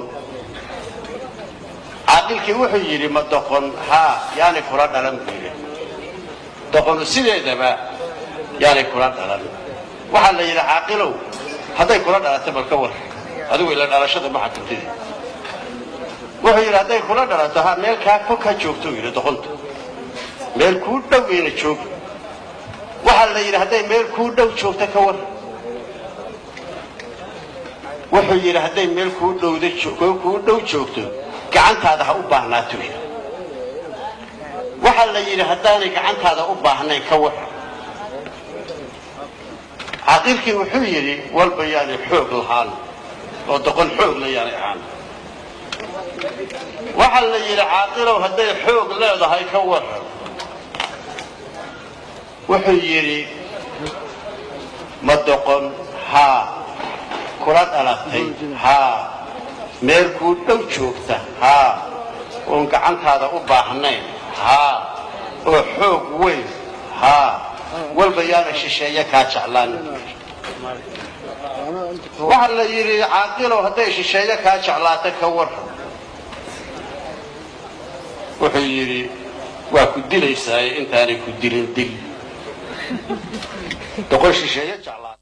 caaqilkii wuxuu yidhi ma doqon haa yaanay kula dhalan buu yidhi doqonu sideedaba yaanay kula dhalan waxaa la yidhi caaqilow hadday kula dhalato bal ka warran adigu ila dhalashada ma xakamtidi wuxuu yidhi hadday kula dhalato ha meel kaa fog ka joogtou yidhi doqontu meel kuu dhow ina joog waxaa la yidhi hadday meel kuu dhow joogto ka war wuxuu yidhi hadday meel kuu dhowda jo- kuu dhow joogto gacantaada ha u baahnaato yidhi waxaa la yidhi haddaanay gacantaada u baahnayn ka war caaqilkii wuxuu yidhi walba yaanay xoog lahaan oo doqon xoog la yaanay ahaan waxaa la yidhi caaqilow hadday xoog leedahay ka waran wuxuu yidhi ma doqon haa kula dhalatay haa meel kuu dhow joogta haa oon gacantaada u baahnayn haa oo xoog weyn haa walba yaana shisheeye kaa jeclaan waxaa la yidhi caaqilow hadday shisheeye kaa jeclaata ka waran wuxuu yidhi waa ku dilaysaaye intaanay ku dilin dil doqon shisheeye jeclaa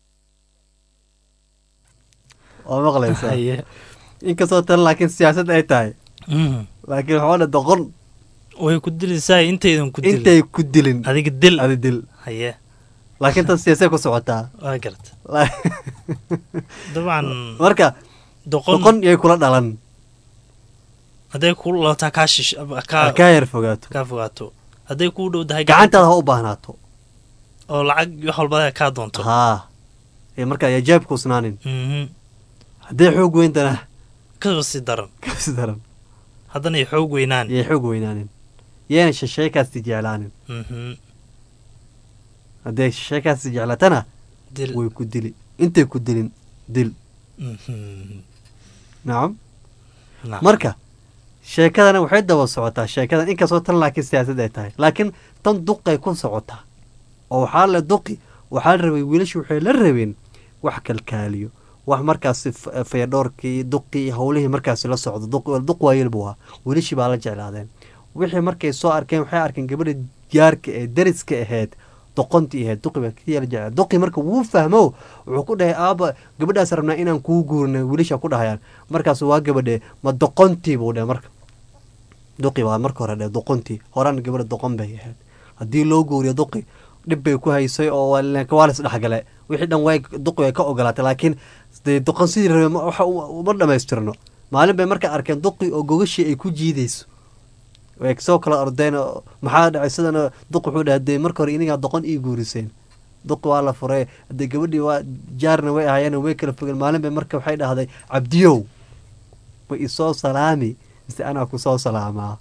waa maqlaysaa Haye. inkastoo tan laakiin siyaasad ay tahay Mhm. laakiin waxaa dha doqon way ku dilaysaa intaydan ku dilin intay ku dilin adiga dil adi dil haye laakiin tan siyaasay ku socotaa waa garta La- dabcan marka doqon doqon yay kula dhalan hadday ku lalataa kaa shish Ha kaa kaa yar fogaato kaa fogaato hadday kuu dhow tahay gacantaada ha u baahnaato oo lacag wax walba kaa doonto haa ee marka ayaa jaab kuusnaanin Mhm. hadday xoog weyntana kasoo si daran kasi daran haddana ay xoog weynaan yay xoog weynaanin yeena shisheekaasti jeclaanin Mhm. hadday shisheekaasti jeclatana Dil. way ku dili intay ku dilin dil Mhm. nacam Nacam. marka sheekadana waxay daba socotaa sheekadan inkastoo tan laakiin siyaasad ay tahay laakiin tan duqay ku socotaa oo waxaa la duqi waxaa la rabay wiilashu waxay la rabeen wax kalkaaliyo wax markaasi f- fayadhoorkii duqii howlihii markaasi la socdo duq- duq waayel buu ahaa wiilashii baa la jeclaadeen wixii markay soo arkeen waxay arkeen gabadha jaarka ee dariska ahayd doqontii ahayd duqi baa kiyala jeclaa duqi marka wuu fahmo wuxuu ku dhahay aaba gabadhaas rabnaa inaan kuu guurina wiilasha ku dhahayaan markaas waa gabadhe ma doqontii buu dhahay marka duqi baa marka hore dhahay doqontii horaan gabadha doqon bay ahayd haddii loo guuriyo duqi dhib bay ku haysay oo waa la- waa la isdhexgale wixii dhan way duqi way ka ogolaatay laakiin dee doqon sidii rabe ma- waxa uma uma dhammaystirno maalin bay marka arkeen duqi oo gogashii ay ku jiidayso way soo kala ordeen oo maxaa dhacay sidana duq wuxuu dhahay dee marka hore inigaa doqon ii guuriseen duq waa la furay hadee gabadhii waa jaarna way ahaayeen way kala fogeen maalin bay marka waxay dhahday cabdiyow ma isoo salaami mise anaa kusoo salaamaa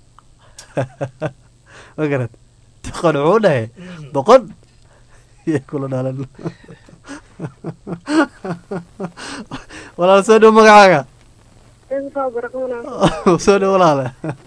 ma garad doqon wuxuu dhahay doqon iyo kula dhalan walaal soo dhow magacaaga soo dhow walaale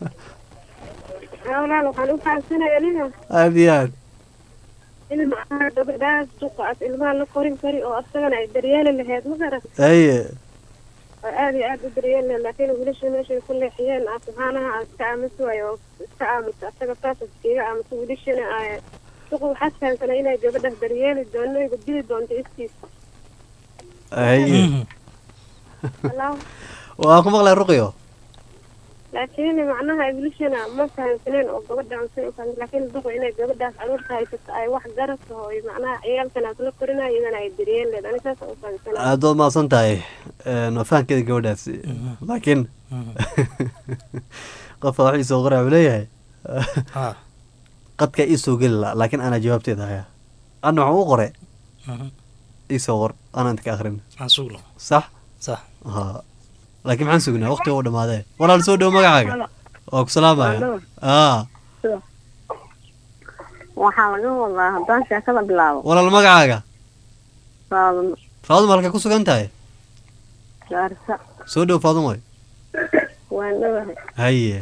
walaal waxaan u fahamsanaya aniga aada iyo aad ilmaha gabadhaas duqaas ilmaha la korin kari oo asagana ay daryeeli lahayd ma garan haye oo aad iyo aad u daryeeli lahayd laakiin wiilasha meeshay ku leexiyeen ah subxaanaha aan iska aamusi waayo oo iska aamusa asaga saas iskaga aamusa wiilashana ay duqa waxaad fahamsanay inay gabadhaas daryeeli doono igu dili doonto iskiisa haye Walaaw. waa ku maqlay ruqyo laakiin macnaha wiilashana ma fahamsaneen oo gabadhaan say u fahamsan laakiin duqa inay gabadhaas caruurta haysato ay wax garata oo ay macnaha ciyaalkanaas la korinayo iyadana ay daryeeli lahayd ani saas u fahamsanay aada waad mahadsan tahay Een, waa fahankeeda gabadhaasi laakiin qofka wax iisoo qoraa wuxuu leeyahay Ha. qadka iisoo geli la laakiin ana jawaabteeda haya ana waxaan u qore Mhm. iisoo qor anaan ka akrin aan sugno sax sax ha laakiin maxaan sugnaa waqtiga u dhamaadee walaal soo dhow magacaaga waa ku salaamaya aa waxaa laga wadaa haddaan sheekada bilaabo walaal magacaaga faadimo faaduma halka ku sugan tahay gaarisa soo dhow faadumoy waan dhowahay haye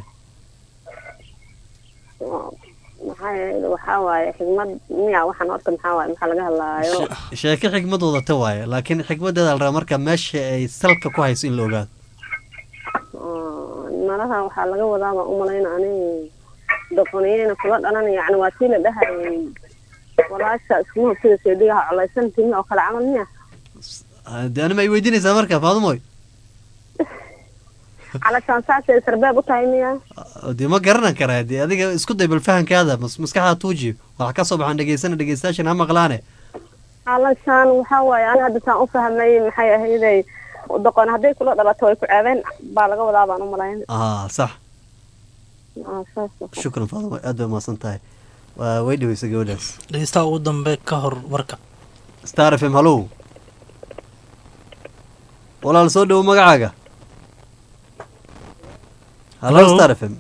maxaa yeele waxaa waaye xigmad miya waxaan horta maxaa waaye maxaa laga hadlaayo sheeke xikmad wadata waaye laakiin xikmadeeda la rabaa marka meesha ay salka ku hayso in la ogaado oo malaha waxaa laga wadaa baan umalayna ani doqoniyeyna kula dhalan yacni waa tii la dhahayay walaasha iskuma hubsida seedigaha colaysan timi oo kale camal miya de anima ay weydiinaysaa marka faadumoy calashaan saasay sarbeeb u tahay miya dee ma garanan karaa dee adiga isku day bal fahankaada mas maskaxda tuuji waxa ka soo baxaan dhegeysana dhegeystayaashan ha maqlaane calashaan waxaa waaye ani hadda saan u fahmay maxay ahayday doqon hadday kula dhalato way ku ceebeen baa laga wadaa baan umalayn aa sax Ah, saas shukran faadumoy aad bay umahadsan tahay waa way dhaweysa gabadhaas dhegeystaha ugu dambe ka hor warka star f m hallow walaal soo dhowo magacaaga hallo Hello? star f m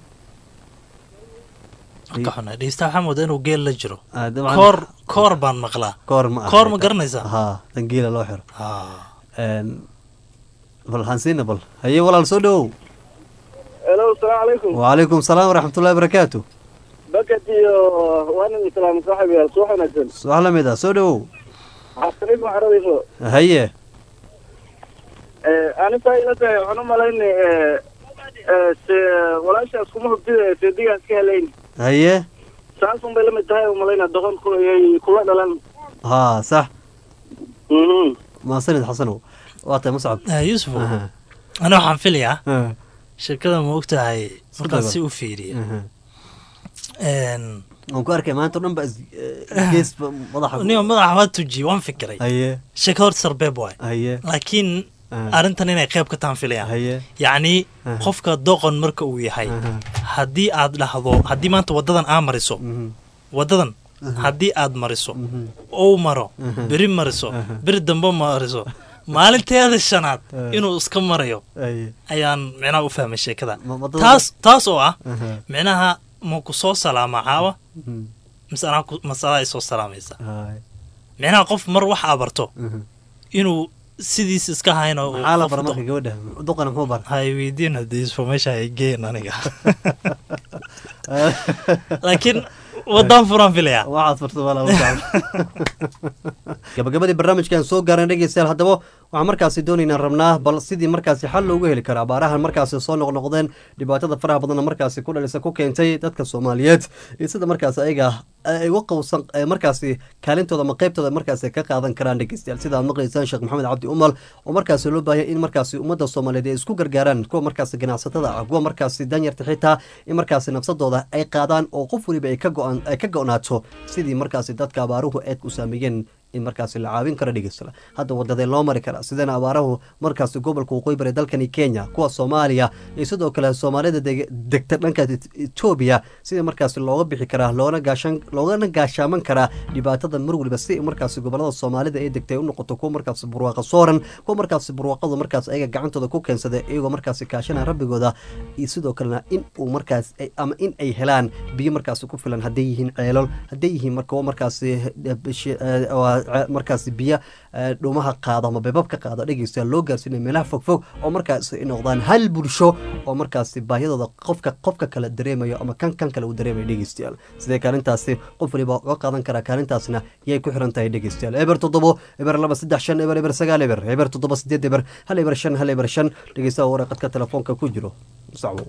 ka xunay dhegeystaha waxaa moodaa inuu geel la jiro Ah, dabcan- koor koor baan maqlaa koor ma aha koor ma garanaysaa haa dangiila loo xiro Ha. Een, bal hansiina bal haye walaal soo dhowow hello asalaamu calaykum wacalaykum salaam waraxmatullahi barakaatu bakad iyo waanin islaam saaxib yaal subax wanaagsan subax la mid ah soo dhowow xasanid ma xaradayso haye anitaa ila tahay waxaan u malayna se walaashaas kuma hubtida seedigaas ka helayn haye saasun bay lamid tahay umalayna doqon ku ayay kula dhalan haa sax Mhm. maasanid xasanow waa tahay muscab Eh, yuusuf Aha. ani waxaan filayaa Ah. sheekada ma ogtahay markaan daba. si u fiiriya Aha. Een, waan ku arkay maanta o dhan ba is- eh, gees ba madaxa niyo madaxa waa tujiyey waan fikiray haye sheeka horta sarbeeb waay haye laakiin Ah. arrintan inay qayb ka taan filayaan haye yacni Aha. qofka doqon marka uu yahay haddii aad dhahdo haddii maanta wadadan aa mariso wadadan haddii aad mariso ou maro Aha. beri mariso Aha. beri dambe mariso maalinteeda shanaad Ah. inuu iska marayo haye ayaan micnaha u fahmay sheekada Ma- wadada- taas taas oo ah Aha. micnaha ma ku soo salaama caawa Mhm. mise anaa ku- mase adaa isoo salaamaysa Haye. micnaha qof mar wax aa barto Mhm. inuu sidiis iska hayno uu maxaa la qof bara do- marka gabadha duqana muxuu bara hay weydiin haddii information ay geen aniga laakiin wadaan furaan filaya waxaad furta wala gabagabadii barnaamijkan soo gaaran dhegeystayaal haddaba waxaan markaasi doonaynaa rabnaa bal sidii markaasi xal loogu heli kara abaarahan markaasi soo noqnoqdeen dhibaatada faraha badanna markaasi ku dhalisa ku keentay dadka soomaaliyeed iyo sida markaasi ayaga ay uga qowsan ee markaasi kaalintooda ama qeybtooda markaasi ka qaadan karaan dhegeystayaal sida aad maqlaysaan sheekh maxamed cabdi umal oo markaasi loo baahaya in markaasi ummadda soomaaliyeed ay isku gargaaraan kuwa markaasi ganacsatada ah kuwa markaasi danyarta xitaa in markaasi nafsadooda ay qaadaan oo qof weliba ay ka go-an ay ka go-naato sidii markaasi dadka abaaruhu eed u saameeyeen in markaasi la caawin karo dhegeysta hadda wadadee loo mari karaa sidana abaarahu markaasi gobolka waqooyi bari dalkani kenya kuwa soomaaliya iyo sidoo kale soomaalida deg- degta dhanka etoobiya sidii markaasi looga bixi karaa loona gaashan loogana gaashaaman karaa dhibaatada mar waliba si markaasi gobolada soomaalida ay degtay u noqoto kuwa markaasi burwaaqa sooran kuwa markaasi burwaaqadu markaas ayaga gacantooda ku keensada iyagoo markaasi kaashana rabbigooda iyo sidoo kalena in uu markaas ay- ama in ay helaan biyo markaasi ku filan hadday yihiin ceelol hadday yihiin marka kuwa markaasi eh, bishi- eh, waa ce- markaasi biyo eh, dhuumaha qaado ama beebabka qaado dhegeysta loo gaarsiinaya meelaha fogfog oo markaasi ay noqdaan hal bulsho oo markaasi baahiyadooda qofka qofka kale dareemayo ama kan kan kale uu dareemayo dhegeystayaal sidee kaalintaasi qof waliba uga qaadan karaa kaalintaasna yay ku xiran tahay dhegeystayaal eber toddobo eber laba saddex shan eber eber sagaal eber eber toddoba sideed eber hal eber shan hal eber shan dhegeystaha waraqadka telefoonka ku jiro sacwo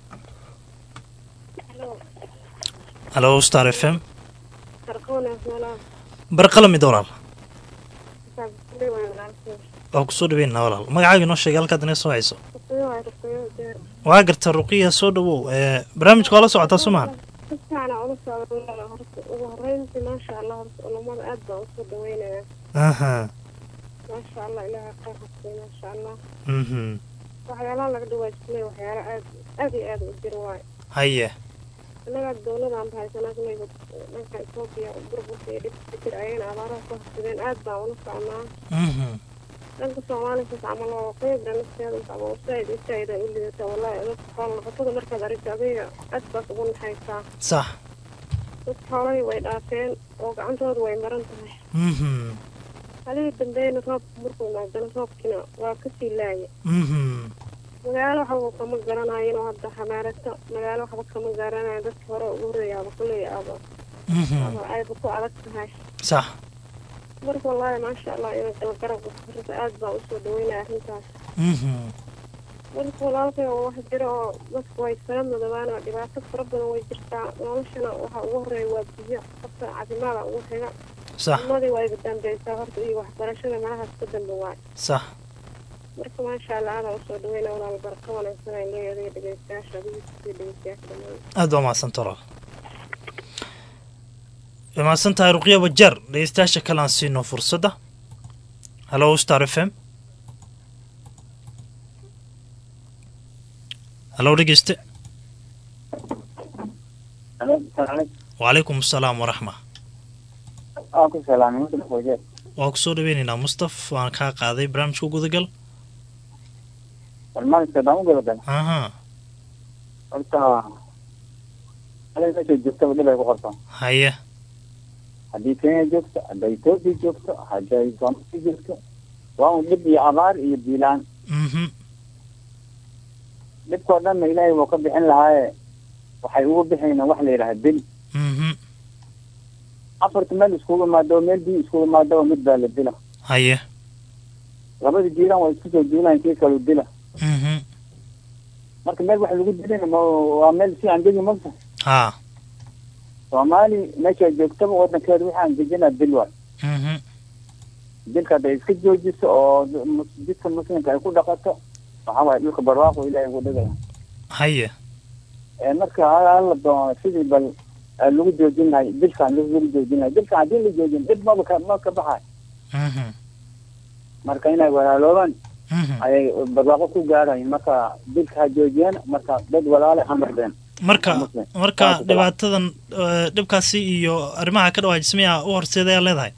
halo star f m Arqoona walaal. barqala mid walaal Saabtay waan walaalkay. waa kusoo dhaweynaa walaal magacaaga inoo sheegay halkaad inay soo hayso Ruqyo waa ruqyo deer. waa garta ruqiya soo dhawow ee barnaamijka waa la socotaa somaha Si fiican aan ula socdo walaal horta ugu horreyntii maasha Allah horta culimada aad baan usoo dhaweynayaa. aha maasha allah ilaaha khayr hasiiy maasha allah mhm waxyaalaha laga dhawaajinay waxyaala aad aad iyo aad u jira waayo haye innaga dowladaan bahaysanaa kulayba dhanka etoobiya burburka iyo dhibka ka jira ayayna abaaraha ku hasideen aad baan ula soconaa mhm dhanka soomaalikas camal oo qeybda nafteeda ama saaid u saaid ay u lidata wallahi dadka xoolo noqotada markaad aragto adiga aad baad ugu naxaysaa sax dad xoolahii way dhaafeen oo gacantooda way maran tahay mhm halihii dambeeyna roobka markuu imaadana roobkina waa kasii laaya mhm magaalo waxba kama garanayin oo hadda xamaarata magaalo waxba kama garanayo dadka hore ugu horreeya aba kuley aba mhm aba ayba ku adag tahay sax marka wallaahi maasha allah ina galgarab horta aad baan usoo dhaweynaya arrintaas mhm marka walaalkay oo wax jira oo dadku way sala madabaan oo dhibaato fara badan way jirtaa noloshana waxa ugu horeeya waa biyo horta caafimaada ugu xiga sax ilmadii waa iga dambeysaa horta iyo waxbarashada malahaas ka dambe waay sax marka maasha allah aadaa usoo dhaweyna walaal baraka wanaagsan ay leeyahay dhegeystayaasha adigiisa dhegeystayaasha dhammaan aad baa mahadsan toro way mahadsan tahay ruqya wajar dhegeystayaasha kale aan siino fursadda hallo star f m hallo dhegeyste wacalaykum asalaam waraxma aan ku salaamay muslim wajeer waan kusoo dhaweyneynaa mustaf waan kaa qaaday barnaamijka gudagal barnaamijka daan u gabagala aha horta halay meesha joogtaba dhib ay ku qortaa haye haddii kenya joogto hadday etoobiya joogto hadday soomaaliya joogto waa un dhib iyo abaar iyo biilaan mhm dhibkoo dhanna ilaahay wuu ka bixin lahaaye waxay ugu bixayna wax la yidhaha bil mhm afarta meel iskugu imaado meel biyo iskugu imaado mid baa la dila haye labada jiilaan waa isku soo duulaan kii kalu dila mhm marka meel wax lagu dilina ma waa meel si aan degi mogta haa soomaali meesha joogtaba wadankeeda waxaan dejinaa bil waay mhm dilka hadday iska joojiso oo mus- jidka muslimka ay ku dhaqato waxaa waaye dhulka barwaaqo ilaahay ugu dhigaya haye ee marka hala doono sidii bal aa lagu joojin lahay dilkaan lagu joojin lahay dilkaan haddii la joojin dhib maba ka ma ka baxay mhm marka inay walaaloobaan mhm ayay barwaaqo ku gaarayin marka dilka ha joojiyeen marka dad walaale ha noqdeen marka Muslim. marka Saas u kala. dhibaatadan eh, dhibkaasi iyo arrimaha ka dhawaajismaya u horseedayaa leedahay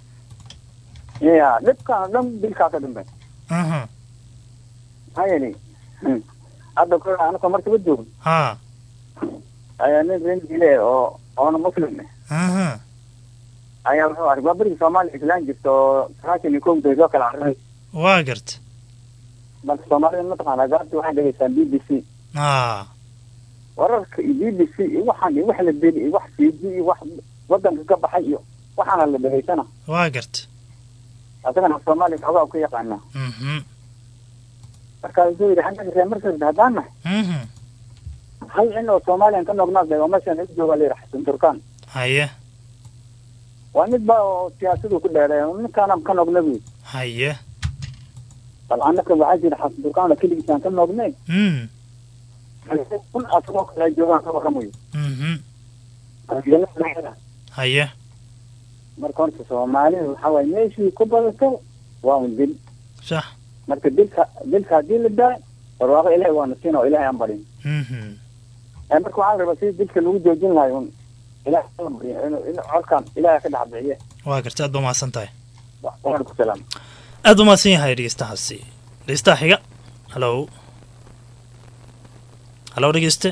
ya dhibkaan oo dhan dilkaa ka dambe aha maxaa yeelay hmm, hadda kore anaka markaba joogno haa ayaa nin rin dile oo oona muslim eh aha ayaa wuxuu arkay waa berigii soomaaliya islaan jirta oo sagaashan iyo kowda soo kala carray waa garta marka soomaalida mataqaanaa gaarta waxay dhegeystaan b b c haa wararka iyo b b c iyo waxaan iyo wax la deli iyo wax cd iyo wax wadanka ka baxay iyo waxaana la dhegeysana waa garta asagana soomaaliya xoogaa u ka yaqaanaa mhm marka wuxuu yidhi xagga reer markasta haddaan nahay mhm hal in oo soomaaliyan ka noqnaad oo meeshan u jooga la yidhaha xasan turkaan haye waa mid ba oo siyaasadu ku dheereey ninkaanaan ka noqna buy haye bal annaka waxaa jira xasan turkaan oo keligiisaan ka noqnay mm kun asagoo kale joogaan ka warramayo mhm haye marka horta soomaalida waxaa waaye meeshii ku badato waa un dil sax marka dilka dilka haddii la daa barwaaqo ilaahay waana siin oo ilaahay aan barin mhm ee marka waxaa la rabaa sidii dilka lagu joojin lahay un ilaahay la bariyo inuu in colkan ilaahay ka dhex bixiye waa garta aad baa mahadsan tahay waan ku salaam aad buu mahadsan yahay dhegeystahaasi dhegeystaha xiga hallo hallo dhegeyste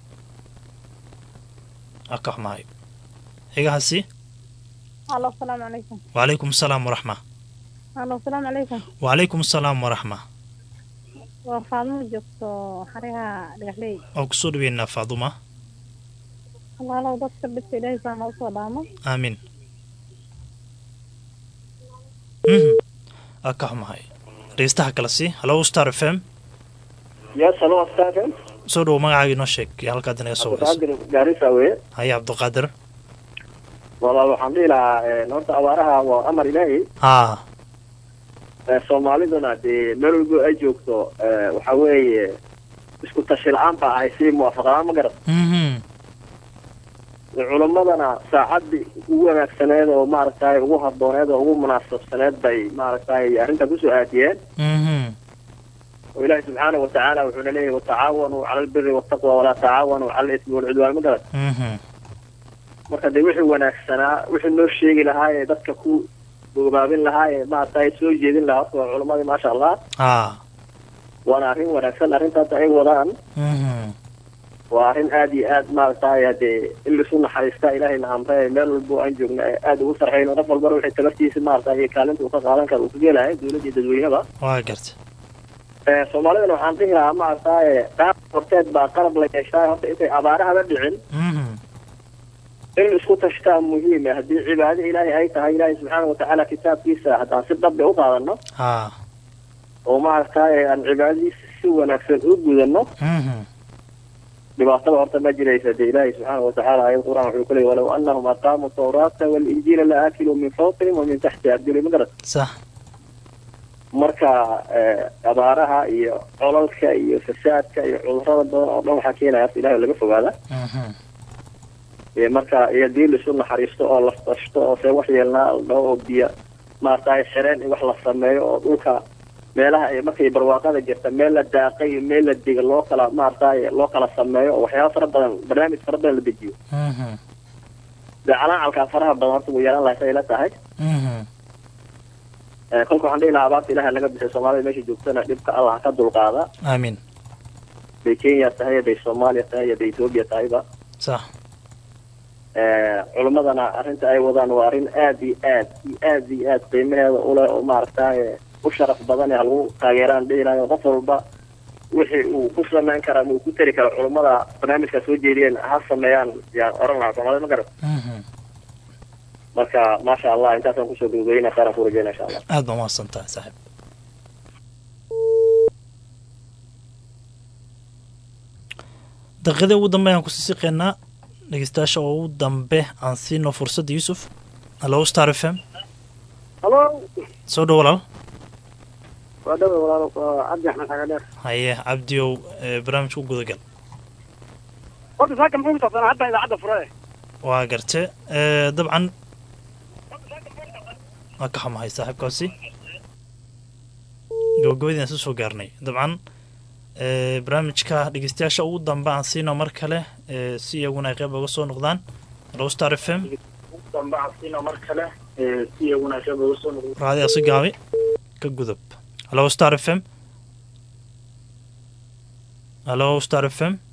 waa ka xumahay xigahaasi halo asalaamu calaykum wacalaykum asalaam waraxma halo asalaamu calaykum wacalaykum asalaam waraxma waa faadmo joogto xariha dhagaxley waan kusoo dhaweynaa faaduma walaalow dadka dhibka ilaahay saa noo soo dhaamo aamin mhm waa ka xumahay dhegeystaha kale si hallo star f m yes halo staafen soo dhowo magacaaga inoo sheeg iyo halkaad inaga soo waceyso cabdiqaadir gaarisa weye haye cabdiqaadir walaal waxaan dhihi lahaa eh, horta abaaraha waa amar ilaahi haa Eh, soomaaliduna dee meel walbo ay joogto eh, waxa weeye isku tashi la-aan baa ahay si muwaafaqalaan ma garat mhm culimmadana saacadii ugu wanaagsaneed oo maaragtay ugu habooneed oo ugu munaasabsaneed bay maaragtay arrintan kusoo aadiyeen oo ilaahi subxaana watacaala wuxuuna leeyahay watacaawanuu cala albiri waltaqwa walaa tacaawanuu cala alismi walcudwaan ma garan marka dee wixii wanaagsanaa wixii noo sheegi lahaa ee dadka ku boobaabin lahaa ee maaragtay soo jeedin lahaa horta waa culimmadii maasha allah waana arrin wanaagsan arrintaas ay wadaan waa arrin aad iyo aad maaragtay hadee in lisu naxariistaa ilaahayna amre meel walbo aan joogna ee aad ugu sarxayno qof walbana wixii tabartiisa maaragtay iyo kaalinta uu ka qaadan karo uu ka gelahay dowladda iyo dadweyneba waa garta ee soomaalidana waxaan dhihi lahaa maaragtay qaab horteed baa qalab la yeeshaa horta intay abaarahaba dhicin in isku tashtaa muhiim ah haddii cibaado ilaahay ay tahay ilaahay subxaana watacaala kitaabkiisa haddaan si dhabbe u qaadano oo maaragtay aan cibaadadiisa si wanaagsan u gudano dhibaatada horta ma jiraysa dee ilaahay subxaana watacaala ayad qur-aan wuxuu ku leeyay walow annahum aqaamuu tawraata walinjiila la aakiluu min fawqihim wa min taxti arjuli ma garat sax marka abaaraha iyo colalka iyo fasaadka iyo cudurada badan oo dhan waxaa keenaya horta ilahay oo laga fogaada iyo marka iyo dii laisu naxariisto oo la tashto oo see wax yeelnaa dhaho oo biyo maaragtay xereen in wax la sameeyo oo dhulka meelaha ay markay barwaaqada jirta meel la daaqay iyo meel la diga loo kala maaragtay loo kala sameeyo oo waxyaaba fara badan barnaamij fara badan la dejiyo dee calaacalkaa faraha badan horta wuu yeelan lahay say la tahay kolka waxaan dhihi lahaa abaarta ilaha laga bisay soomaalida meesha joogtana dhibka allah ka dulqaada aamin bay kenya tahay bay soomaaliya tahay bay etoobiya tahayba sax culimmadana arrinta ay wadaan waa arrin aad iyo aad iyo aad iyo aad qiimaheeda uleh oo maaragtay u sharaf badan ee halagu taageeraan dhihi lahayo qof walba wixii uu ku samayn kara ama uu ku tari kara culimmada barnaamijka soo jeediyeen ha sameeyaan yaan oran lahaa soomaalida ma garan marka maasha allah intaasaan kusoo gabagabayna khayran ku rajayna insha allah aad baa mahadsan tahay saaxiib daqiiqadii ugu dambe ayaan kusii siqeynaa dhegeystayaasha oo ugu dambe aan siino fursadda yuusuf hallo star f m halo soo dhow walaal waa dhawe walaalo waa cabdi axmed xagadheer haye cabdiow ee barnaamijka u gudagal horta saaka muxuu kusaabsanaa hadda idaacadda fure waa garte ee, dabcan waa ka xumahay saaxiibkaasi gabagabadii aan soo soo gaarnay dabcan ee, barnaamijka dhegeystayaasha ugu dambe aan siino mar kale ee, si iyaguna ay qayb uga soo noqdaan hallo star f m mar kale si iyaguna qayb uga soo noqdo raadiga si gaabi ka gudub hallo star f m hallo star f m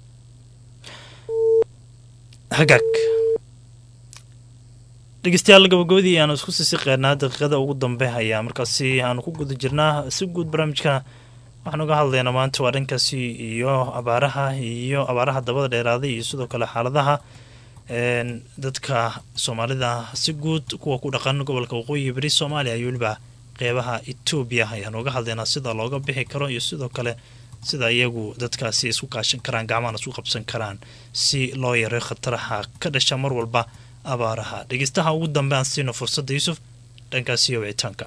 hagaag dhegeystayaal gabagabadii aanu isku sii siqeynaa daqiiqada ugu dambe ayaa markaasi aanu ku guda jirnaa si guud barnaamijka waxaan uga hadlaynaa maanta waa dhankaasi iyo abaaraha iyo abaaraha dabada dheeraaday iyo sidoo kale xaaladaha een, dadka soomaalida si guud kuwa ku dhaqan gobolka waqooyi bari soomaaliya iyo weliba qeybaha etoobiya ayaan uga hadlaynaa sida looga bixi karo iyo sidoo kale sida iyagu dadkaasi isku kaashan karaan gacmahana isku qabsan karaan si loo yareeyo khataraha ka dhasha mar walba abaaraha dhegeystaha ugu dambe aan siino fursadda yuusuf dhankaasi iyo wicitaanka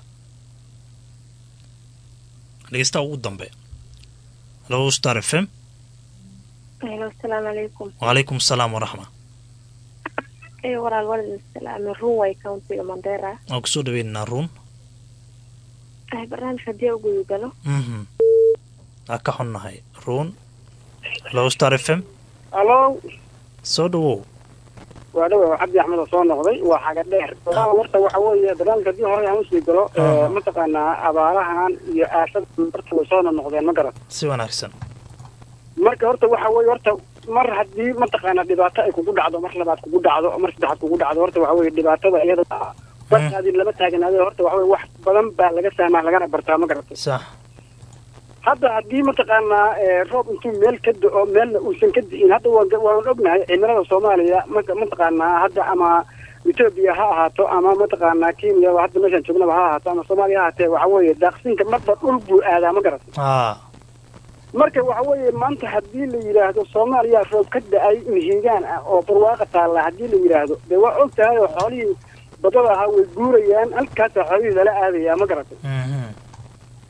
dhegeystaha ugu dambe hallo star f m Hello, asalaamu calaykum. wacalaykum asalaam waraxma Ee, walaal walid salaame Runway County-ga Mandera. waan kusoo dhaweynaynaa ruun Ay barnaamij haddii aan u guda galo. mhm waa ka xunnahay ruun hallo star f m halo soo dhawow waa dhawe waa cabdi axmed oo soo noqday waa xaga dheer walaal horta waxa weeye barnaamijka haddii hore aan usii galo ee, mataqaanaa abaarahan iyo aashada horta way soo noqdeen ma garan si wanaagsan marka horta waxa weeye horta mar haddii mataqaanaa dhibaato ay kugu dhacdo mar labaad kugu dhacdo mar saddexaad kugu dhacdo horta waxa weeye dhibaatada iyada barkaadii lama taaganaado horta waxa weye wax badan baa laga fahmaa lagana bartaa ma garatay sax hadda haddii mataqaanaa ee, roob intuu meel ka do-o meelna uusan ka di'in hadda waan waan ognahay cimilada soomaaliya ma- mataqaanaa hadda ama etoobiya ha ahaato ama mataqaanaa kenya hadda meeshaan joognaba ha ahaato ama soomaaliya ha ahaatee waxa weeye daaqsinka marba dhul buu aadaa ma garat aa marka waxa weeye maanta haddii la yidhaahdo soomaaliya roob ka da-ay mihigaan ah oo barwaaqa taalla haddii la yidhaahdo dee waa og tahay oo xoolihii badada ahaa way guurayaan halkaasaa xoolihii lala aadayaa ma garatay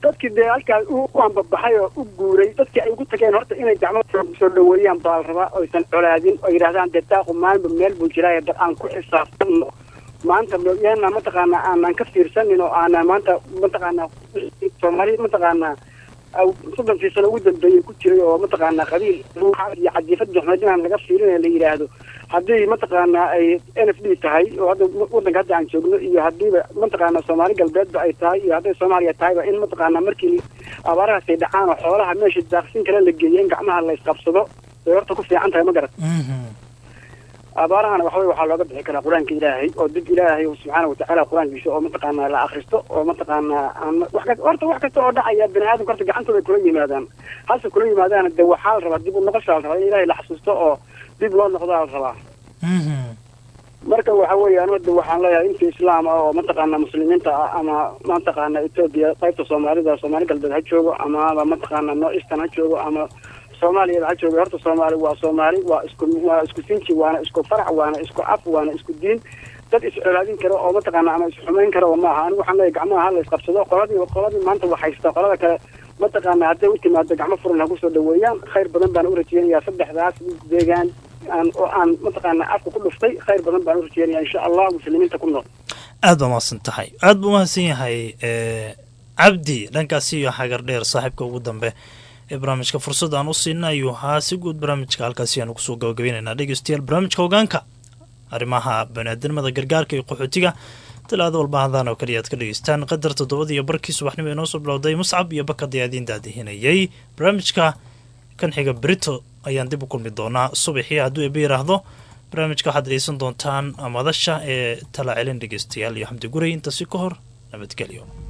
dadkii dee halkaas u u ambabaxay oo u guuray dadkii ay ugu tageen horta inay gacmo soo dhaweeyaan baa la rabaa oysan colaadin oo yidhahdaan dee daaqu maalinba meel buu jiraaye bal aan ku xisaabtanno maanta yaana mataqaana aanan ka fiirsanin oo aanan maanta mataqaana soomaali mataqaana soddonkii sano ugu dambeeyey ku jiray oo mataqaana qabiil iyo cadiifad duxmed inaan laga fiirinaya la yidhaahdo haddii mataqaana ay n f d tahay oo hadda wadanka hadda aan joogno iyo haddiiba mataqaana soomaali galbeedba ay tahay iyo hadday soomaaliya tahayba in mataqaana markii abaarahaas ay dhacaan oo xoolaha meesha daaqsin kale la geeyo in gacmaha la isqabsado bay horta ku fiican tahay ma garat abaarahana waxawey waxaa looga bixi karaa qur-aanka ilaahay oo dib ilaahay subxaana watacaala qur-aankiisa oo mataqaana la akristo oo mataqaana aan wax ka horta wax kasta oo dhacaya bani aadamka horta gacantooda ay kula yimaadaan halse kula yimaadaana de waxaa la rabaa dib u noqoshaa la rabaa in ilaahay la xasuusto oo dib loo noqdaa la rabaa marka waxa weeye anu de waxaan leeyahay inta islaam ah oo mataqaana muslimiinta ah ama mataqaana etoobiya qaybta soomaalida soomaali galbeed ha joogo ama mataqaana noo eastern ha joogo ama soomaaliya ha joogo horta soomaali waa soomaali waa isku waa isku sinji waana isku farac waana isku af waana isku diin dad iscolaadin karo oo mataqaana ama isxumayn karo maaha anigu waxaan leeyahay gacmaha hala isqabsado qoladii qoladii maanta wax haysta qolada kale mataqaana hadday u timaado gacmo furan ha kusoo dhaweeyaan khayr badan baan u rajeynayaa saddexdaas deegaan aan oo aan mataqaana afka ku dhuftay khayr badan baan u rajeynaya insha allah muslimiinta ku nool aad baa mahadsan tahay aad buu mahadsan yahay cabdi dhankaasi iyo xagar dheer saaxiibka ugu dambe ee barnaamijka fursad aan u siina ayuu ahaa si guud barnaamijka halkaasi aanu kusoo gabagabaynaynaa dhegeystayaal barnaamijka hogaanka arrimaha baniaadamada gargaarka iyo qaxootiga talaado walba hadaan oo kaliya aad ka dhegeystaan qadar toddobada iyo barkii subaxnimo inoo soo bilowday muscab iyo bakad ayaa idiin daadihinayay barnaamijka kan xiga brito ayaan dib u kulmi doonaa subaxii hadduu eba yiraahdo barnaamijka waxaad dhegeysan doontaan madasha ee tala celin dhegeystayaal iyo xamdi guray intaasi ka hor nabadgelyo